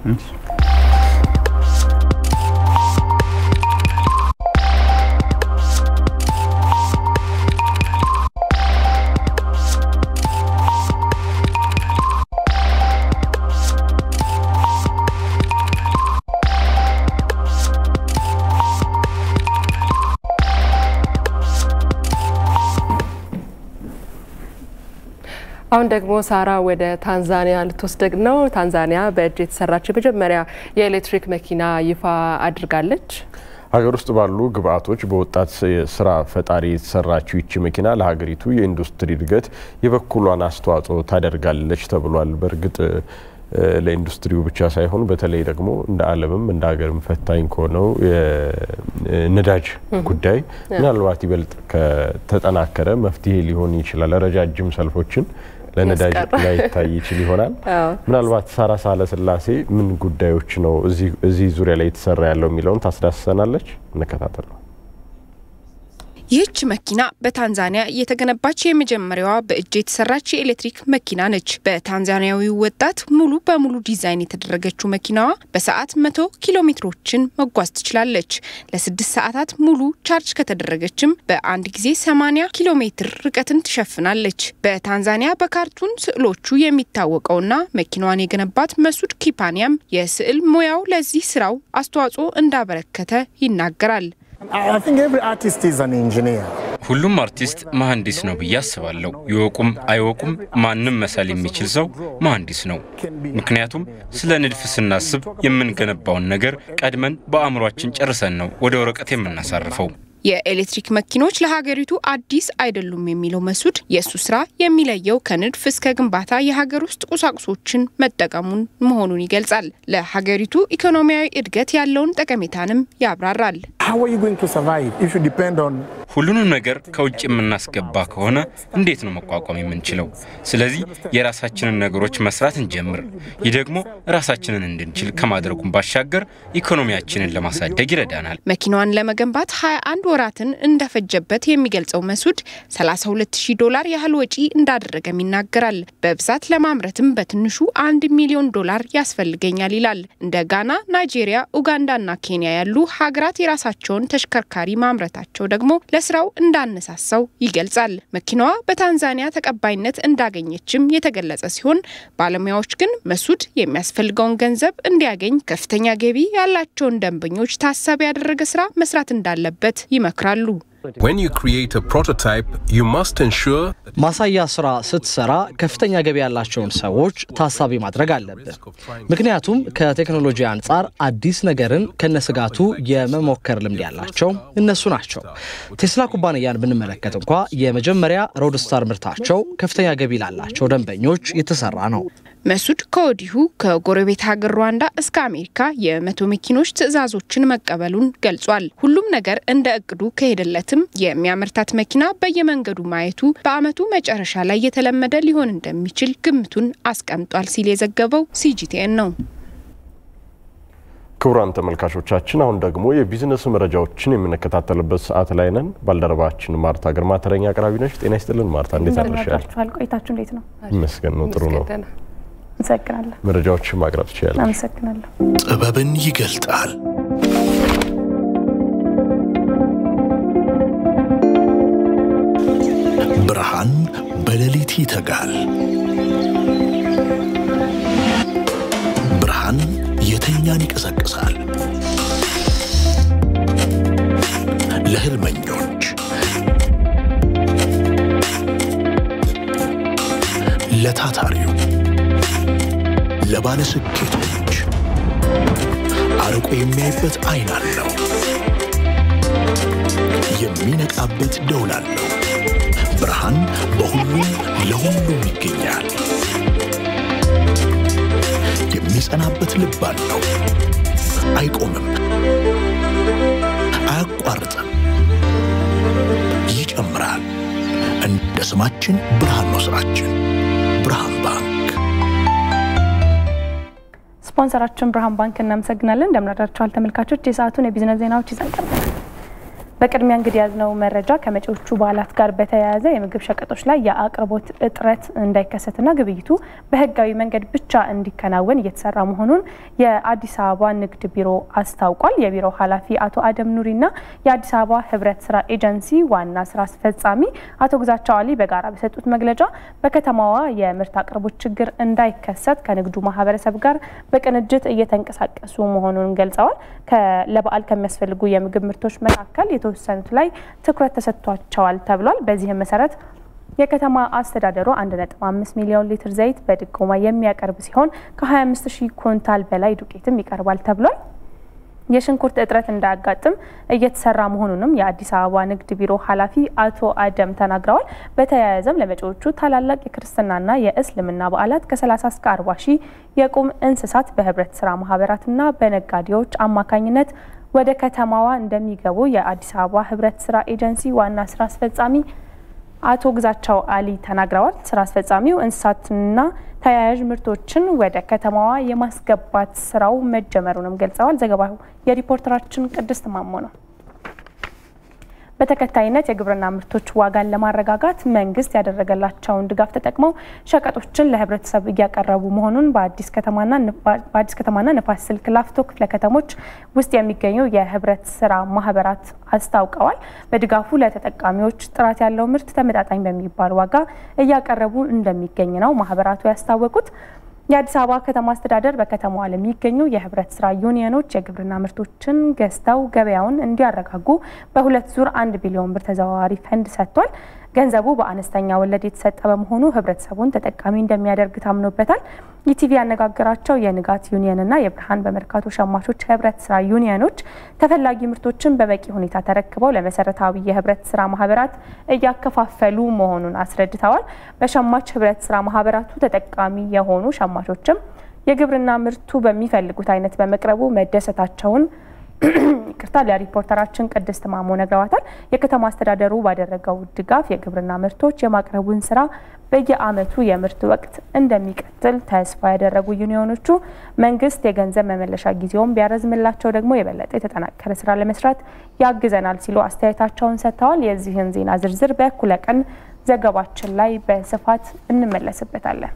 አሁን ደግሞ ሳራ ወደ ታንዛኒያ ልትወስደግ ነው። ታንዛኒያ በእጅ የተሰራች የመጀመሪያ የኤሌክትሪክ መኪና ይፋ አድርጋለች። ሀገር ውስጥ ባሉ ግብአቶች በወጣት ስራ ፈጣሪ የተሰራችው ይቺ መኪና ለሀገሪቱ የኢንዱስትሪ እድገት የበኩሏን አስተዋጽኦ ታደርጋለች ተብሏል። በእርግጥ ለኢንዱስትሪው ብቻ ሳይሆን በተለይ ደግሞ እንደ ዓለምም እንደ ሀገርም ፈታኝ ከሆነው የነዳጅ ጉዳይ ምናልባት ይበልጥ ከተጠናከረ መፍትሄ ሊሆን ይችላል። ረጃጅም ሰልፎችን ለነዳጅ ላይታይ ይችል ይሆናል። ምናልባት ሳራ ሳህለ ስላሴ ምን ጉዳዮች ነው እዚህ ዙሪያ ላይ የተሰራ ያለው የሚለውን ታስዳስሰናለች። እንከታተል ነው። ይህች መኪና በታንዛኒያ የተገነባች የመጀመሪያዋ በእጅ የተሰራች የኤሌክትሪክ መኪና ነች። በታንዛኒያዊው ወጣት ሙሉ በሙሉ ዲዛይን የተደረገችው መኪናዋ በሰዓት መቶ ኪሎ ሜትሮችን መጓዝ ትችላለች። ለስድስት ሰዓታት ሙሉ ቻርጅ ከተደረገችም በአንድ ጊዜ 80 ኪሎ ሜትር ርቀትን ትሸፍናለች። በታንዛኒያ በካርቱን ስዕሎቹ የሚታወቀውና መኪናዋን የገነባት መሱድ ኪፓኒያም የስዕል ሙያው ለዚህ ስራው አስተዋጽኦ እንዳበረከተ ይናገራል። ሁሉም አርቲስት መሐንዲስ ነው ብዬ አስባለሁ። ይወቁም አይወቁም ማንም መሳል የሚችል ሰው መሐንዲስ ነው። ምክንያቱም ስለ ንድፍ ስናስብ የምንገነባውን ነገር ቀድመን በአእምሯችን ጨርሰን ነው ወደ ወረቀት የምናሳርፈው። የኤሌክትሪክ መኪኖች ለሀገሪቱ አዲስ አይደሉም የሚለው መሱድ የእሱ ስራ የሚለየው ከንድፍ እስከ ግንባታ የሀገር ውስጥ ቁሳቁሶችን መጠቀሙን መሆኑን ይገልጻል። ለሀገሪቱ ኢኮኖሚያዊ እድገት ያለውን ጠቀሜታንም ያብራራል። ሁሉንም ነገር ከውጭ የምናስገባ ከሆነ እንዴት ነው መቋቋም የምንችለው? ስለዚህ የራሳችንን ነገሮች መስራት እንጀምር። ይህ ደግሞ ራሳችንን እንድንችል ከማድረጉም ባሻገር ኢኮኖሚያችንን ለማሳደግ ይረዳናል። መኪናዋን ለመገንባት 21 ወራትን እንደፈጀበት የሚገልጸው መሱድ 32000 ዶላር ያህል ወጪ እንዳደረገም ይናገራል። በብዛት ለማምረትም በትንሹ አንድ ሚሊዮን ዶላር ያስፈልገኛል ይላል። እንደ ጋና፣ ናይጄሪያ፣ ኡጋንዳና ኬንያ ያሉ ሀገራት የራሳቸውን ተሽከርካሪ ማምረታቸው ደግሞ ለስራው እንዳነሳሳው ይገልጻል። መኪናዋ በታንዛኒያ ተቀባይነት እንዳገኘችም የተገለጸ ሲሆን ባለሙያዎች ግን መሱድ የሚያስፈልገውን ገንዘብ እንዲያገኝ ከፍተኛ ገቢ ያላቸውን ደንበኞች ታሳቢ ያደረገ ስራ መስራት እንዳለበት ይመክራሉ። ማሳያ ስራ ስትሰራ ከፍተኛ ገቢ ያላቸውን ሰዎች ታሳቢ ማድረግ አለብን። ምክንያቱም ከቴክኖሎጂ አንጻር አዲስ ነገርን ከነስጋቱ የመሞከር ልምድ ያላቸው እነሱ ናቸው። ቴስላ ኩባንያን ብንመለከት እንኳ የመጀመሪያ ሮድስታር ምርታቸው ከፍተኛ ገቢ ላላቸው ደንበኞች የተሰራ ነው። መሱድ ከወዲሁ ከጎረቤት ሀገር ሩዋንዳ እስከ አሜሪካ የመቶ መኪኖች ትዕዛዞችን መቀበሉን ገልጿል። ሁሉም ነገር እንደ እቅዱ ከሄደለትም የሚያመርታት መኪና በየመንገዱ ማየቱ በዓመቱ መጨረሻ ላይ የተለመደ ሊሆን እንደሚችል ግምቱን አስቀምጧል ሲል የዘገበው ሲጂቲኤን ነው። ክቡራን ተመልካቾቻችን አሁን ደግሞ የቢዝነስ መረጃዎችን የምንከታተልበት ሰዓት ላይ ነን። ባልደረባችን ማርታ ግርማ ተረኛ አቅራቢ ነች። ጤና ይስጥልን ማርታ፣ እንዴት አድርሻል? ቆይታችሁ እንዴት ነው? ይመስገን ነው፣ ጥሩ ነው። አመሰግናለሁ። መረጃዎችን ማቅረብ ትችላለች። አመሰግናለሁ። ጥበብን ይገልጣል። ብርሃን በሌሊት ይተጋል። ብርሃን የተኛን ይቀሰቅሳል። ለህልመኞች፣ ለታታሪው፣ ለባለ ስኬቶች አርቆ የሚያይበት አይን አለው። የሚነቃበት ደውል አለው። ብርሃን በሁሉም ለሁሉም ይገኛል። የሚጸናበት ልብ አለው። አይቆምም፣ አያቋርጥም፣ ይጨምራል። እንደ ስማችን ብርሃን ነው ስራችን። ብርሃን ባንክ ስፖንሰራችን ብርሃን ባንክ እናመሰግናለን። እንደምናዳችኋል ተመልካቾች፣ የሰዓቱን የቢዝነስ ዜናዎች ይዘን ቀርበናል። በቅድሚያ እንግዲህ ያዝነው መረጃ ከመጪዎቹ በዓላት ጋር በተያያዘ የምግብ ሸቀጦች ላይ የአቅርቦት እጥረት እንዳይከሰትና ግብይቱ በሕጋዊ መንገድ ብቻ እንዲከናወን እየተሰራ መሆኑን የአዲስ አበባ ንግድ ቢሮ አስታውቋል። የቢሮው ኃላፊ አቶ አደም ኑሪና የአዲስ አበባ ሕብረት ስራ ኤጀንሲ ዋና ስራ አስፈጻሚ አቶ ግዛቸው አሊ በጋራ በሰጡት መግለጫ በከተማዋ የምርት አቅርቦት ችግር እንዳይከሰት ከንግዱ ማህበረሰብ ጋር በቅንጅት እየተንቀሳቀሱ መሆኑን ገልጸዋል። ለበዓል ከሚያስፈልጉ የምግብ ምርቶች መካከል የተወሰኑት ላይ ትኩረት ተሰጥቷቸዋል ተብሏል። በዚህም መሰረት የከተማ አስተዳደሩ 1.5 ሚሊዮን ሊትር ዘይት በድጎማ የሚያቀርብ ሲሆን ከ25 ሺህ ኩንታል በላይ ዱቄትም ይቀርባል ተብሏል። የሽንኩርት እጥረት እንዳያጋጥም እየተሰራ መሆኑንም የአዲስ አበባ ንግድ ቢሮ ኃላፊ አቶ አደም ተናግረዋል። በተያያዘም ለመጪዎቹ ታላላቅ የክርስትናና የእስልምና በዓላት ከ30 እስከ 40 ሺህ የቁም እንስሳት በህብረት ስራ ማህበራትና በነጋዴዎች አማካኝነት ወደ ከተማዋ እንደሚገቡ የአዲስ አበባ ህብረት ስራ ኤጀንሲ ዋና ስራ አስፈጻሚ አቶ ግዛቸው አሊ ተናግረዋል። ስራ አስፈጻሚው እንስሳትና ተያያዥ ምርቶችን ወደ ከተማዋ የማስገባት ስራው መጀመሩንም ገልጸዋል። ዘገባው የሪፖርተራችን ቅድስት ማሞ ነው። በተከታይነት የግብርና ምርቶች ዋጋን ለማረጋጋት መንግስት ያደረገላቸውን ድጋፍ ተጠቅመው ሸቀጦችን ለህብረተሰብ እያቀረቡ መሆኑን በአዲስ ከተማና ንፋስ ስልክ ላፍቶ ክፍለ ከተሞች ውስጥ የሚገኙ የህብረት ስራ ማህበራት አስታውቀዋል። በድጋፉ ለተጠቃሚዎች ጥራት ያለው ምርት ተመጣጣኝ በሚባል ዋጋ እያቀረቡ እንደሚገኝ ነው ማህበራቱ ያስታወቁት። የአዲስ አበባ ከተማ አስተዳደር በከተማዋ ለሚገኙ የህብረት ስራ ዩኒየኖች የግብርና ምርቶችን ገዝተው ገበያውን እንዲያረጋጉ በሁለት ዙር አንድ ቢሊዮን ብር ተዘዋዋሪ ፈንድ ሰጥቷል። ገንዘቡ በአነስተኛ ወለድ የተሰጠ በመሆኑ ህብረተሰቡን ተጠቃሚ እንደሚያደርግ ታምኖበታል። ኢቲቪ ያነጋገራቸው የንጋት ዩኒየንና የብርሃን በመርካቶ ሸማቾች ህብረት ስራ ዩኒየኖች ተፈላጊ ምርቶችን በበቂ ሁኔታ ተረክበው ለመሰረታዊ የህብረት ስራ ማህበራት እያከፋፈሉ መሆኑን አስረድተዋል። በሸማች ህብረት ስራ ማህበራቱ ተጠቃሚ የሆኑ ሸማቾችም የግብርና ምርቱ በሚፈልጉት አይነት በመቅረቡ መደሰታቸውን ይቅርታ ለሪፖርተራችን ቅድስት ማሞ ነግረዋታል። የከተማ አስተዳደሩ ባደረገው ድጋፍ የግብርና ምርቶች የማቅረቡን ስራ በየአመቱ የምርት ወቅት እንደሚቀጥል ተስፋ ያደረጉ ዩኒዮኖቹ መንግስት የገንዘብ መመለሻ ጊዜውን ቢያረዝምላቸው ደግሞ የበለጠ የተጠናከረ ስራ ለመስራት ያግዘናል ሲሉ አስተያየታቸውን ሰጥተዋል። የዚህን ዜና ዝርዝር በእኩለ ቀን ዘገባችን ላይ በስፋት እንመለስበታለን።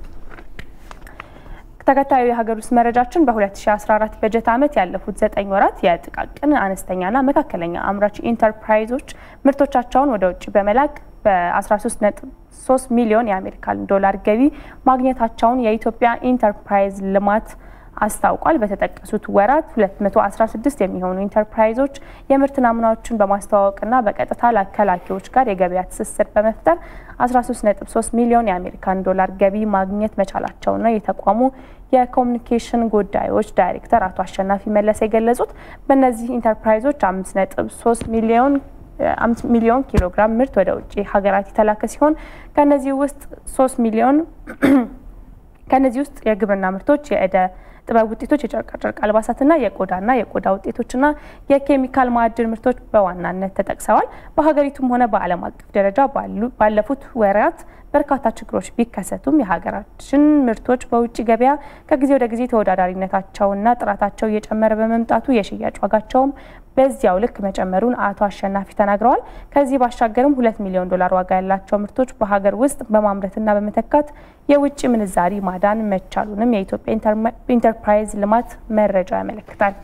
ተከታዩ የሀገር ውስጥ መረጃችን በ2014 በጀት ዓመት ያለፉት ዘጠኝ ወራት የጥቃቅን አነስተኛና መካከለኛ አምራች ኢንተርፕራይዞች ምርቶቻቸውን ወደ ውጭ በመላክ በ13.3 ሚሊዮን የአሜሪካን ዶላር ገቢ ማግኘታቸውን የኢትዮጵያ ኢንተርፕራይዝ ልማት አስታውቋል። በተጠቀሱት ወራት 216 የሚሆኑ ኢንተርፕራይዞች የምርት ናሙናዎችን በማስተዋወቅና በቀጥታ ከላኪዎች ጋር የገበያ ትስስር በመፍጠር 13.3 ሚሊዮን የአሜሪካን ዶላር ገቢ ማግኘት መቻላቸው ነው የተቋሙ የኮሚኒኬሽን ጉዳዮች ዳይሬክተር አቶ አሸናፊ መለሰ የገለጹት። በእነዚህ ኢንተርፕራይዞች 5.3 ሚሊዮን አምስት ሚሊዮን ኪሎ ግራም ምርት ወደ ውጭ ሀገራት የተላከ ሲሆን ከነዚህ ውስጥ ሶስት ሚሊዮን ከነዚህ ውስጥ የግብርና ምርቶች የእደ ጥበብ ውጤቶች፣ የጨርቃጨርቅ አልባሳትና የቆዳና የቆዳ ውጤቶችና የኬሚካል ማዕድን ምርቶች በዋናነት ተጠቅሰዋል። በሀገሪቱም ሆነ በዓለም አቀፍ ደረጃ ባለፉት ወራት በርካታ ችግሮች ቢከሰቱም የሀገራችን ምርቶች በውጭ ገበያ ከጊዜ ወደ ጊዜ ተወዳዳሪነታቸውና ጥራታቸው እየጨመረ በመምጣቱ የሽያጭ ዋጋቸውም በዚያው ልክ መጨመሩን አቶ አሸናፊ ተናግረዋል። ከዚህ ባሻገርም ሁለት ሚሊዮን ዶላር ዋጋ ያላቸው ምርቶች በሀገር ውስጥ በማምረትና በመተካት የውጭ ምንዛሪ ማዳን መቻሉንም የኢትዮጵያ ኢንተርፕራይዝ ልማት መረጃ ያመለክታል።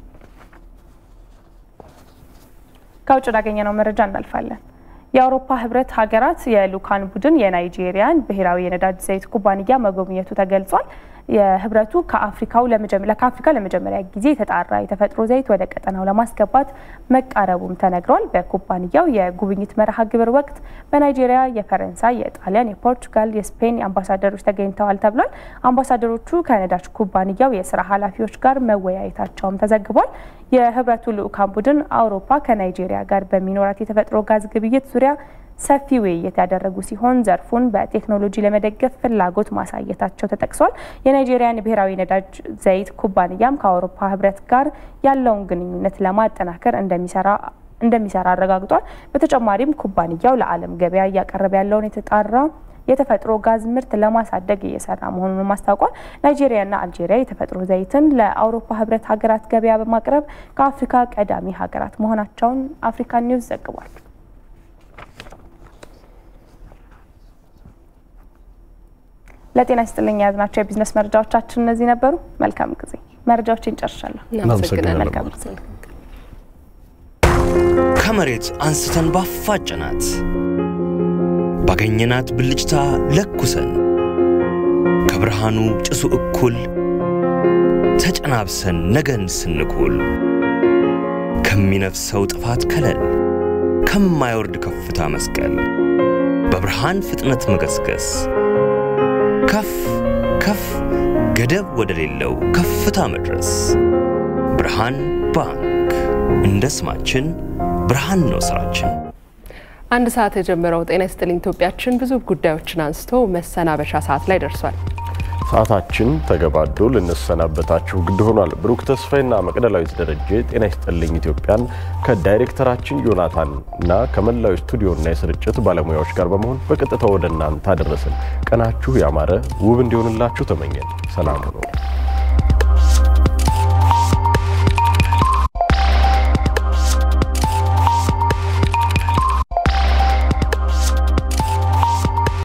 ከውጭ ወዳገኘነው መረጃ እናልፋለን። የአውሮፓ ህብረት ሀገራት የልኡካን ቡድን የናይጄሪያን ብሔራዊ የነዳጅ ዘይት ኩባንያ መጎብኘቱ ተገልጿል። የህብረቱ ከአፍሪካው ከአፍሪካ ለመጀመሪያ ጊዜ የተጣራ የተፈጥሮ ዘይት ወደ ቀጠናው ለማስገባት መቃረቡም ተነግሯል። በኩባንያው የጉብኝት መርሃ ግብር ወቅት በናይጄሪያ የፈረንሳይ፣ የጣሊያን፣ የፖርቱጋል፣ የስፔን አምባሳደሮች ተገኝተዋል ተብሏል። አምባሳደሮቹ ከነዳጅ ኩባንያው የስራ ኃላፊዎች ጋር መወያየታቸውም ተዘግቧል። የህብረቱ ልኡካን ቡድን አውሮፓ ከናይጄሪያ ጋር በሚኖራት የተፈጥሮ ጋዝ ግብይት ዙሪያ ሰፊ ውይይት ያደረጉ ሲሆን ዘርፉን በቴክኖሎጂ ለመደገፍ ፍላጎት ማሳየታቸው ተጠቅሷል። የናይጄሪያን ብሔራዊ ነዳጅ ዘይት ኩባንያም ከአውሮፓ ህብረት ጋር ያለውን ግንኙነት ለማጠናከር እንደሚሰራ እንደሚሰራ አረጋግጧል። በተጨማሪም ኩባንያው ለዓለም ገበያ እያቀረበ ያለውን የተጣራ የተፈጥሮ ጋዝ ምርት ለማሳደግ እየሰራ መሆኑንም አስታውቋል። ናይጄሪያና አልጄሪያ የተፈጥሮ ዘይትን ለአውሮፓ ህብረት ሀገራት ገበያ በማቅረብ ከአፍሪካ ቀዳሚ ሀገራት መሆናቸውን አፍሪካ ኒውስ ዘግቧል። ለጤና ይስጥልኝ የያዝናቸው የቢዝነስ መረጃዎቻችን እነዚህ ነበሩ። መልካም ጊዜ። መረጃዎችን ጨርሻለሁ። መልካም ጊዜ። ከመሬት አንስተን ባፋጨናት ባገኘናት ብልጭታ ለኩሰን ከብርሃኑ ጭሱ እኩል ተጨናብሰን ነገን ስንኩል ከሚነፍሰው ጥፋት ከለል ከማይወርድ ከፍታ መስቀል በብርሃን ፍጥነት መገስገስ ከፍ ከፍ ገደብ ወደሌለው ከፍታ መድረስ ብርሃን ባንክ እንደ ስማችን ብርሃን ነው ስራችን። አንድ ሰዓት የጀመረው ጤና ይስጥልኝ ኢትዮጵያችን ብዙ ጉዳዮችን አንስቶ መሰናበሻ ሰዓት ላይ ደርሷል። ሰዓታችን ተገባዶ ልንሰናበታችሁ ግድ ሆኗል። ብሩክ ተስፋይና መቅደላዊት ደረጀ ጤና ይስጥልኝ ኢትዮጵያን ከዳይሬክተራችን ዮናታን እና ከመላው ስቱዲዮና የስርጭት ባለሙያዎች ጋር በመሆን በቀጥታ ወደ እናንተ አደረስን። ቀናችሁ ያማረ ውብ እንዲሆንላችሁ ተመኘን። ሰላም ነው።